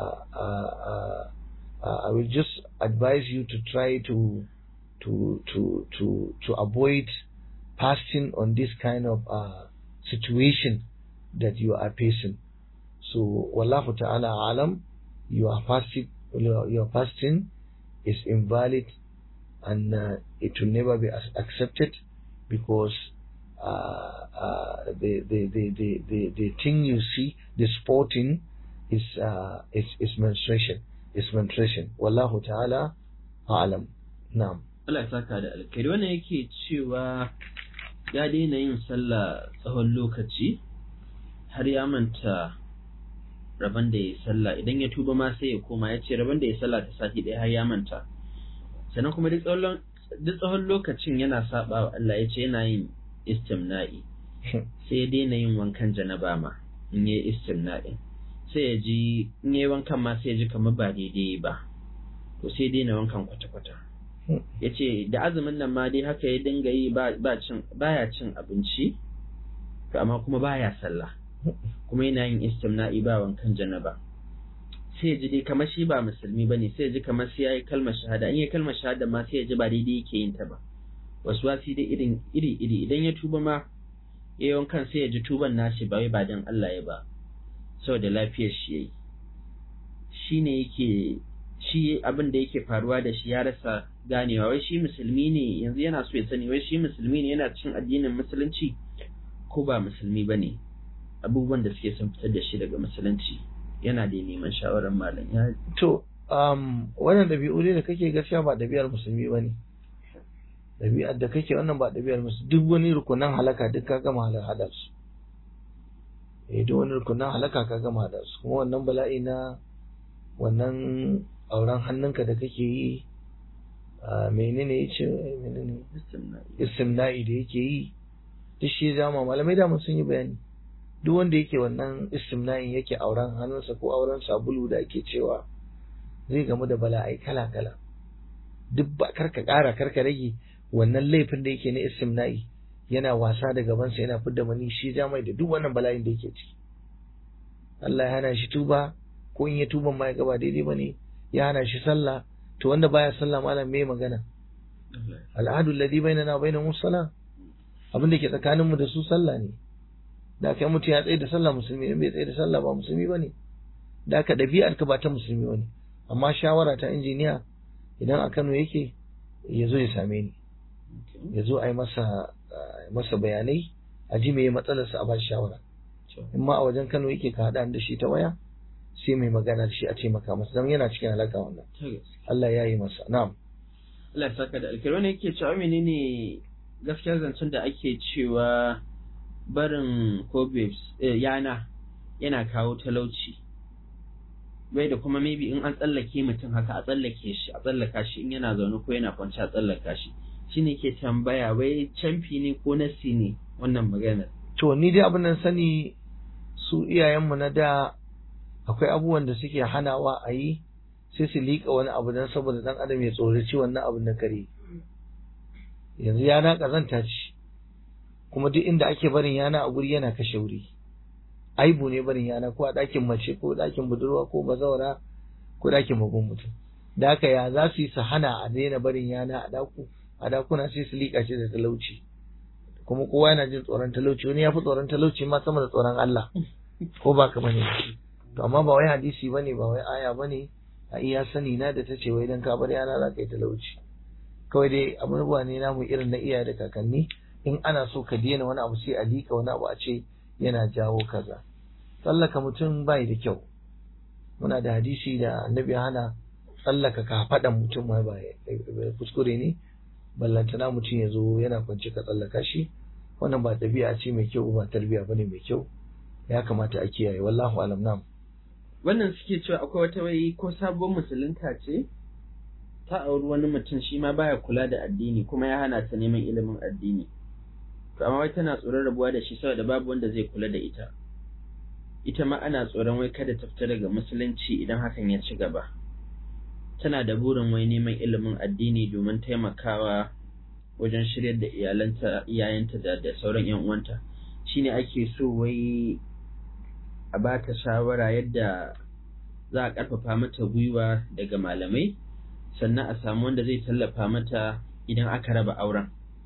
uh, I will just advise you to try to to to to to avoid fasting on this kind of uh, situation that you are facing. So, wallahu ta'ala alam, your fasting your, your fasting is invalid and uh, it will never be accepted because uh, uh, the, the, the, the, the, the thing you see, the sporting, is, uh, is, is menstruation. Is menstruation. Wallahu ta'ala a'lam. Na'am. Allah ya saka da alkhairi wannan yake cewa ya daina yin sallah tsawon lokaci har ya manta rabon da ya sallah idan ya tuba ma sai ya koma ya ce rabon da ya sallah ta sati ɗaya har ya manta sannan kuma duk tsawon lokacin yana saba wa Allah ya ce yana yin istimna'i sai ya daina yin wankan janaba ma in yi istimna'i sai ya ji in yi wankan ma sai ya ji kamar ba daidai ba to sai ya daina wankan kwata-kwata ya ce da azumin nan ma dai haka ya dinga yi baya cin abinci to amma kuma baya sallah kuma yana yin istimna'i ba wankan janaba sai ya ji dai kamar shi ba musulmi bane sai ya ji kamar sai yayi kalmar shahada in yayi kalmar shahada ma sai ya ji ba daidai yake yin ta ba wasu wasi dai irin iri iri idan ya tuba ma yayin kan sai ya ji tuban nashi ba wai ba dan Allah ya ba saboda lafiyar shi yayi shine yake shi abin da yake faruwa da shi ya rasa ganewa wai shi musulmi ne yanzu yana so ya sani wai shi musulmi ne yana cikin addinin musulunci ko ba musulmi bane abubuwan da suke sun fitar da shi daga musulunci yana da neman shawarar malam ya to um, wannan ɗabi'u ne da kake gaskiya ba ɗabi'ar musulmi ba ne ɗabi'ar da kake wannan ba ɗabi'ar musulmi duk wani rukunan halaka duk ka gama hada su eh duk wani rukunan halaka ka gama hada su kuma wannan bala'i na wannan auren hannunka da kake yi menene ya ce menene istimna'i da yake yi duk shi zama malamai da sun yi bayani duk wanda yake wannan istimna'in yake auren hannunsa ko auren sabulu da ake cewa zai gamu da bala'ai kala kala duk ba karka kara karka rage wannan laifin da yake na istimna'i yana wasa da gabansa yana fidda mani shi mai da duk wannan bala'in da yake ciki Allah ya hana shi tuba ko in ya tuban ma ya gaba daidai bane ya hana shi sallah to wanda baya sallah malam me magana al'adu alladhi bainana wa bainahum salah abin da ke tsakanin mu da su sallah ne da kai mutum ya tsaye da sallah musulmi ne bai tsaye da sallah ba musulmi bane da ka dabi'ar ka ba ta musulmi bane amma shawara ta injiniya idan a Kano yake ya zo ya same ni ya zo a yi masa masa bayanai a ji me matsalarsa a ba shi shawara in ma a wajen Kano yake ka haɗa da shi ta waya sai mai magana da shi a taimaka masa don yana cikin halaka wannan Allah ya yi masa na'am Allah ya saka da alkhairi wani yake cewa menene gaskiyar zancen da ake cewa barin ko yana yana kawo talauci bai da kuma maybe in an tsallake mutum haka a tsallake shi a tsallaka shi in yana zaune ko yana kwanci a tsallaka shi shine ke tambaya wai camfi ne ko nasi ne wannan maganar to ni dai abin nan sani su iyayenmu na da akwai abubuwan da suke hanawa a yi sai su liƙa wani abu don saboda ɗan adam ya tsoraci wannan abin na kare yanzu yana ƙazanta ce kuma duk inda ake barin yana a guri yana kashe wuri aibu ne barin yana ko a ɗakin mace ko ɗakin budurwa ko bazawara ko ɗakin babban mutum da haka ya za su yi su hana a daina barin yana a ɗaku a ɗakuna sai su liƙa shi da talauci kuma kowa yana jin tsoron talauci wani ya fi tsoron talauci ma sama da tsoron Allah ko ba ka bane to amma ba wai hadisi bane ba wai aya bane a iya sani na da tace wai dan ka bar yana za ka yi talauci kawai dai abubuwa ne namu irin na iyaye da kakanni in ana so ka daina wani abu sai a lika wani abu a ce yana jawo kaza tsallaka mutum bai da kyau muna da hadisi da annabi hana tsallaka ka faɗan mutum ma ba kuskure ne ballantana mutum ya zo yana kwance ka tsallaka shi wannan ba ɗabi'a ce mai kyau ba tarbiyya bane mai kyau ya kamata a kiyaye wallahu alam nam wannan suke cewa akwai wata wai ko sabon musulunta ce ta auri wani mutum shi ma baya kula da addini kuma ya hana ta neman ilimin addini to amma wai tana tsoron rabuwa da shi saboda babu wanda zai kula da ita ita ma ana tsoron wai kada ta fita daga musulunci idan hakan ya ci gaba tana da burin wai neman ilimin addini domin taimakawa wajen shiryar da iyalanta iyayenta da da sauran yan uwanta shine ake so wai a ba ta shawara yadda za a ƙarfafa mata gwiwa daga malamai sannan a samu wanda zai tallafa mata idan aka raba auren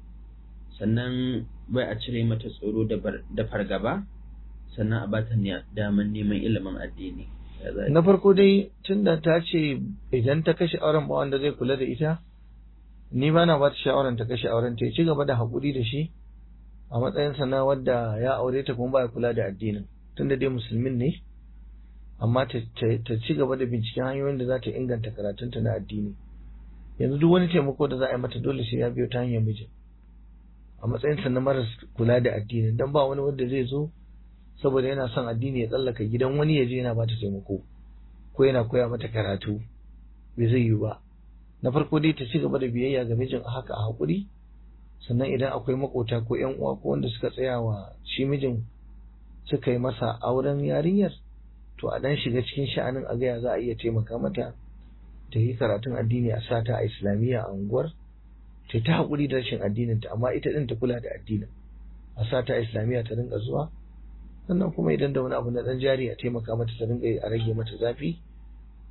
sannan bai a cire mata tsoro da fargaba sannan a bata daman neman ilimin addini na farko dai tunda ta ce idan ta kashe auren ba wanda zai kula da ita ni ba na ba ta shawaran ta kashe auren ta ci gaba da haƙuri da shi a matsayinsa na wadda ya aure ta kuma ba ya kula da addinin tunda dai musulmin ne amma ta ci gaba da binciken hanyoyin da za ta inganta karatunta na addini yanzu duk wani taimako da za a yi mata dole sai ya biyo ta hanyar mijin a matsayinsa na maras kula da addinin don ba wani wanda zai zo saboda yana son addini ya tsallaka gidan wani ya je yana bata taimako ko yana koya mata karatu bai zai yi ba na farko dai ta ci gaba da biyayya ga mijin a haka a haƙuri sannan idan akwai makota ko yan uwa ko wanda suka tsaya wa shi mijin suka yi masa auren yarinyar to a dan shiga cikin sha'anin a gaya za a iya taimaka mata ta yi karatun addini a sata a islamiyya a unguwar ta ta haƙuri da rashin addinin ta amma ita din ta kula da addinin a sata a islamiyya ta rinka zuwa sannan kuma idan da wani abu na dan jari a taimaka mata ta rinka a rage mata zafi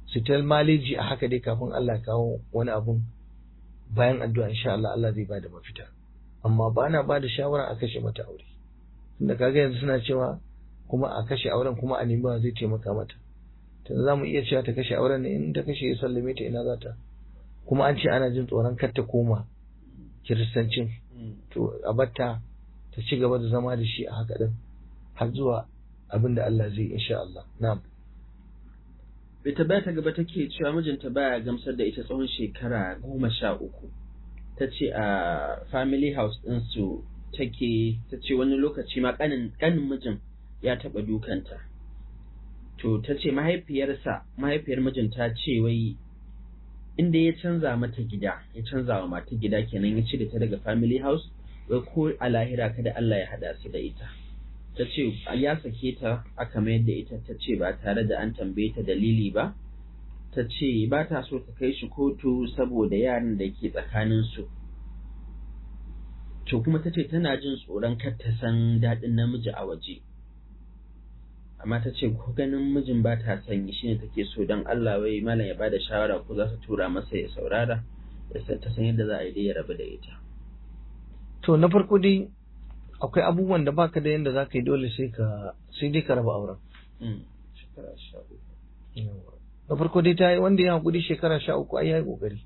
su ta maleji a haka dai kafin Allah kawo wani abun bayan addu'a insha Allah Allah zai bada mafita amma ba na bada shawara a kashe mata aure tunda kaga yanzu suna cewa kuma a kashe auren kuma a nemi zai taimaka mata tunda za mu iya cewa ta kashe auren ne in ta kashe ya sallame ta ina za ta kuma an ce ana jin tsoron kar ta koma kiristancin to a batta ta ci gaba da zama da shi a haka din har zuwa abin da Allah zai insha Allah na'am bai ta ta gaba take cewa mijinta baya gamsar da ita tsawon shekara goma sha uku ta ce a family house ɗinsu take ta ce wani lokaci ma ƙanin mijin ya taɓa dukanta to ta ce mahaifiyarsa mahaifiyar mijin ta ce wai inda ya canza mata gida ya canza wa mata gida kenan ya cire ta daga family house wai ko a lahira kada Allah ya hada su da ita ta ce ya sake ta aka mayar da ita ta ce ba tare da an tambaye ta dalili ba ta ce ba ta so ta kai shi kotu saboda yaran da ke tsakaninsu to kuma ta ce tana jin tsoron kar ta san daɗin namiji a waje amma ta ce ko ganin mijin ba ta sanyi shine take so don Allah wai malam ya bada shawara ko za su tura masa ya saurara ya ta san yadda za a yi dai ya rabu da ita to na farko dai akwai abubuwan da baka da yadda za ka yi dole sai ka sai dai ka raba auren shekara sha uku na farko dai ta yi wanda ya haƙuri shekara sha uku ai ya yi ƙoƙari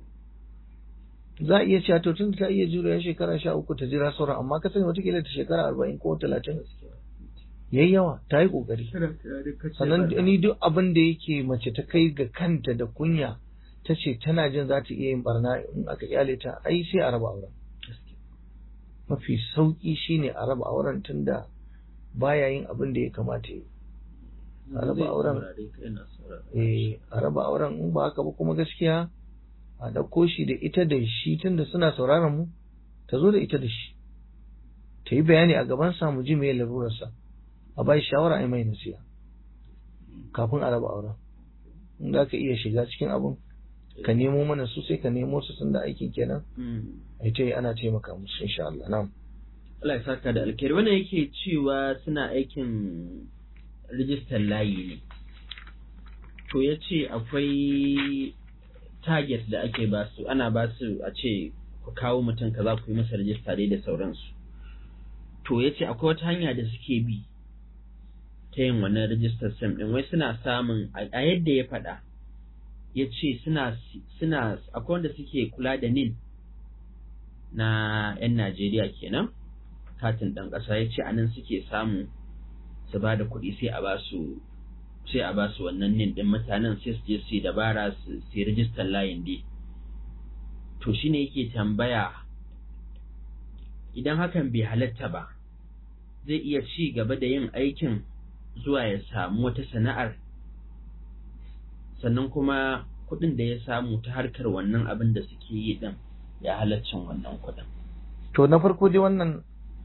za a iya cewa to tun ta iya juriya shekara sha uku ta jira sauran amma ka sani watakila ta shekara arba'in ko talatin yayi yawa ta yi ƙoƙari sannan ni duk abin da yake mace ta kai ga kanta da kunya ta ce tana jin za ta iya yin barna in aka kyale ta ai sai a raba auren mafi sauƙi shine a raba auren tunda baya yin abin da ya kamata yi a raba auren eh a raba auren in ba haka ba kuma gaskiya a ɗauko shi da ita da shi tunda suna sauraron mu ta zo da ita da shi ta yi bayani a gaban sa mu ji me larurarsa a bai shawara a mai nasiha kafin a raba auren in za ka iya shiga cikin abin ka nemo mana su sai ka nemo su tunda aikin kenan ai ta yi ana taimaka musu insha Allah na'am Allah ya saka da alkhairi wannan yake cewa suna aikin rijistar layi ne to ya ce akwai target da ake ba su ana ba su a ce ku kawo mutum kaza ku yi masa rijista dai da sauransu to ya ce akwai wata hanya da suke bi ta yin wannan rijistar sim din wai suna samun a yadda ya faɗa ya ce suna suna akwai wanda suke kula da nin na 'yan Najeriya kenan katin ɗan ƙasa ya ce anan suke samu su ba da kuɗi sai a ba su sai a ba su wannan nin ɗin mutanen sai su je su yi dabara su yi rijistar layin dai to shine yake tambaya idan hakan bai halatta ba zai iya ci gaba da yin aikin zuwa ya samu wata sana'ar sannan kuma kuɗin da ya samu ta harkar wannan abin da suke yi ɗin ya halaccin wannan kuɗin. To na farko dai wannan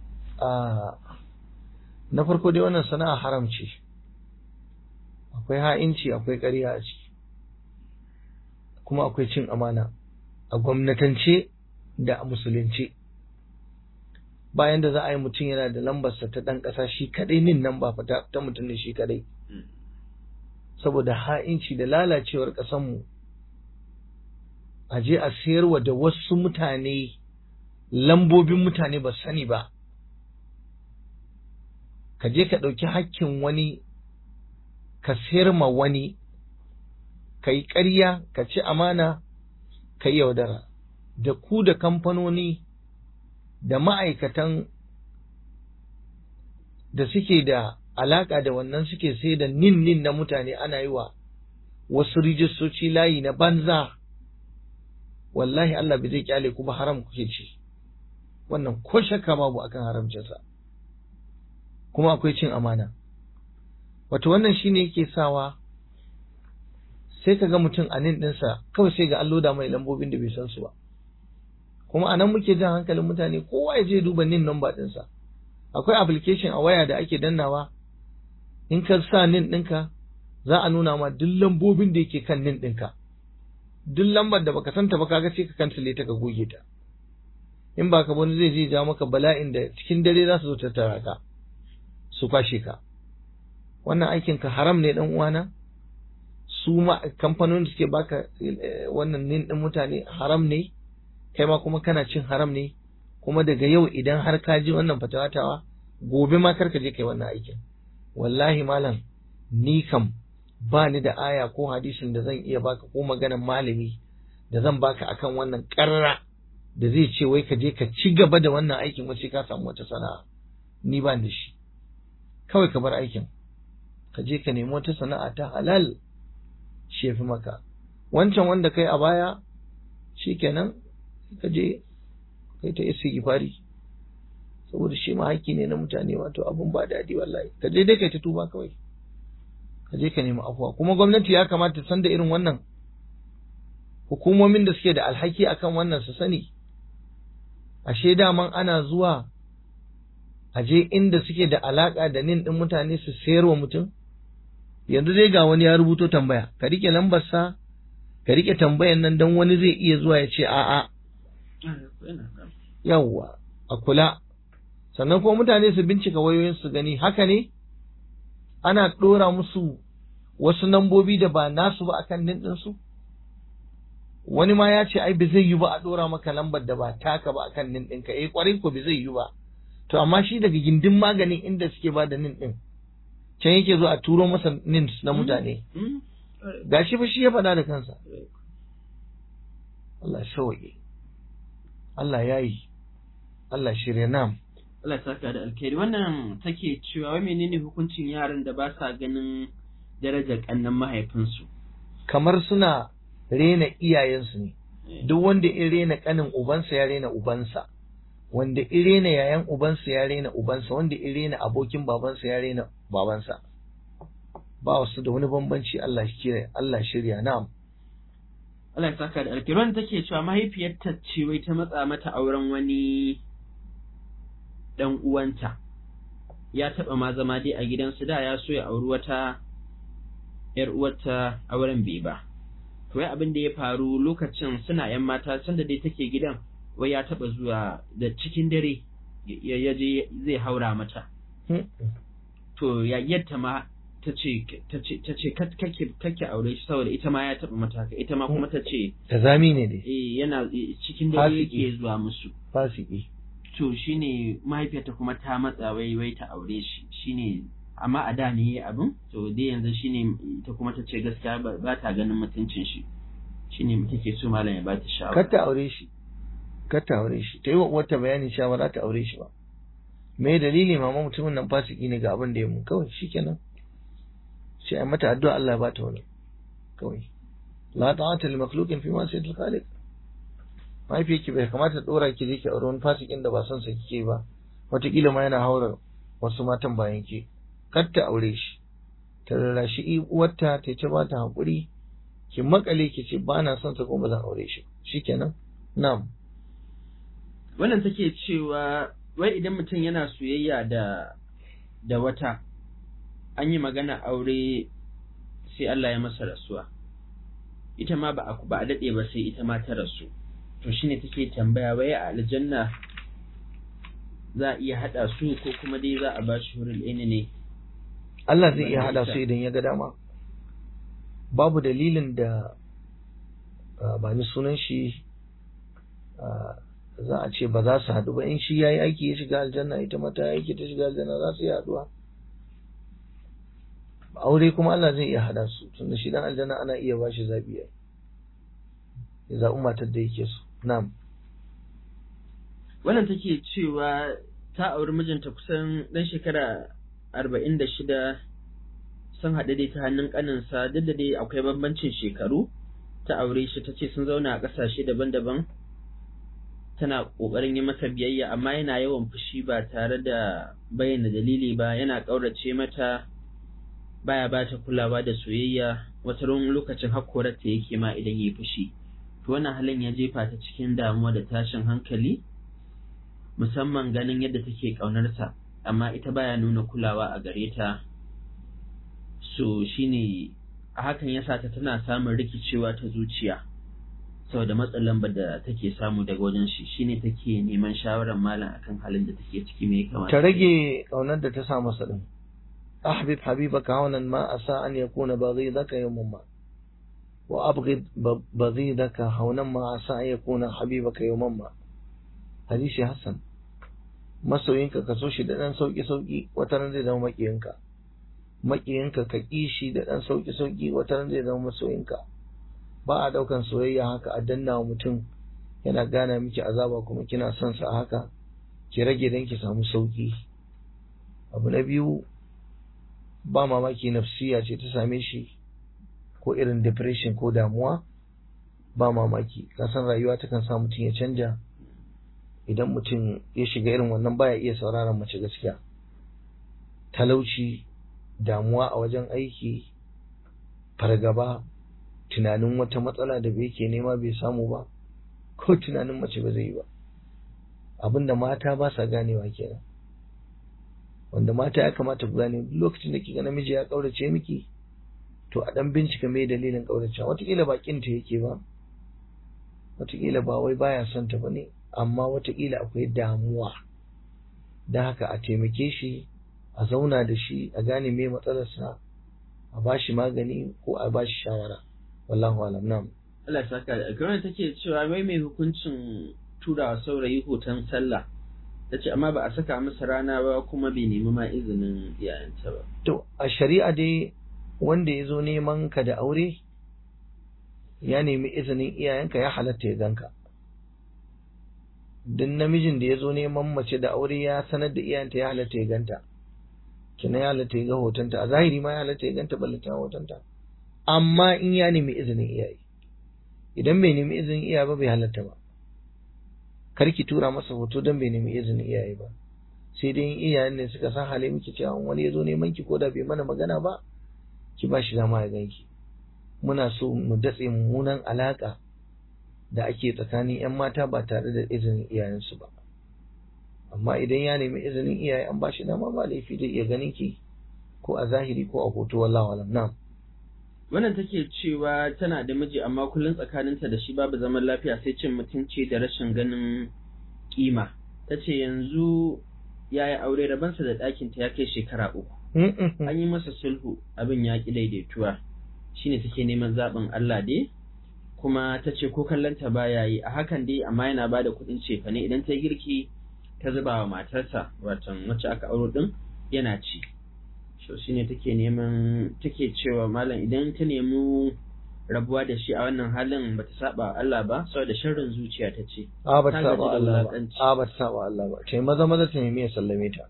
na farko dai wannan sana'a haram ce akwai ha'inci akwai ƙarya a ciki kuma akwai cin amana a gwamnatance da a musulunci bayan da za a yi mutum yana da lambarsa ta ɗan ƙasa shi kaɗai nin nan ba fata ta mutum ne shi kaɗai saboda ha'inci da lalacewar ƙasanmu a je a sayarwa da wasu mutane lambobin mutane ba sani ba ka je ka ɗauki hakkin wani ka sayar ma wani ka yi ƙarya ka ci amana ka yi yaudara da ku da kamfanoni da ma'aikatan da suke da alaƙa da wannan suke sai da nin nin na mutane ana yi wa wasu rijistoci layi na banza wallahi Allah bai zai kyale kuma haram kuke ci wannan ko shakka babu akan haramcinsa kuma akwai cin amana wato wannan shine yake sawa sai ka ga mutum a nin ɗinsa kawai sai ga allo da mai lambobin da bai san su ba kuma anan muke jan hankalin mutane kowa ya je duba nin number ɗinsa akwai application a waya da ake dannawa in ka sa nin ɗinka za a nuna ma duk lambobin da yake kan nin ɗinka duk lambar da baka santa ba kaga sai ka kansile ta ka goge ta in ba ka wani zai je ja maka bala'in da cikin dare za su zo tattara ka su kwashe ka wannan aikin ka haram ne dan uwana su ma kamfanonin da suke baka wannan nin din mutane haram ne kai ma kuma kana cin haram ne kuma daga yau idan har ka ji wannan fatawatawa gobe ma karka je kai wannan aikin wallahi malam ni kam ba ni da aya ko hadisin da zan iya baka ko maganan malami da zan baka akan wannan karra da zai ce wai ka je ka ci gaba da wannan aikin wace ka samu wata sana'a ni ba da shi kawai ka bar aikin ka je ka nemi wata sana'a ta halal shi fi maka wancan wanda kai a baya shikenan ka je kai ta istighfari saboda shi ma haƙƙi ne na mutane wato abun ba daɗi wallahi ka je dai kai ta tuba kawai ka je ka nemi afuwa kuma gwamnati ya kamata san da irin wannan hukumomin da suke da alhaki akan wannan su sani ashe daman ana zuwa a je inda suke da alaka da nin din mutane su sayar wa mutum yanzu dai ga wani ya rubuto tambaya ka rike lambarsa ka rike tambayan nan don wani zai iya zuwa ya ce a'a yawwa a kula sannan kuma mutane su bincika wayoyin su gani haka ne ana ɗora musu wasu nambobi da ba nasu ba akan nin ɗinsu wani ma ya ce ai ba zai yi ba a ɗora maka lambar da ba taka ba akan nin ɗinka eh kwarai ko ba zai yi ba to amma shi daga gindin maganin inda suke ba da nin ɗin can yake zo a turo masa nin na mutane gashi fa shi ya faɗa da kansa Allah shawaye Allah ya yi Allah shirya nam Allah saka da alkhairi wannan take cewa wai menene hukuncin yaran da ba sa ganin darajar kannan mahaifinsu kamar suna rena iyayensu ne duk wanda in rena kanin ubansa ya rena ubansa wanda in rena yayan ubansa ya rena ubansa wanda in rena abokin babansa ya rena babansa ba wasu da wani bambanci Allah shirya Allah shirya na'am Allah ya saka da alkhairi wannan take cewa mahaifiyarta ce wai ta matsa mata auren wani dan uwanta ya taba ma zama dai a gidansu da ya so ya auri wata yar uwarta auren bai ba to wai abin da ya faru lokacin suna yan mata sanda dai take gidan wai ya taba zuwa da cikin dare ya je zai haura mata to ya yadda ma ta ce ta ce kake kake aure shi saboda ita ma ya taba mata haka ita ma kuma ta ce ta zami ne dai eh yana cikin dare yake zuwa musu fasiki to shine mahaifiyarta kuma ta matsa wai wai ta aure shi shine amma a da ne abin to dai yanzu shine ita kuma ta ce gaskiya ba ta ganin mutuncin shi shine take so malam ya ba ta shawara kar ta aure shi kar ta aure shi ta yi wa uwarta bayanin cewa ba za ta aure shi ba me dalili mama mutumin nan fasiki ne ga abin da ya mun kawai shikenan sai a mata addu'a Allah ya ba ta wani kawai la ta'ata li makhluqin fi ma sayyidil khaliq mahaifiyarki bai kamata dora ki je ki aure wani fasikin da ba son sa kike ba wataƙila ma yana haura wasu matan bayan ki kar ta aure shi ta rarrashi uwarta ta ce ba ta haƙuri ki makale ki ce ba na son sa kuma ba zan aure shi shikenan na'am wannan take cewa wai idan mutum yana soyayya da da wata an yi magana aure sai Allah ya masa rasuwa ita ma ba a ba a dade ba sai ita ma ta rasu to shine take tambaya wai a aljanna za a iya hada su ko kuma dai za a ba shi hurul aini ne Allah zai iya hada su idan ya ga dama babu dalilin da ba ni sunan shi za a ce ba za su haɗu ba in shi ya yi aiki ya shiga aljanna ita mata ya aiki ta shiga aljanna za su yi haɗuwa aure kuma Allah zai iya hada su tunda shi dan aljanna ana iya ba shi zaɓi ya zaɓi matar da yake so na'am wannan take cewa ta auri mijinta kusan ɗan shekara arba'in da shida sun haɗu dai ta hannun ƙaninsa duk da dai akwai bambancin shekaru ta aure shi ta ce sun zauna a ƙasashe daban-daban tana ƙoƙarin yi masa biyayya amma yana yawan fushi ba tare da bayyana dalili ba yana ƙaurace mata baya ba ta kulawa da soyayya wata lokacin hakkorarta yake ma idan ya fushi to wannan halin ya jefa ta cikin damuwa da tashin hankali musamman ganin yadda take ƙaunarsa amma ita baya nuna kulawa a gare ta so shine a hakan yasa ta tana samun rikicewa ta zuciya saboda matsalan da take samu daga wajen shi shine take neman shawarar malam akan halin da take ciki me kamata ta rage kaunar da ta sa masa din ahbib habibaka hawnan ma asa an yakuna baghidaka yawman ma wa abghid baghidaka haunan ma asa an yakuna habibaka yawman ma hadisi hasan masoyinka ka so shi da dan sauki sauki wata ran zai zama makiyinka makiyinka ka ki shi da dan sauki sauki wata ran zai zama masoyinka ba a daukan soyayya haka a danna wa mutum yana gana miki azaba kuma kina son sa haka ki rage dan ki samu sauki abu na biyu ba mamaki nafsiya ce ta same shi ko irin depression ko damuwa ba mamaki kasan rayuwa takan sa mutum ya canja idan mutum ya shiga irin wannan baya iya sauraron mace gaskiya talauci damuwa a wajen aiki fargaba tunanin wata matsala da bai ke nema bai samu ba ko tunanin mace ba zai yi ba abinda mata ba sa ganewa kenan wanda mata ya kamata ku gane duk lokacin da kika namiji ya kaurace miki to a dan bincika me dalilin kaurace wataƙila ba kinta yake ba wataƙila ba wai baya son ta bane amma wataƙila akwai damuwa da haka a taimake shi a zauna da shi a gane me matsalarsa a ba shi magani ko a ba shi shawara wallahu alam nam Allah ya saka da alkawarin take cewa wai mai hukuncin turawa saurayi hoton sallah ta ce amma ba a saka masa rana ba kuma bai nemi ma izinin iyayenta ba to a shari'a dai wanda ya zo neman ka da aure ya nemi izinin iyayenka ya halatta ya ganka duk namijin da ya zo neman mace da aure ya sanar da iyayenta ya halatta ya ganta kina ya halatta ya ga hotonta a zahiri ma ya halatta ya ganta ballata hotonta amma in ya nemi izinin iyaye idan bai nemi izinin iyaye ba bai halatta ba kar ki tura masa hoto don bai nemi izinin iyaye ba sai dai in iyayen ne suka san hale miki cewa wani ya zo neman ki ko da bai mana magana ba ki ba shi dama ya ganki muna so mu datse mummunan alaka da ake tsakanin yan mata ba tare da izinin iyayensu ba amma idan ya nemi izinin iyaye an ba shi dama ba laifi zai iya ganin ki ko a zahiri ko a hoto wallahu alam na'am wannan take cewa tana da miji amma kullum tsakaninta da shi babu zaman lafiya sai cin mutunci da rashin ganin kima ta ce yanzu ya yi aure rabansa da ɗakinta ya kai shekara uku an yi masa sulhu abin ya ƙi daidaituwa shine take neman zaɓin Allah dai kuma ta ce ko kallonta baya yi a hakan dai amma yana ba da kuɗin cefane idan ta girki ta zuba wa matarsa watan wacce aka auro ɗin yana ci so shine take neman take cewa malam idan ta nemi rabuwa da shi a wannan halin bata saba Allah ba saboda sharrin zuciya ta ce a ba ta saba Allah ba a ba ta saba Allah ba kai maza maza ta nemi ya sallame ta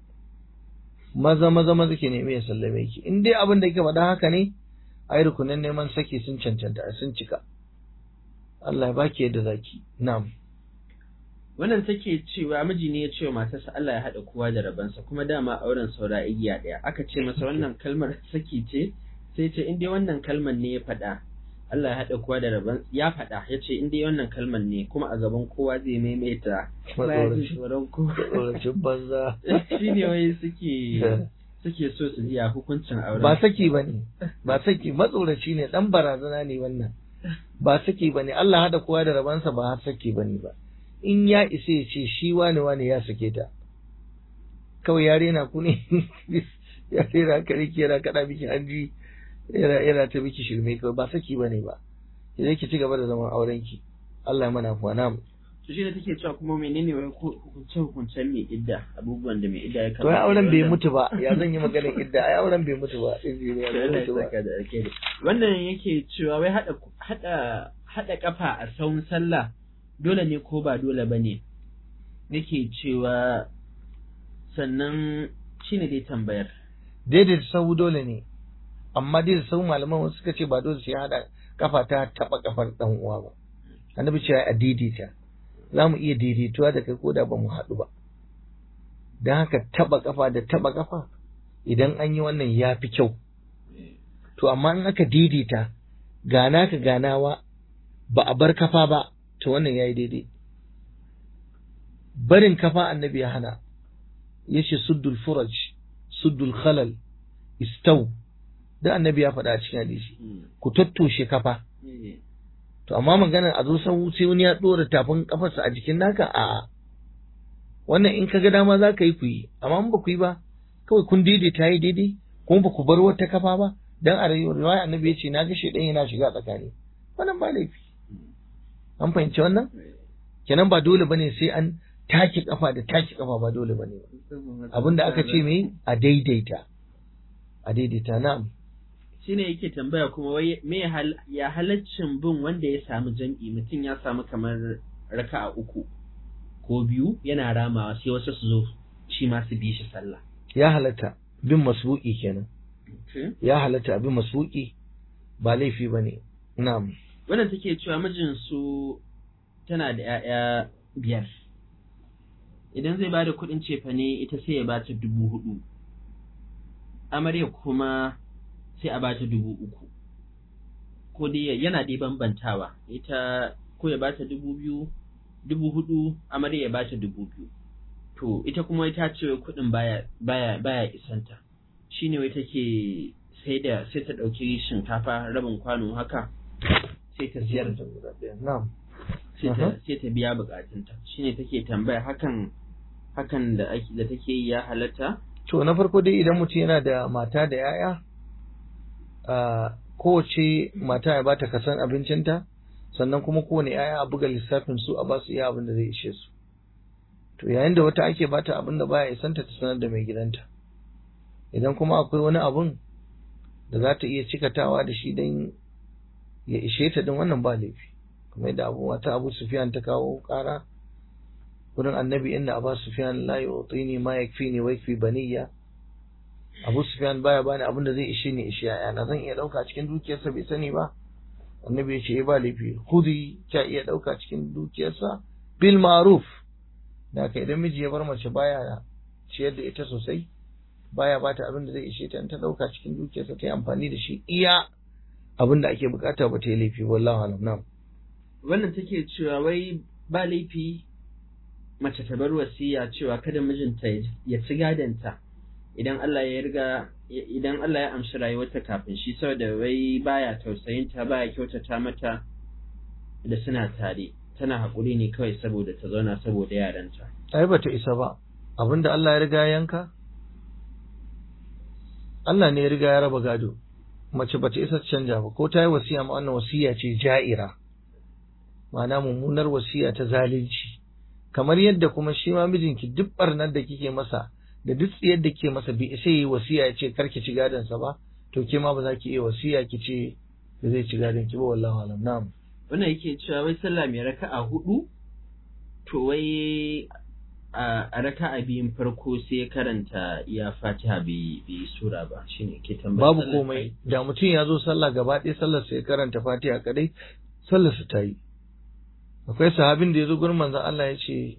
maza maza maza ke nemi ya sallame ki in dai abin da kike faɗa haka ne ai rukunin neman saki sun cancanta sun cika Allah ya baki yadda zaki na'am wannan take cewa miji ne ya ce wa matarsa Allah ya haɗa kowa da rabansa kuma dama auren saura igiya ɗaya aka ce masa wannan kalmar saki ce sai ce in dai wannan kalmar ne ya faɗa Allah ya haɗa kowa da raban ya faɗa ya ce in dai wannan kalmar ne kuma a gaban kowa zai maimaita baya jin tsoron kowa tsoracin banza shi ne wai suke suke so su ji a hukuncin auren ba saki bane ba saki matsoraci ne dan barazana ne wannan ba saki bane Allah haɗa kowa da rabansa ba har saki bane ba in ya isa ya ce shi wane wane ya sake ta kawai ya rena ku ne ya rena ka rike yana kaɗa miki hanji yana yana ta miki shirme kawai ba saki bane ba sai ki ci gaba da zaman auren ki Allah ya mana fuwa na to shi ne take cewa kuma menene wai hukunce hukuncen mai idda abubuwan da mai idda ya to ai auren bai mutu ba ya zan yi maganar idda ai auren bai mutu ba injiniya bai mutu ba wannan yake cewa wai hada hada hada kafa a sawun sallah dole ne ko ba dole ba ne yake cewa sannan shi ne dai tambayar daidaita sahu dole ne amma dai sahu malaman wasu suka ce ba dole sai hada kafa ta taba kafar dan uwa ba annabi cewa a daidaita za mu iya daidaituwa da kai ko da ba mu haɗu ba don haka taba kafa da taba kafa idan an yi wannan ya fi kyau to amma in aka daidaita gana ka ganawa ba a bar kafa ba to wannan yayi daidai barin kafa annabi ya hana yace suddul furaj suddul khalal istaw da annabi ya faɗa a cikin hadisi ku tattoshe kafa to amma maganar a zo sau sai wani ya ɗora tafin kafarsa a jikin naka a wannan in ka ga dama za ka yi ku yi amma in ba ku yi ba kawai kun daidaita yi daidai kuma ba ku bar wata kafa ba dan a riwaya annabi ya ce na ga shedan yana shiga tsakani wannan ba laifi an fahimci wannan kenan ba dole bane sai an take kafa da take kafa ba dole bane abinda aka ce me a daidaita a daidaita na'am shine yake tambaya kuma wai me ya halaccin bin wanda ya samu jam'i mutum ya samu kamar raka'a uku ko biyu yana ramawa sai wasu su zo shi ma su bi shi sallah ya halatta bin masbuki kenan ya halatta abin masbuki ba laifi bane na'am wannan take cewa mijin su tana da 'ya'ya biyar idan zai bada kuɗin cefane ita sai ya bata dubu hudu amarya kuma sai a bata dubu uku ko dai yana dai bambantawa ita ko ya bata dubu biyu dubu hudu amarya ya bata dubu biyu to ita kuma ita ce kuɗin baya baya baya isanta shine wai take sai da sai ta ɗauki shinkafa rabin kwano haka sai ta siyar na'am sai ta sai ta biya bukatunta shine take tambaya hakan hakan da ake da take yi ya halatta to na farko dai idan mutum yana da mata da yaya kowace mata ya bata kasan abincinta sannan kuma kowane yaya a buga lissafin su a ba su iya abin da zai ishe su to yayin da wata ake bata abin da baya isanta ta sanar da mai gidanta idan kuma akwai wani abun da za ta iya cikatawa da shi don ya ishe ta din wannan ba laifi kuma yadda abu wata abu sufiyan ta kawo kara wurin annabi inda abu sufiyan la yu'tini ma yakfini wa yakfi baniya abu sufiyan baya bani abin da zai ishe ni ishe yana zan iya dauka cikin dukiyarsa bai sani ba annabi ya ce eh ba laifi khudi ka iya dauka cikin dukiyarsa bil ma'ruf da ka idan miji ya bar mace baya ciyar da ita sosai baya bata abin da zai ishe ta in ta dauka cikin dukiyarsa ta yi amfani da shi iya abin da ake bukata ba ta yi laifi wallahu alam na'am wannan take cewa wai ba laifi mace ta bar wasiya cewa kada mijinta ya ci gadonta idan Allah ya riga idan Allah ya amshi rayuwarta kafin shi saboda wai baya tausayin ta baya kyautata mata da suna tare tana haƙuri ne kawai saboda ta zauna saboda yaranta ai bata isa ba abinda Allah ya riga yanka Allah ne ya riga ya raba gado mace bata isa ta canja ba ko ta yi wasiya ma wannan wasiya ce ja'ira ma'ana mummunar wasiya ta zalunci kamar yadda kuma shi ma mijinki duk barnar da kike masa da duk tsiyar da kike masa bai isa yi wasiya ya ce karki ci gadon sa ba to ke ma ba za ki iya wasiya ki ce da zai ci gadon ki ba wallahi alam na'am wannan yake cewa wai sallah mai raka'a hudu to wai a raka'a biyun farko sai ya karanta ya fatiha bai yi sura ba shine ke tambaya babu komai da mutum ya zo sallah gaba ɗaya sallar sai karanta fatiha kadai sallar su ta yi akwai sahabin da ya zo gurin manzon Allah ya ce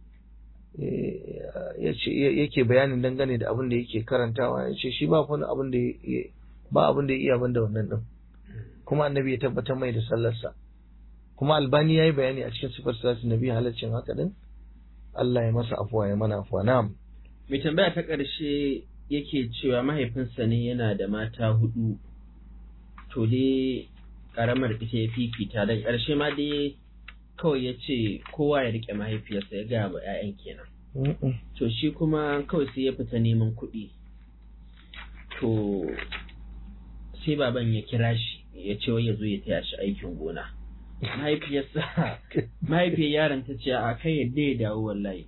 ya ce yake bayanin dangane da abin da yake karantawa ya ce shi ba wani abin da ba abin da ya iya banda wannan din kuma annabi ya tabbatar mai da sallarsa kuma albani ya yi bayani a cikin sifar salatin nabi halaccin haka din Allah ya masa afuwa ya mana afuwa na'am mai tambaya ta ƙarshe yake cewa mahaifinsa ne yana da mata hudu to dai karamar ita ya fifita da ƙarshe ma dai kawai ya ce kowa ya rike mahaifiyarsa ya gaya wa 'ya'yan kenan to shi kuma kawai sai ya fita neman kuɗi to sai baban ya kira shi ya ce wai ya zo ya taya shi aikin gona mahaifiyarsa mahaifiyar yaron ta ce a kai yadda ya dawo wallahi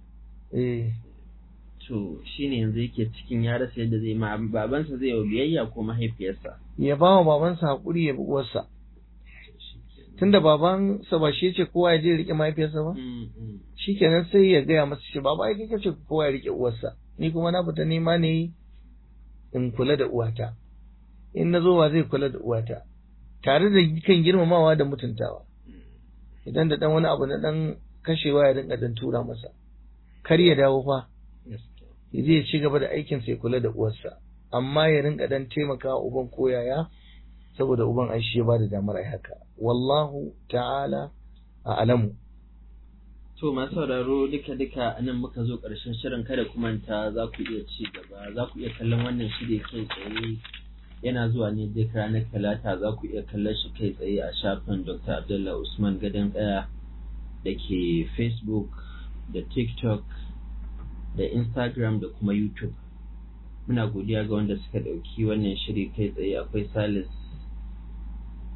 to shine yanzu yake cikin ya rasa yadda zai ma babansa zai yi biyayya ko mahaifiyarsa ya ba wa babansa haƙuri ya bi uwarsa tunda babansa ba shi ce kowa ya je rike mahaifiyarsa ba shikenan sai ya gaya masa shi baba ai kake ce kowa ya rike uwarsa ni kuma na fita nema ne in kula da uwata in na zo wa zai kula da uwata tare da kan girmamawa da mutuntawa idan da dan wani abu na dan kashewa ya rinka dan tura masa kar ya dawo fa ya je ya ci gaba da aikin sai kula da uwarsa amma ya rinka dan taimakawa uban koyaya saboda uban ai shi ya bada damar ai haka wallahu ta'ala a alamu to masu sauraro duka duka nan muka zo ƙarshen shirin kada ku manta za ku iya ci gaba za ku iya kallon wannan shiri kai tsaye yana zuwa ne duk ranar talata za ku iya kallon shi kai tsaye a shafin dr abdullah usman gadon ɗaya da ke facebook da tiktok da instagram da kuma youtube muna godiya ga wanda suka ɗauki wannan shiri kai tsaye akwai salis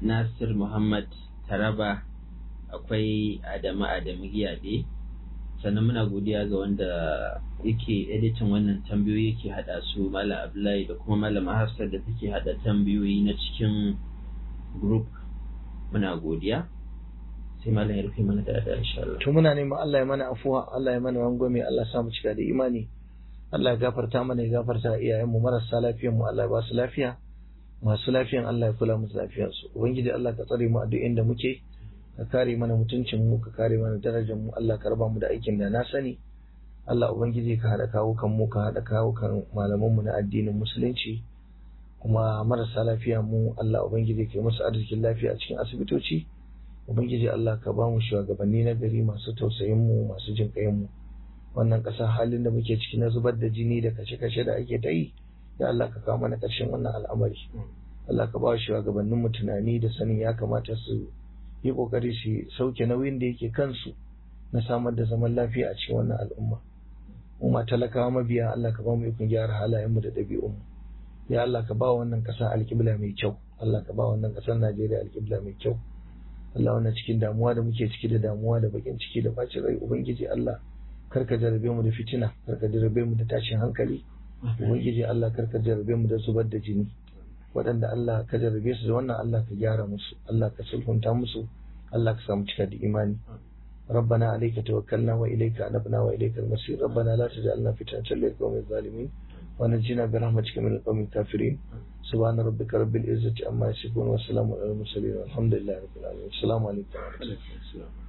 nasir muhammad taraba akwai adamu adamu giyade sannan muna godiya ga wanda yake editin wannan tambayoyi yake hada su malam abdullahi da kuma malam hafsat da take hada tambayoyi na cikin group muna godiya sai malam ya rufe mana da da insha Allah to muna neman Allah ya mana afuwa Allah ya mana rangwame Allah ya sa mu cika da imani Allah ya gafarta mana ya gafarta iyayenmu marasa lafiyar mu Allah ya ba su lafiya masu lafiyan Allah ya kula musu lafiyar su ubangiji Allah ka tsare mu a duk inda muke ka kare mana mutuncin mu ka kare mana darajar mu Allah ka raba mu da aikin da na sani Allah ubangiji ka hada kawo kan mu ka hada kawo kan malaman mu na addinin musulunci kuma marasa lafiya mu Allah ubangiji ka yi musu arzikin lafiya a cikin asibitoci ubangiji Allah ka ba mu shugabanni na gari masu tausayin mu masu jin kayan mu wannan ƙasa halin da muke ciki na zubar da jini da kashe-kashe da ake ta yi ya Allah ka kawo mana ƙarshen wannan al'amari Allah ka ba wa shugabannin mu tunani da sanin ya kamata su yi kokari su sauke nauyin da yake kansu na samar da zaman lafiya a cikin wannan al'umma mu ma talakawa mabiya Allah ka ba mu ikon gyara halayen mu da ɗabi'un mu ya Allah ka ba wannan ƙasa alƙibla mai kyau Allah ka ba wannan ƙasar Najeriya alƙibla mai kyau Allah wannan cikin damuwa da muke ciki da damuwa da bakin ciki da bacin rai ubangiji Allah karka jarabe mu da fitina karka jarabe mu da tashin hankali ubangiji Allah karka jarabe mu da zubar da jini waɗanda Allah ka jarabe su da wannan Allah ka gyara musu Allah ka sulhunta musu Allah ka samu cika da imani ربنا عليك توكلنا وإليك أنبنا وإليك المصير ربنا لا تجعلنا فتنة للقوم الظالمين ونجنا برحمتك من القوم الكافرين سبحان ربك رب العزة عما يصفون وسلام على المرسلين والحمد لله رب العالمين السلام عليكم ورحمة الله